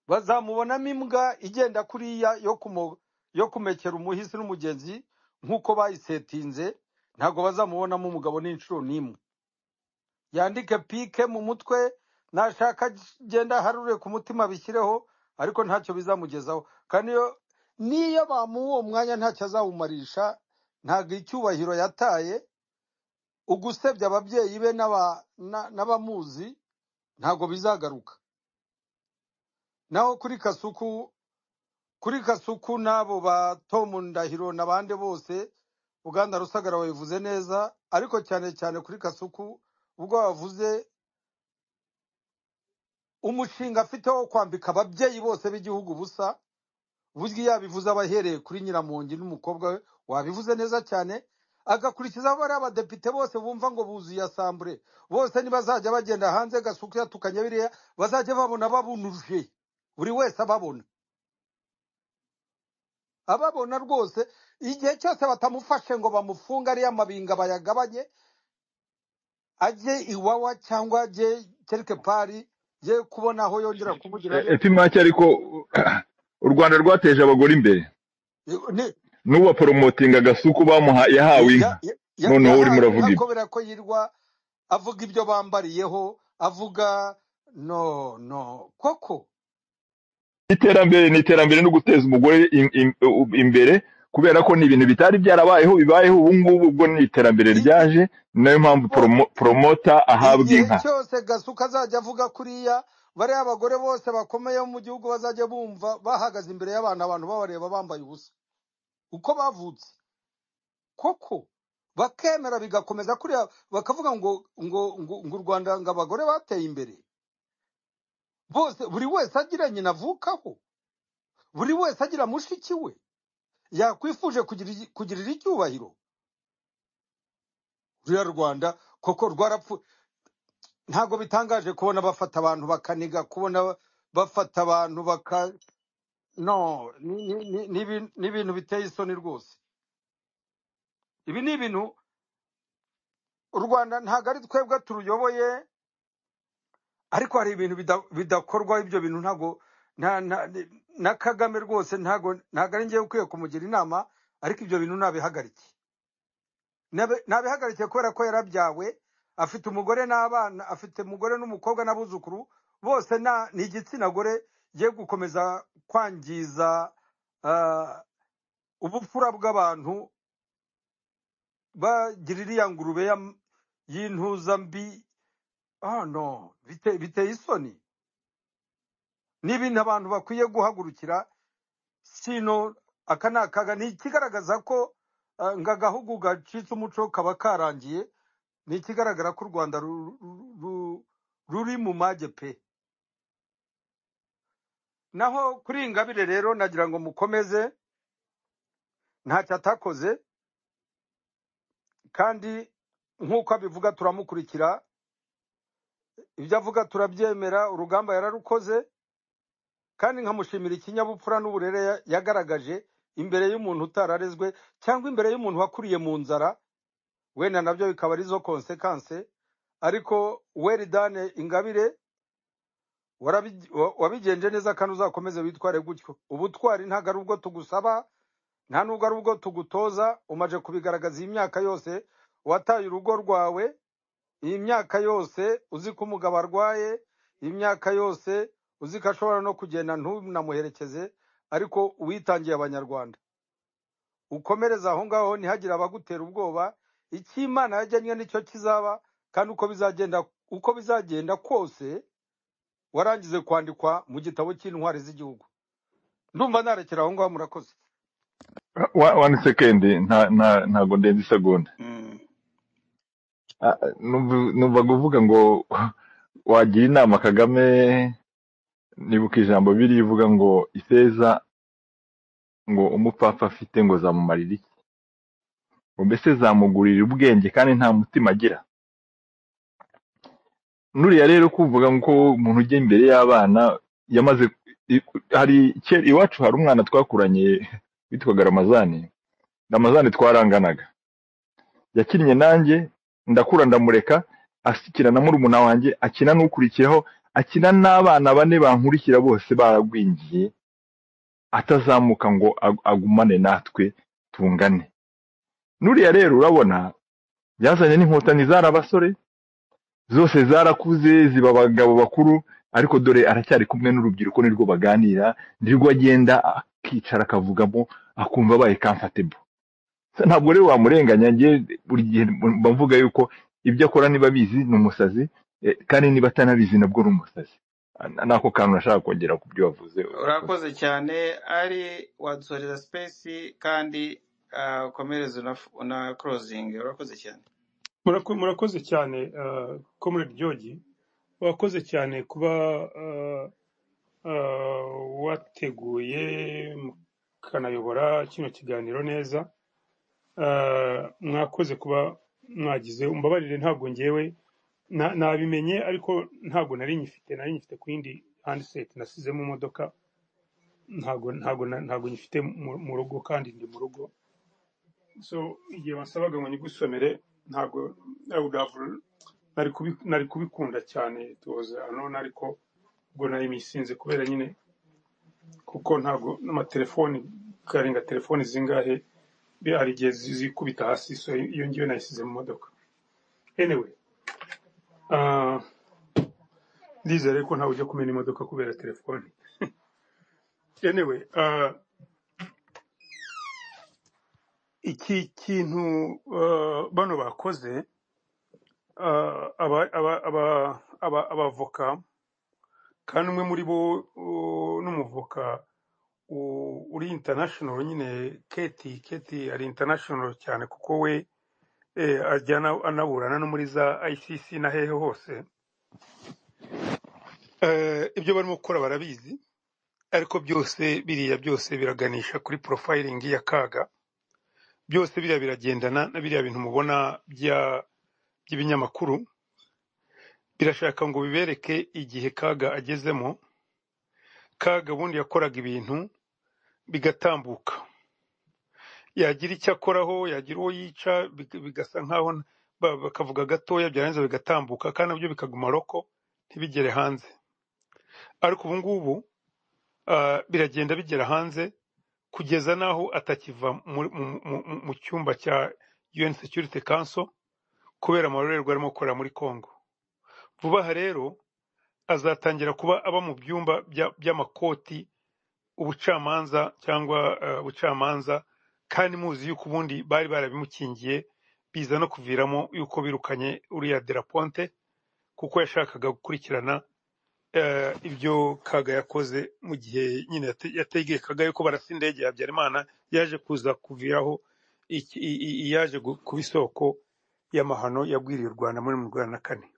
bazamubonamo imbwa igenda kuriya yo kumo- yo kumekera umuhisi n'umugezi nk'uko bayisetinze ntabwo bazamubonamo umugabo n'inshuro n'imwe yandike pike mu mutwe nashaka agenda aharure ku mutima bishyireho ariko ntacyo bizamugezaho kandi iyo- niyo bamuha uwo mwanya ntacyo azawumarisha ntabwo icyubahiro yataye ugusebya ababyeyi be n'aba- na- n'abamuzi ntabwo bizagaruka naho kuri kasuku kuri kasuku n'abo ba tom ndahiro n'abandi bose uganda rusagara wabivuze neza ariko cyane cyane kuri kasuku ubwo bavuze umushinga afite wo kwambika ababyeyi bose b'igihugu ubusa burya iyo abivuze aba ahereye kuri nyiramongi n'umukobwa we wabivuze neza cyane agakurikizaho bariya abadepite bose bumva ngo buzuye asambure bose nibazajya bagenda hanze gasuku yatukanye biriya bazajya babona babunuje buri wese ababona ababona rwose igihe cyose batamufashe ngo bamufunge ariya mabinga bayagabanye ajye iwawa cyangwa ajye kereke pari ye kubona aho yongera kumugirayo epimake ariko u rwanda rwateje abagore imbere ni n'uwaporomotinga agasuku bamuha yahawe inka ya- ya- ya- noneho urimo yahawe uravuga inka ibyo kubera ko yirwa avuga ibyo bambariyeho avuga no no koko iterambere ni iterambere no guteza umugore im- im- u- imbere kubera ko ni ibintu bitari byarabayeho bibayeho ubu ngubu ubwo ni iterambere igi- ryaje nayo mpamvu bo- poromo- poromota ahabwa igihe inka cyose gasuka azajya avuga kuriya bariya abagore bose bakomeye bo mu gihugu bazajya bumva bahagaze imbere y'abantu abantu babareba bambaye ubusa uko bavutse koko bakemera bigakomeza kuriya bakavuga ngo ngo ngo, ngo u rwanda ngo abagore bateye imbere bose buri wese agira nyina avukaho buri wese agira mushiki we yakwifuje kugira- kugirira icyubahiro ruriya rwanda koko rwarapfu ntabwo bitangaje kubona bafata abantu bakaniga kubona bafata abantu baka no ni- ni- ni- ni ibin- ni ibintu biteye isoni rwose ibi ni ibintu u rwanda ntabwo ari twebwe turuyoboye ariko hari ibintu bida- bidakorwa ibyo bintu ntabwo na na na kagame rwose ntabwo ntabwo ari ngewe ukwiye kumugira inama ariko ibyo bintu nabihagarikiye Nabe- nabihagarikiye kubera ko yarabyawe afite umugore n'abana afite umugore n'umukobwa n'abuzukuru bose na- ni igitsina gore ye gukomeza kwangiza ah, ubupfura bw'abantu bagira iriya ngurube ya- y'intuza mbi oh no bite- biteye isoni ni ibintu abantu bakwiye guhagurukira sino aka ni akaga ni ikigaragaza ko ah, ngo agahugu gacitse umuco kaba karangiye ni ikigaragara ko u rwanda ru- ru- ru- ruri mu mage pe naho kuri iyi ngabire rero nagira ngo mukomeze ntacyo atakoze kandi nk'uko abivuga turamukurikira ibyo avuga turabyemera urugamba yararukoze kandi nkamushimira ikinyabupfura n'uburere ya- yagaragaje imbere y'umuntu utararezwe cyangwa imbere y'umuntu wakuriye mu nzara wenda nabyo bikaba ari zo konsekanse ariko weridane ingabire warabi- wa- wabigenje neza kandi uzakomeze witware gutyo ubutwari ntabwo ari ubwo tugusaba nta nubwo ari ubwo tugutoza umaze kubigaragaza iyi myaka yose wataye urugo rwawe iyi myaka yose uzi ko umugabo arwaye iyi myaka yose uzi ko ashobora no kugenda ntunamuherekeze ariko uwitangiye abanyarwanda ukomereze aho ngaho ntihagire abagutera ubwoba icyo imana yajyanye nicyo kizaba kandi uko bizagenda uko bizagenda kose warangize kwandikwa mu gitabo cy'intwari z'igihugu ndumva narekera aho ngaho murakoze Wa- one second nta- nta- ntago ndenze isegonda Mm. Ah, ah, numva numva kuvuga ngo wagira inama kagame nibuka ijambo biriya ivuga ngo ifeza ngo umupfapfa afite ngo zamumarira iki ngo mbese zamugurira ubwenge kandi nta mutima agira nuriya rero kuvuga ngo umuntu ujya imbere y'abana yamaze i- hari kera iwacu hari umwana twakuranye witwaga ramazani ramazani twaranganaga yakinnye nanjye ndakura ndamureka asikira na murumuna wanjye akina n'ukurikiyeho akina n'abana bane bankurikira bose baragwingiye atazamuka ngo ag- agumane natwe tungane nuriya rero urabona yazanye n'inkotanyi zari abasore zose zarakuze ziba abagabo bakuru ariko dore aracyari kumwe n'urubyiruko nirwo baganira nirwo agenda akicara akavugamo akumva abaye comfortable Se ntabwo rero wamurenganya njye buri gihe mba mvuga yuko ibyo akora niba abizi ni umusazi eh, kandi niba atanabizi nabwo ni umusazi Ah, nako kantu nashaka kongera ku byo wavuze urakoze urakoze cyane ari wadusoreza sipesi kandi ah, ukomereze una, una closing urakoze cyane Murako- murakoze cyane ah, comrade george wakoze cyane kuba ah, ah, wateguye mukanayobora kino kiganiro neza Ah, mwakoze kuba mwagize umbabarire ntabwo ngewe na- nabimenye ariko ntabwo nari nyifite nari nyifite ku yindi handset nasize mu modoka ntabwo ntabwo na- ntabwo nyifite mu- mu rugo kandi ndi mu rugo so igihe wansabaga ngo nyigusomere ntabwo I would have nari kubi- nari kubikunda cyane tuwoza anone ariko ubwo nari misinze kubera nyine kuko ntabwo n'amatelefoni karenga telefoni zingahe bi- hari igihe zi- zikubita hasi so iyo ngiyo nayisize mu modoka anyway ah, ndizere ko ntawe ujya kumena imodoka kubera telefoni anyway ah, iki kintu ah, bano bakoze ah, aba- aba- aba- aba- abavoka kandi umwe muri bo uh, n'umuvoka u- uri international nyine keti keti ari international cyane kuko we eh, ajya ana- anaburana no muri za icc na hehe hose Eh, ibyo barimo gukora barabizi ariko byose biriya byose biraganisha kuri profiling ya kaga byose biriya biragendana na biriya bintu mubona bya- by'ibinyamakuru birashaka ngo bibereke igihe kaga agezemo kaga ubundi yakoraga ibintu bigatambuka yagira icyo akoraho yagira uwo yica big- bigasa nkaho n- ba- bakavuga gatoya byarangiza bigatambuka kandi nabyo bikaguma roko ntibigere hanze ariko ubu ngubu ah, biragenda bigera hanze kugeza n'aho atakiva mu- mu- mu- mu- mu cyumba cya UN Security Council kubera amarorerwa arimo gukorera muri Congo vuba aha rero azatangira kuba aba mu byumba bya- by'amakoti ubucamanza cyangwa eh, ubucamanza kandi muzi yuko ubundi bari barabimukingiye biza no kuviramo yuko birukanye uriya delaponte kuko yashakaga gukurikirana eh, ibyo kaga yakoze mu gihe nyine yate- yategekaga yuko barasa indege ya habyarimana yaje kuza kuviraho iki- i- i- i- yaje gu- kuba isoko y'amahano yagwiriye u rwanda muri mu rwanda na kane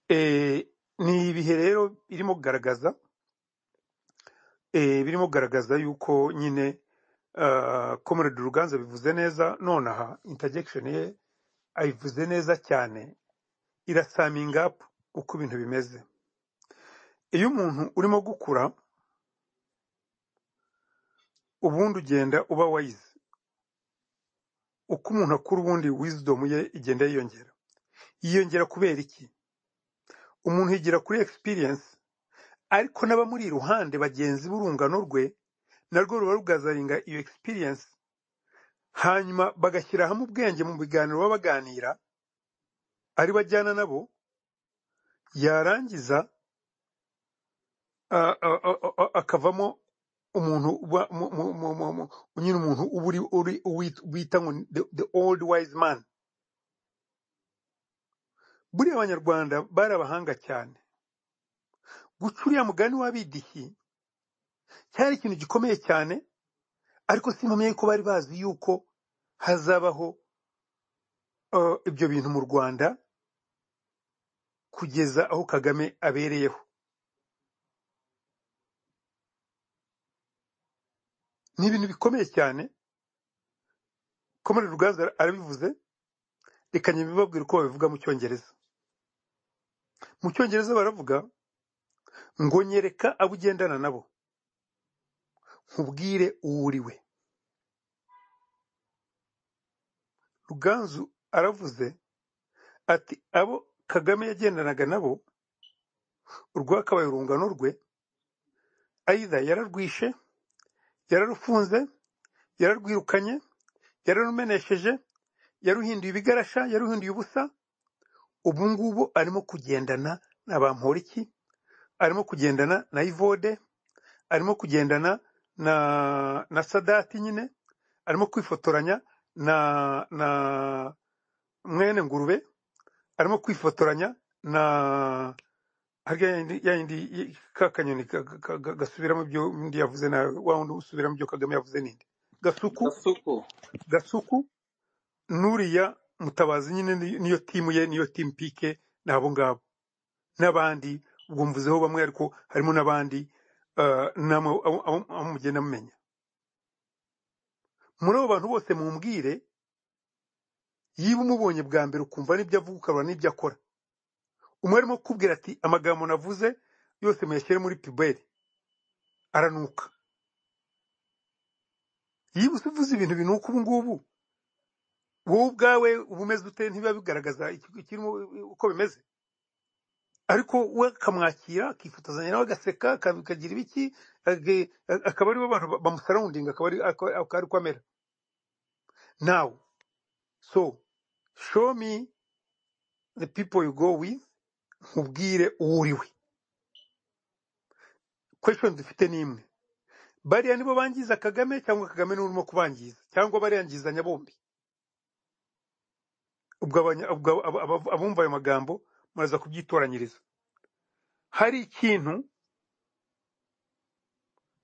Eh, ni ibihe rero birimo kugaragaza eh, birimo kugaragaza yuko nyine ah, comrade ruganza bivuze neza nonaha interjection ye ayivuze neza cyane irasaminga up uko ibintu bimeze iyo umuntu urimo gukura ubundi ugenda uba wayize uko umuntu akura ubundi wisdom ye igenda yiyongera yiyongera kubera iki umuntu yigira kuri experience ariko n'abamuri iruhande bagenzi b'urungano rwe narwo ruba rugazaringa iyo experience hanyuma bagashyira hamwe ubwenge mu biganiro baba baganira ari bo ajyana nabo yarangiza a- a- a- a- akavamo umuntu uba mu- mu- mu- mu- mu- nyine umuntu uba uri uri uwit- bita ngo ni the the old wise man buriya abanyarwanda bari abahanga cyane guca uriya mugani w'abidihi cyari ikintu gikomeye cyane ariko simpamye yuko bari bazi yuko hazabaho uh, ibyo bintu mu rwanda kugeza aho kagame abereyeho ni ibintu bikomeye cyane komere ruganza arabivuze reka ntibibabwire uko babivuga mu cyongereza mu cyongereza baravuga ngo nyereka abo ugendana nabo nkubwire uwo uri we ruganzu aravuze ati abo kagame yagendanaga nabo urwakabaye urungano rwe ayida yararwishe yararufunze yararwirukanye yararumenesheje yaruhinduye ibigarasha yaruhinduye ubusa ubu ngubu arimo kugendana na bamporiki arimo kugendana na ivode arimo kugendana na na sadati nyine arimo kwifotoranya na na mwene ngurube arimo kwifotoranya na harya yayindi yayindi ka kanyoni ka- ka- ka- gasubiramo ibyo undi yavuze na wa wundi usubiramo ibyo kagame yavuze ninde gasuku gasuku gasuku n'uriya mutabazi nyine ni- niyo timu ye niyo timu pike n'abo ngabo n'abandi ubwo mvuzeho bamwe ariko harimo n'abandi eh, namwe abo abo- abo mugenda mumenya muri abo bantu bose mumbwire yiba umubonye bwa mbere ukumva n'ibyo avuga ukabona n'ibyo akora umwe arimo kukubwira ati amagambo navuze yose muyashyire muri piberi aranuka yiba uvuze ibintu binuka ubu ngubu wowe ubwawe uba umeze ute ntibiba bigaragaza iki- ikirimo uko bimeze ariko we akamwakira akifotozanya nawe agaseka aka- akagira ibiki age- akaba aribo bantu ba- bamusarawundinga akaba ari- akaba- akaba ari ko amera nawe so show me the people you go with nkubwire uwo uri we question dufite ni imwe bariya nibo bangiza kagame cyangwa kagame niwe urimo kubangiza cyangwa bariyangizanya bombi ubwo abanya- ubwo aba- aba- aba- abumva ayo magambo muraza kubyitoranyiriza hari ikintu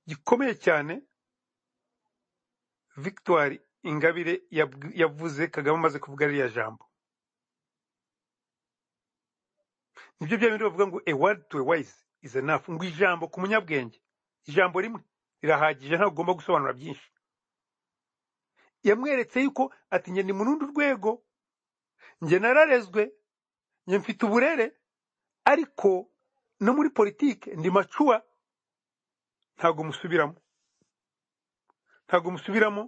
gikomeye cyane victoire ingabire yabw- yavuze kagame amaze kuvuga ririya jambo nibyo bya bindi bavuga ngo a word to a wise is enough ngo ijambo ku munyabwenge ijambo rimwe rirahagije ntabwo ugomba gusobanura byinshi yamweretse yuko ati njye ni mu rundi rwego njye nararezwe njye mfite uburere ariko no muri politike ndi macuwa ntabwo musubiramo ntabwo musubiramo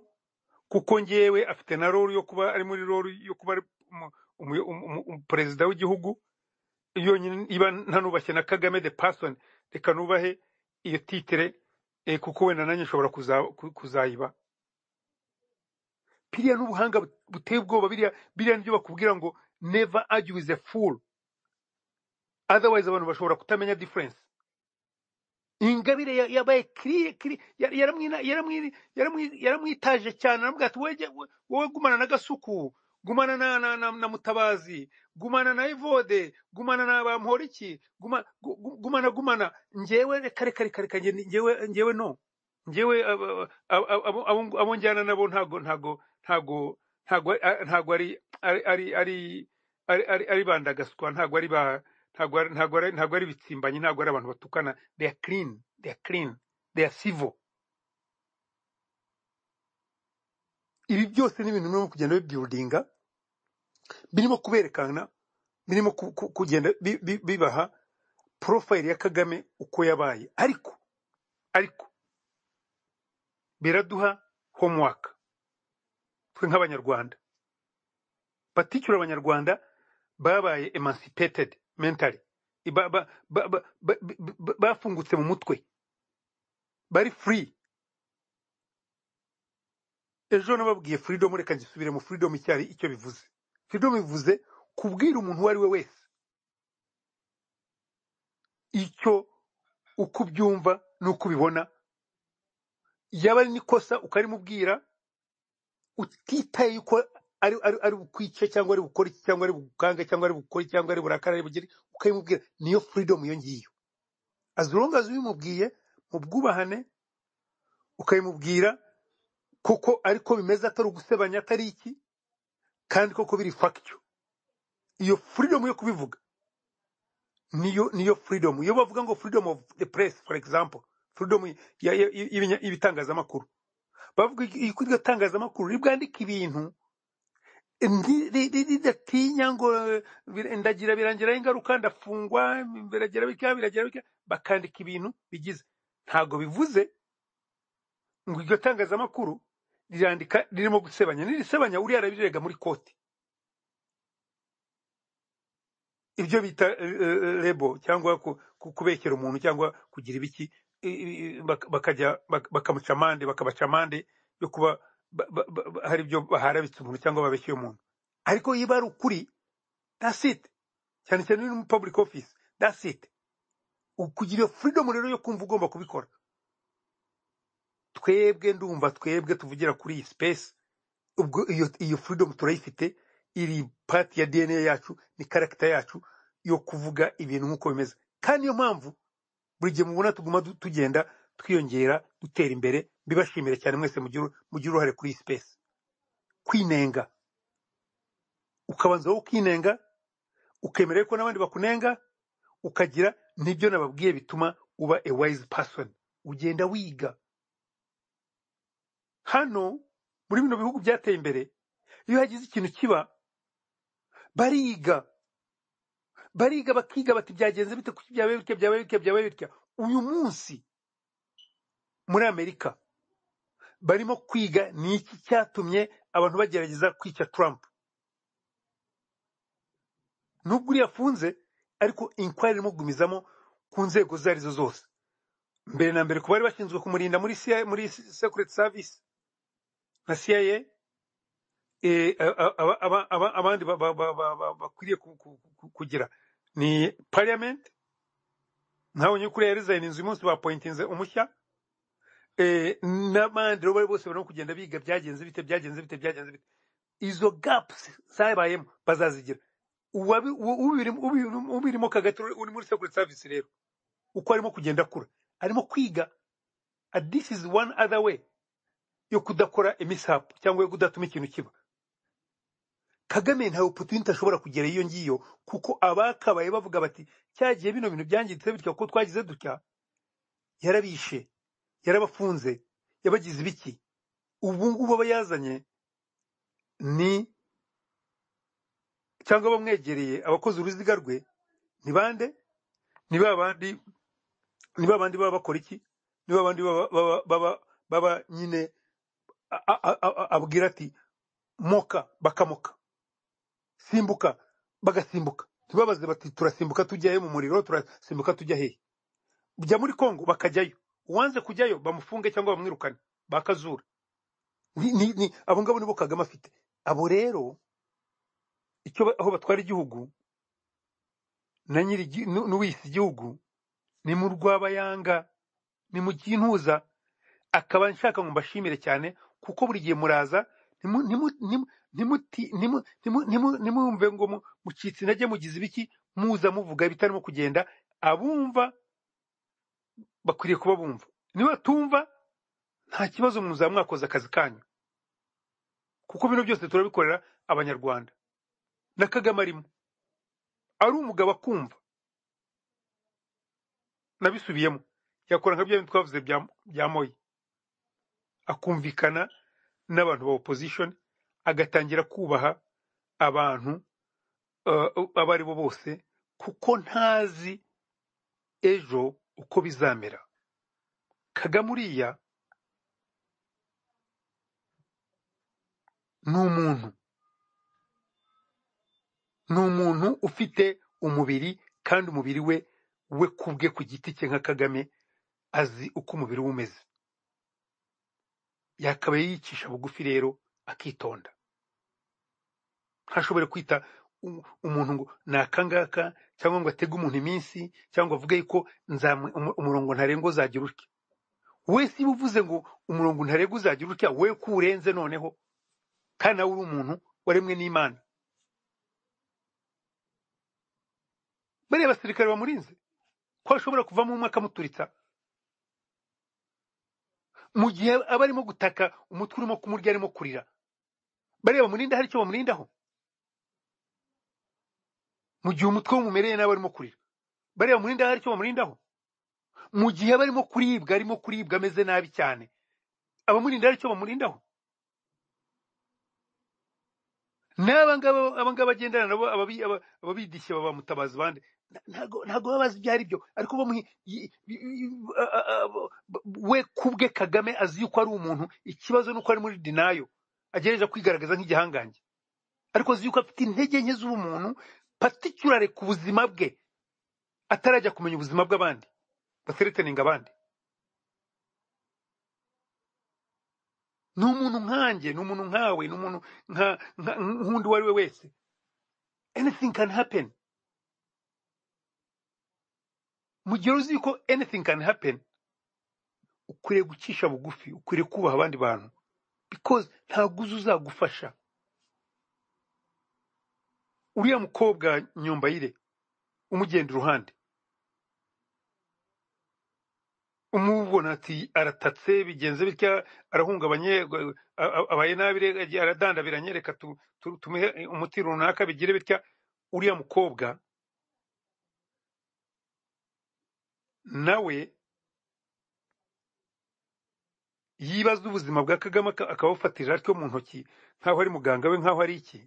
kuko ngewe afite na rolu yo kuba ari muri rolu yo kuba ari umu- umu- umu- umu- perezida w'igihugu yonyine iba ntanubashye na kagame de person reka nubahe iyo titire eh, kuko wenda nanjye nshobora kuza- ku- kuzayiba biriya n'ubuhanga buteye ubwoba biriya biriya nibyo bakubwira ngo never argue with a fool otherwise abantu bashobora kutamenya difference ingabire ya- yabaye kiriye kiriye yaramwina- yaramwiri- yaramwi- yaramwitaje cyane aramubwira ati "Wege- we- wowe gumana na gasuku gumana na, na, na, na mutabazi gumana na evode gumana na bamporiki guma, gu- gu- gumana gumana ngewe reka reka reka reka nge- ngewe ngewe no ngewe abo- abo abo- abo- abo njyana nabo ntago ntago ntago ntago a- ntago ari ari ari ari ari ari ari bandagaswa ntago ari ba ntago ari- ntago ari ntago ari ibitsimbanyi ntago ari abantu batukana they are clean they are clean they are civil ibi byose ni ibintu birimo kugenda bibyurudinga birimo kuberekana birimo ku- ku- kugenda bi- bi- bibaha porofayili ya kagame uko yabaye ariko ariko biraduha homework twe nk'abanyarwanda batishyura abanyarwanda babaye emancipated mentally Ba- ba- ba- ba- ba- ba- ba- bafungutse mu mutwe bari free ejo nababwiye freedom reka ngisubire mu freedom icyari icyo bivuze freedom bivuze kubwira umuntu uwo ari we wese icyo uko ubyumva n'uko ubibona yaba ari n'ikosa ukarimubwira utitaye yuko ari ari ari bukwice cyangwa ari bukore iki cyangwa ari bukange cyangwa ari bukore cyangwa ari burakara ari bugere ukayimubwira niyo freedom iyo ngiyo as long as ubimubwiye mu bwubahane ukayimubwira kuko ariko bimeze atari ugusebanya atari iki kandi koko biri factyo iyo freedom yo kubivuga niyo niyo freedom iyo bavuga ngo freedom of the press for example freedom ya- ya- y'ibinya- y'ibitangazamakuru bavuga yuko iryo tangazamakuru ribwandika ibintu ndi- ri- ri- ridatinya ngo eh, bir- ndagira birangiraho ingaruka ndafungwa biragira bika biragira bika bakandika ibintu bigize ntabwo bivuze ngo iryo tangazamakuru rirandika ririmo gusebanya nirisebanya uriya arabirega muri koti ibyo bita eh, eh, rebo cyangwa ku- ku- kubekera umuntu cyangwa kugira ibiki i- i- i- bak- bakajya bak- bakamuca amande bakabaca amande yo kuba ba- ba- ba- ba- hari ibyo baharabitse umuntu cyangwa babeshyeye umuntu ariko iyo ari ukuri that's it cyane cyane uri muri public office that's it kugira iyo freedom rero yo kumva ugomba kubikora twebwe ndumva twebwe tuvugira kuri iyi space ubwo iyo iyo freedom turayifite iri part ya DNA yacu ni character yacu yo kuvuga ibintu nk'uko bimeze kandi niyo mpamvu buri gihe mubona tuguma du- tugenda twiyongera dutera imbere mbibashimire cyane mwese mugira mugira uruhare kuri iyi space kwinenga ukabanza wowe ukinenga ukemera yuko n'abandi bakunenga ukagira n'ibyo nababwiye bituma uba a wise person ugenda wiga hano muri bino bihugu byateye imbere iyo hagize ikintu kiba bariga bariga bakiga bati byagenze bite kuki byabaye bitya byabaye bitya byabaye bitya uyu munsi muri amerika barimo kwiga ni iki cyatumye abantu bagerageza kwica trump nubwo uriya afunze ariko inkwari irimo kugumizamo ku nzego izo arizo zose mbere na mbere ku bari bashinzwe kumurinda muri CIA, muri secret service na cia eh, aba- aba- aba- aba- abandi ba- ba- ba- ba- ba- bakwiriye ku- ku- ku- kugira ni parliament ntabonye ko uriya yarizayina inzu uyu munsi bapointinze umushya Eh, n'abandi rero bari bose barimo kugenda biga byagenze bite byagenze bite byagenze bite izo gapusi zabayemo bazazigira Uwabi- u- ubirimo ubirimo- ubirimo kagati uri muri security service rero uko arimo kugenda akura arimo kwiga and this is one other way yo kudakora imisapu cyangwa yo kudatuma ikintu kiba kagame ntawe opportunity ashobora kugera iyo ngiyo kuko abakabaye bavuga bati cyagiye bino bintu byangiritse bitya kuko twagize dutya yarabishe yarabafunze yabagize ibiki ubu ngubu aba yazanye ni cyangwa abamwegereye abakoze uruziga rwe ni bande ni ba bandi ni ba bandi baba bakora iki ni ba bandi baba baba baba- baba nyine a- a- a- a- abwira ati moka bakamoka simbuka bagasimbuka ntibabaze bati turasimbuka tujya he mu muriro turasimbuka tujya hehe jya muri kongo bakajyayo uwanze kujyayo bamufunge cyangwa bamwirukane bakazura Ni- ni- ni- abo ngabo nibo kagame afite abo rero icyo ba- aho batwara igihugu na nyiri igi- nu- n'uwiyise igihugu ni mu rwabayanga ni mu kintuza akaba nshaka ngo mbashimire cyane kuko buri gihe muraza ntimu- ntimu- ntimu- ntimuti- ntimu- ntimu- ntimu- ntimwumve ngo mu- mucitse intege mugize ibiki muza muvuga ibitarimo kugenda abumva bakwiriye kuba bumva nibatumva nta kibazo muzaba mwakoze akazi kanyu kuko bino byose turabikorera abanyarwanda na kagame arimo ari umugabo akumva nabisubiyemo yakora nka bya bindi twavuze bya- bya moyi akumvikana n'abantu ba opposition agatangira kubaha abantu eh, abo ari bo bose kuko ntazi ejo uko bizamera kagame uriya ni umuntu ni umuntu ufite umubiri kandi umubiri we we ku bwe ku giti cye nka kagame azi uko umubiri we umeze yakabaye yicisha bugufi rero akitonda ntashobore kwita um- umuntu ngo ni akangaka cyangwa ngo atege umuntu iminsi cyangwa avuge yuko nzamu- umu- umurongo ntarengwa uzagira utya we siba uvuze ngo umurongo ntarengwa uzagira utya we ko uwurenze noneho kandi nawe uri umuntu waremwe n'imana bariya basirikare bamurinze ko ashobora kuvamo umwe akamuturitsa mu gihe aba arimo gutaka umutwe urimo kumurya arimo kurira bariya bamurinda hari icyo bamurindaho mu gihe umutwe wumumereye nawe arimo kurira bariya bamurinda hari icyo bamurindaho mu gihe aba arimo kuribwa arimo kuribwa ameze nabi cyane abamurinda hari icyo bamurindaho n'aba ngaba aba ngaba agendana nabo ababi- aba- ababidishye baba mutabazi bande Nta- ntago ntago baba bazi ibyo ari byo ariko bamuhi i- i- i- a- a- a- b- we kubwe kagame azi yuko ari umuntu ikibazo nuko ari muri dinayo agereza kwigaragaza nk'igihangange ariko azi yuko afite intege nke z'ubumuntu paticulare ku buzima bwe atarajya kumenya ubuzima bw'abandi basereteninga abandi ni umuntu nkanjye ni umuntu nkawe ni umuntu nka nka- nk'undi uwo ari we wese anything can happen mu gihe uzi yuko anything can happen ukwiriye gucisha bugufi ukwiriye kubaha abandi bantu because ntabwo uzi uzagufasha uriya mukobwa nyombayire umugenda iruhande umubona ati aratatse bigenze bitya arahungabanye gu- a- a- abaye nabi re- agiye aradandabira anyereka tu- tu- tumuhe umuti runaka bigire bitya uriya mukobwa nawe yibaza ubuzima bwa kagame aka- akabufatira atyo mu ntoki nk'aho ari muganga we nk'aho ari iki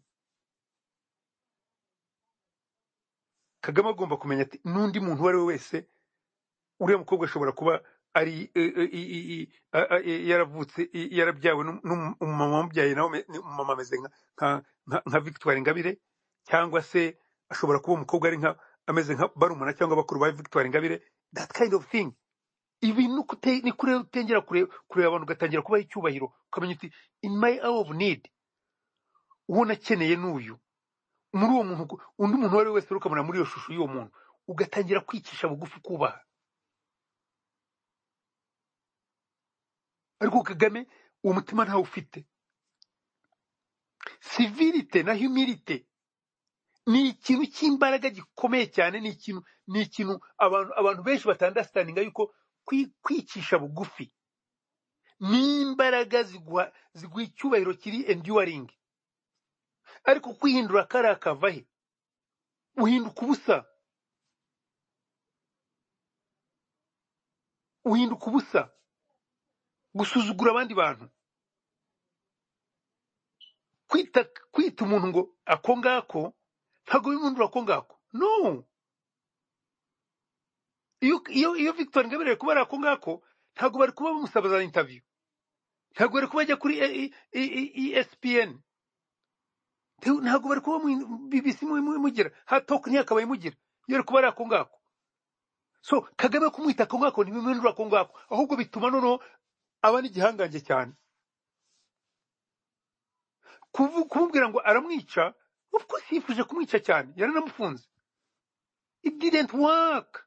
kagame agomba kumenya ati n'undi muntu uwo ari we wese uriya mukobwa ashobora kuba ari i- i- i- i- a- a- i- yaravutse i- yarabyawe n'um- n'um- umumama wamubyaye nawe ume- ni- umumama ameze nka nka- nka- nka victoire ingabire cyangwa se ashobora kuba umukobwa ari nka ameze nka barumuna cyangwa bakuru ba victoire ingabire that kind of thing ibi ni uko ute- ni kure utengera kure- kureba abantu ugatangira kubaha icyubahiro ukamenya uti in my hour of need uwo nakeneye ni uyu muri uwo muntu uko- undi muntu uwo ari we wese ukamubona muri iyo shusho y'uwo muntu ugatangira kwicisha bugufi kubaha ariko kagame uwo mutima ntawe ufite civilite na humilite ni ikintu cy'imbaraga gikomeye cyane ni ikintu ni ikintu abantu abantu benshi batandasitaninga yuko kwi- kwicisha bugufi n'imbaraga ziguha ziguha icyubahiro kiri enduring ariko kwihindura kariya kava he uhinduka ubusa uhinduka ubusa gusuzugura abandi bantu kwita kwita umuntu ngo ako ngako ntabwo bimundura ako ngako no iyo iyo iyo victoire ingabire ari kuba ari ako ngako ntabwo bari kuba bamusaba za intaviyu ntabwo bari kuba bajya kuri E- E- E- espn Nte- ntabwo bari kuba mu- bbc mu- mu- imugira hatoke ntiyakabaye imugira iyo ari kuba ari ako ngako so kagame kumwita ako ngako ntibimwindura ako ngako ahubwo bituma noneho aba n'igihangange cyane Kuvu- kumubwira ngo aramwica of course yifuje kumwica cyane yaranamufunze it didn't work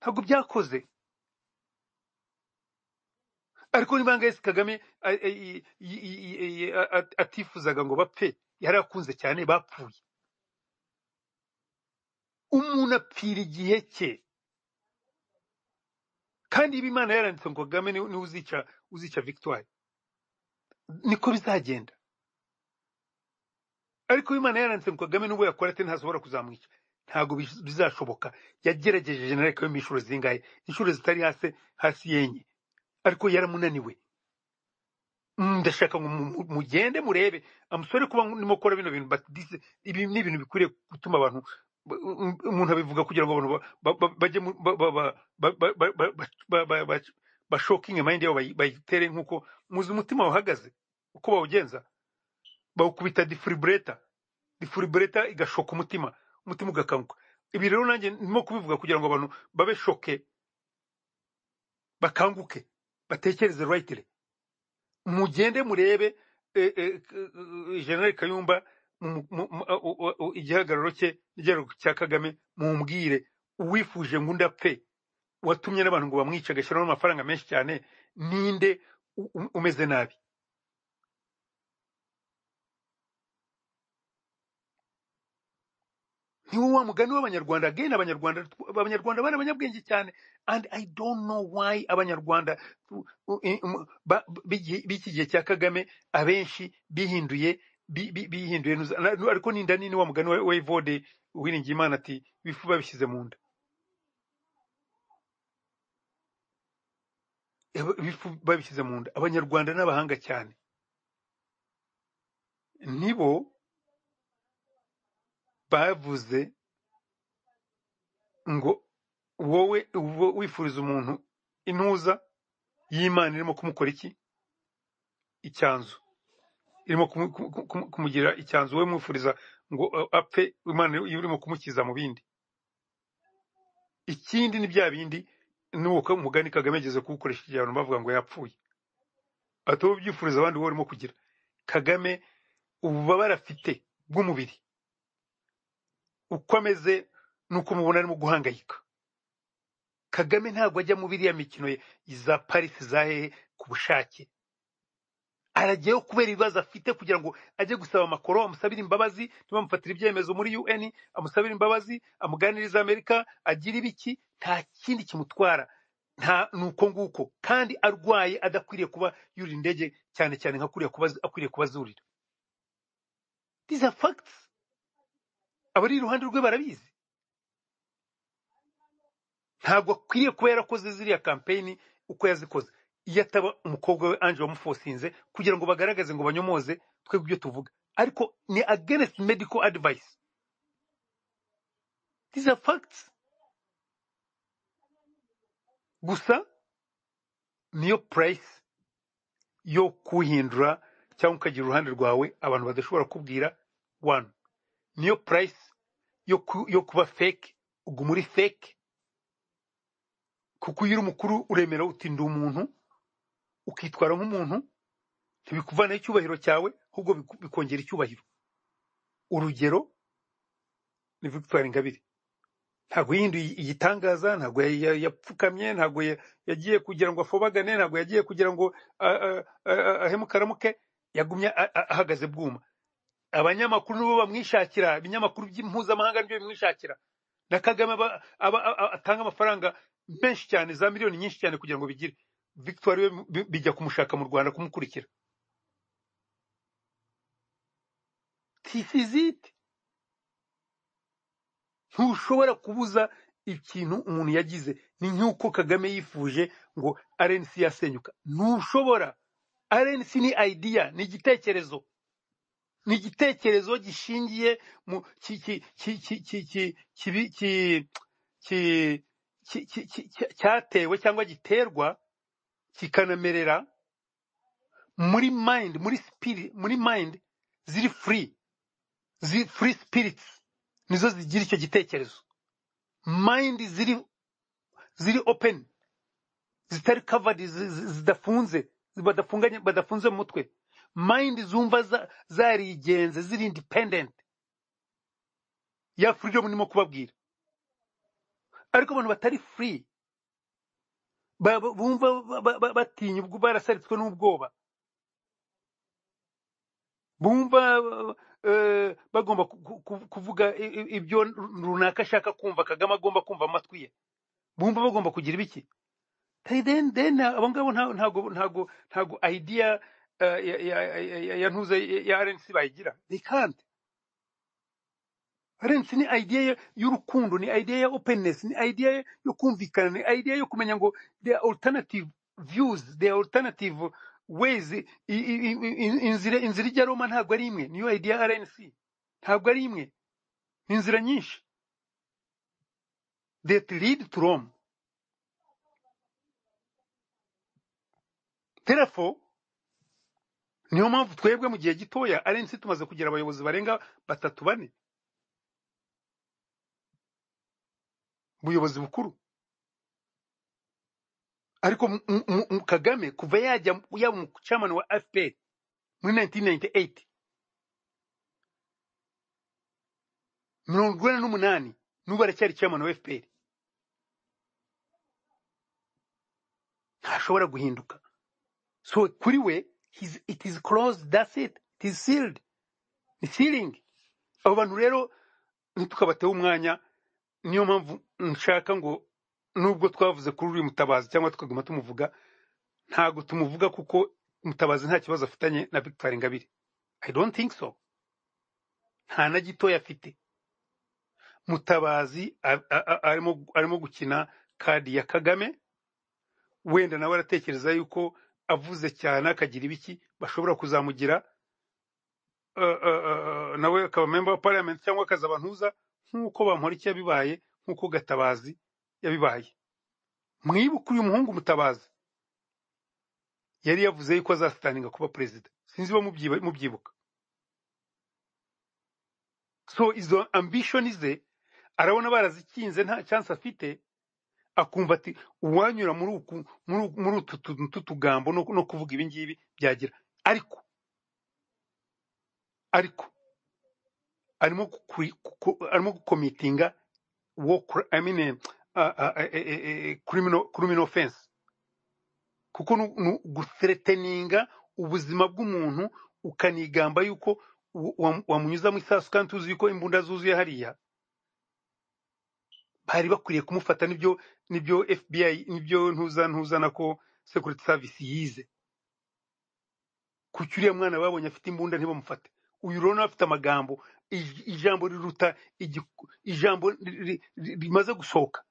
ntabwo byakoze ariko niba ngayesi kagame a- a- i- i- i- i- a- a- atifuzaga ngo bapfe yari akunze cyane bapfuye umuntu apfira igihe cye kandi iba imana yaranditse ngo kagame ni- niwe uzica uzica victoire niko bizagenda ariko iba imana yaranditse ngo kagame n'ubwo yakora ati ntashobora kuzamwica ntabwo biz- bizashoboka yagerageje jenerali kagame inshuro zingahe inshuro zitari hasi hasi yenye ariko yaramunaniwe Mm, ndashaka ngo mu- mu- mugende murebe amusore kuba ndimo gukora bino bintu but this ibi ni ibintu bikwiriye gutuma abantu ba- um- umuntu abivuga kugira ngo abantu ba- ba- bajye mu- ba- ba- ba- ba- ba- ba- ba- ba- ba- ba- bashokinge mind yabo bayi- bayitere nk'uko muzi umutima wahagaze uko bawugenza bawukubita defibrillator defibrillator igashoka umutima umutima ugakanguka ibi rero nanjye ndimo kubivuga kugira ngo abantu babe shoke bakanguke batekereze rightly mugende murebe eh, eh, eh, General Kayumba mu- mu- mu- u- u- u- igihagararo cye n'igihagararo cya kagame mumbwire uwifuje ngo undi apfe watumye n'abantu ngo bamwice agashyiramo amafaranga menshi cyane ninde u- u- umeze nabi ni wo wa mugani w'abanyarwanda again abanyarwanda abanyarwanda bari abanyabwenge cyane and i don't know why abanyarwanda uh, uh, ba- b'igi- b'iki gihe cya kagame abenshi bihinduye bi- bi- bihinduye nuza- na- ariko ninda nini wa mugani wa evode wiringiye imana ati ibifu babishyize mu nda Aba- ibifu babishyize mu nda abanyarwanda n'abahanga cyane nibo bavuze ngo wowe uba wifuriza umuntu intuza y'imana irimo kumukora iki icyanzu irimo kumu- kumu- kumu- kumugira icyanzu wowe mwifuriza ngo uh, apfe imana iba irimo kumukiza mu bindi ikindi ni bya bindi n'uwo ko mugani kagame ageze kuwukoresha igihe abantu bavuga ngo yapfuye ati wowe ubyifuriza abandi wowe urimo kugira kagame ububabare afite bw'umubiri uko ameze n'uko mubona arimo guhangayika kagame ntabwo ajya mu biriya mikino ye- za parisi za hehe ku bushake arajyayo kubera ibibazo afite kugira ngo ajye gusaba amakoro amusabire imbabazi ntibamufatire ibyemezo muri un amusabire imbabazi amuganirize amerika agire ibiki nta kindi kimutwara nta ni uko nguko kandi arwaye adakwiriye kuba yurira indege cyane cyane nka kuriya kuba akwiriye kuba azurira these are facts abari iruhande rwe barabizi ntabwo akwiriye kuba yarakoze ziriya kampeyini uko yazikoze iyo ataba umukobwa we ange wamufosinze kugira ngo bagaragaze ngo banyomoze twebwe ibyo tuvuga ariko ni against medical advice these are facts gusa niyo price yo kuhindura cyangwa ukagira uruhande rwawe abantu badashobora kubwira one niyo price yo, ku, yo kuba fake uguma uri fake kuko iyo uri mukuru uremera uti ndi umuntu ukitwara nk'umuntu ntibikuvanaho icyubahiro cyawe ahubwo biku- bikongera icyubahiro urugero ni victoire ingabire ntabwo yihinduye igitangaza ntabwo ya- ya- yapfukamye ntabwo ya- yagiye kugira ngo afobagane ntabwo yagiye kugira ngo a- a- a- ahemuke aramuke yagumye a- a- ahagaze bwuma abanyamakuru nibo bamwishakira ibinyamakuru by'impuzamahanga nibyo bimwishakira na kagame aba- aba- a- atanga amafaranga menshi cyane za miliyoni nyinshi cyane kugira ngo bigire victoire we bi- bijya kumushaka mu rwanda kumukurikira tisizite ntushobora kubuza ikintu umuntu yagize ni nk'uko kagame yifuje ngo rnc yasenyuka ntushobora rnc ni idea ni igitekerezo ni igitekerezo gishingiye mu ki ki ki ki ki ki kibi- ki ki ki ki ki- ki- cyatewe cyangwa giterwa kikanamerera muri mind muri spirit muri mind ziri free ziri free spirits nizo zigira icyo gitekerezo mind ziri ziri open zitari covered zi- zi- zidafunze badafunganye badafunze mu mutwe mind zumva za- zarigenze ziri independent ya freedom nimo kubabwira ariko abantu batari free ba- ba- bumva ba- ba- batinya ubwo barasaritswe n'ubwoba bumva eh, bagomba ku- ku- ku- kuvuga i- i- ibyo runaka ashaka kumva kagame agomba kumva amatwi ye bumva bagomba kugira ibiki Hey, then then abo ngabo nta- ntago ntago ntago idea eh, ya ya- ya- ya- ya ntuze ya RNC bayigira they can't RNC ni idea ya- y'urukundo ni idea ya openness ni idea yo kumvikana ni idea yo kumenya ngo there are alternative views there are alternative ways I- i- i- i- inzira inzira ijya Roma ntabwo ari imwe niyo idea ya RNC ntabwo ari imwe ni inzira nyinshi that lead to Rome therefore niyo mpamvu twebwe mu gihe gitoya RNC tumaze kugira abayobozi barenga batatu bane buyobozi bukuru ariko mu- mu- mu- kagame kuva yajya yaba umucamani wa fpr muri 1998 mirongo ine n'umunani n'ubu aracyari chairman wa fpr ntashobora guhinduka so kuri we his, it is closed that's it it is sealed ni sealing abo bantu rero ntitukabateho umwanya niyo mpamvu nshaka ngo nubwo twavuze kuri uriya mutabazi cyangwa tukaguma tumuvuga ntabwo tumuvuga kuko mutabazi nta kibazo afitanye na victoire ingabire i don't think so nta na gitoya afite mutabazi a- a- a- arimo arimo gukina kadi ya kagame wenda nawe aratekereza yuko avuze cyane akagira ibiki bashobora kuzamugira uh, uh, uh, nawe akaba member of parliament cyangwa akazaba ntuza nk'uko bamporiki yabibaye nk'uko gatabazi yabibaye mwibuke uyu muhungu mutabazi yari yavuze yuko azasitaninga kuba perezida sinzi ba mubyibuka so izo ambishoni ze arabona barazikinze nta chance afite akumva ati uwanyura muri uku muri uku- muri utu tuntu tw'utugambo no no kuvuga ibi ngibi byagira ariko ariko arimo kukuri- kuku- arimo gukomitinga wo kuri- I mean, eh, ah, ah, eh, eh, eh, criminal criminal offense kuko nu- nu- guthreateninga ubuzima bw'umuntu ukanigamba yuko wa- wa- wamunyuzamo isasu kandi tuzi yuko imbunda zuzuye hariya bari bakwiriye kumufata nibyo nibyo fbi nibyo ntuza ntuza nako security service yize kuki uriya mwana babonye afite imbunda ntibamufate uyu rero nawe afite amagambo ij- ijambo riruta igiku- ijambo ri- ri- ri- rimaze gusohoka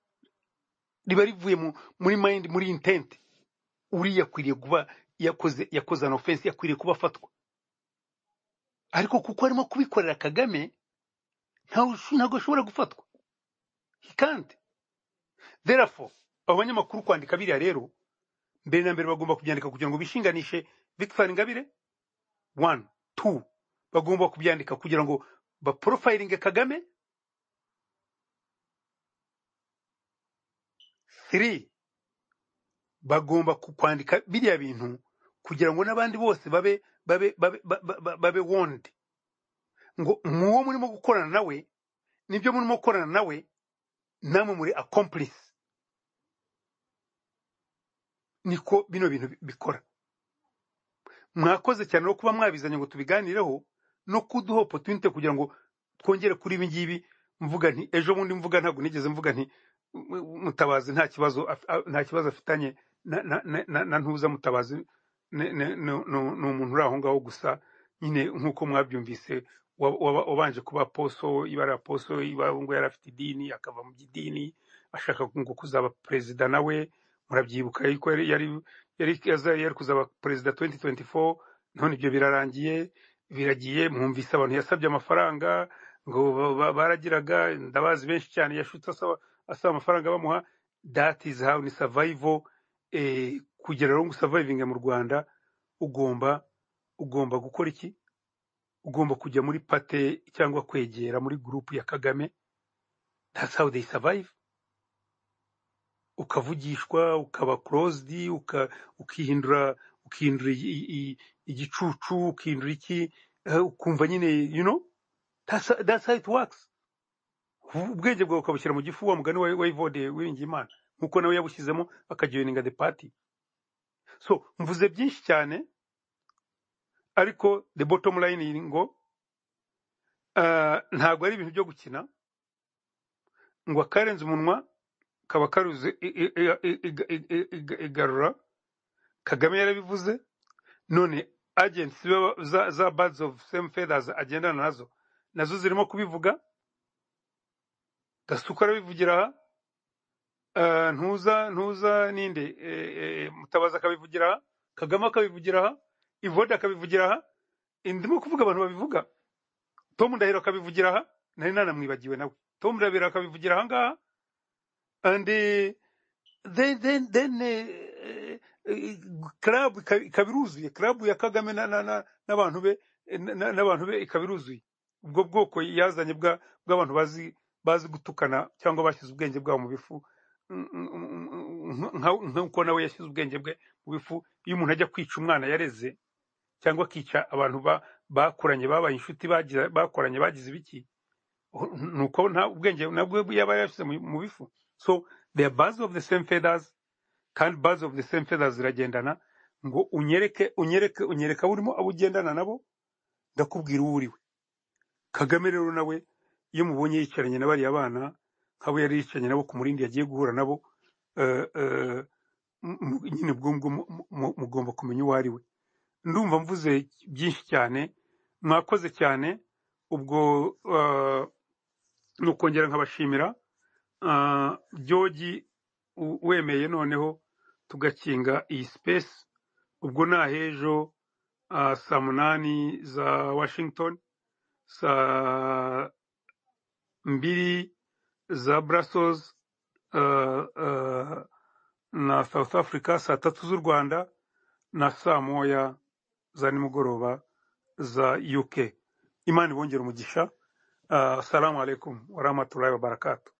riba rivuye mu- muri mind muri intent uriya akwiriye kuba yakoze yakoze an offense akwiriye kuba afatwa ariko kuko arimo kubikorera kagame ntawe usho- ntabwo ashobora gufatwa He can't. therefore abo banyamakuru kwandika biriya rero mbere na mbere bagomba kubyandika kugira ngo bishinganishe victoire ingabire one two bagomba kubyandika kugira ngo baporofayiringe kagame three bagomba ku- kwandika biriya bintu kugira ngo n'abandi bose babe babe babe ba- ba- ba- babe warned ngo muwo murimo gukorana nawe nibyo murimo gukorana nawe namwe muri accomplice niko bino bintu bi- bikora mwakoze cyane no kuba mwabizanye ngo tubiganireho no kuduha opportunity kugira ngo twongere kuri ibi ngibi mvuga nti ejo bundi mvuga ntabwo nigeze mvuga nti "M- m- mutabazi nta kibazo af- a- nta kibazo afitanye na, na, na, na, na ntuza mutabazi ne- ne- ni ni- ni umuntu uri aho ngaho gusa nyine nk'uko mwabyumvise wa- waba- wabanje kuba aposo ibara aposo iba ngo yari afite idini akava mu by'idini ashaka ngo kuzaba perezida nawe murabyibuka ariko yari yari yari yaza- yari kuzaba perezida 2024 none ibyo birarangiye biragiye mwumvise abantu yasabye amafaranga ngo ba- ba- baragiraga ndabazi benshi cyane yashutse asaba asaba amafaranga bamuha that is how ni survival eh, kugira rero ngo surviving mu Rwanda ugomba ugomba gukora iki ugomba kujya muri pate cyangwa kwegera muri group ya Kagame that's how they survive ukavugishwa ukaba closed uka, ukihindura ukihindura i- i- i- igicucu ukihindura iki eh, ukumva nyine you know that's, that's how it works ubwenge bwawe ukabushyira mu gifu wa mugani wa wa Evode Uwiringiyimana nkuko nawe yabushyizemo akajoininga the party so mvuze byinshi cyane ariko the bottom line ni ngo ah, ntabwo ari ibintu byo gukina ngo akarenze umunwa kaba karuze i- i- i- i- i- i- i- i- igarura kagame yarabivuze none agents baba- za, za birds of same feathers agendana nazo nazo zirimo kubivuga gasuka arabivugira aha eh, ntuza ntuza ninde eh, eh, mutabaza akabivugira aha kagame akabivugira aha ivode akabivugira aha Eh, ndimo kuvuga abantu babivuga tom ndahiro akabivugira aha nari nanamwibagiwe nawe tom ndahiro akabivugira aha ngaha and eh, then then then eh, eh, club ika- ikaba iruzuye club ya Kagame na- na- na- n'abantu be eh, na- n'abantu be ikaba iruzuye ubwo bwoko yazanye bwa bw'abantu bazi bazi gutukana cyangwa bashyize ubwenge bwabo mu bifu Mm, mm, mm, mm, nka- nk'uko nawe yashyize ubwenge bwe mu bifu iyo umuntu ajya kwica umwana yareze cyangwa akica abantu ba- bakuranye babaye inshuti bagira- bakoranye bagize ibiki nuko nta ubwenge nabwo yaba yashyize mu mu bifu so they are birds of the same feathers kandi birds of the same feathers ziragendana ngo unyereke unyereke unyereka aho urimo abo ugendana nabo ndakubwira uwo uriwe kagame rero nawe iyo mubonye yicaranye na bariya bana nk'abo yari yicaranye nabo ku murindi yagiye guhura nabo eh, eh, m- m- nyine ubwo ngubwo mu- mu- mugomba kumenya uwo ari we ndumva mvuze byinshi cyane mwakoze cyane ubwo eh, ni ukongera nkabashimira Ah, byogi u- wemeye noneho tugakinga iyi sipesi ubwo ni ahejo ah, saa munani za washington saa mbiri za brussels ah, ah, na south africa saa tatu z'u rwanda na saa moya za nimugoroba za uk imana ibongere umugisha Ah, assalamu alaikum warahmatullahi wabarakatuh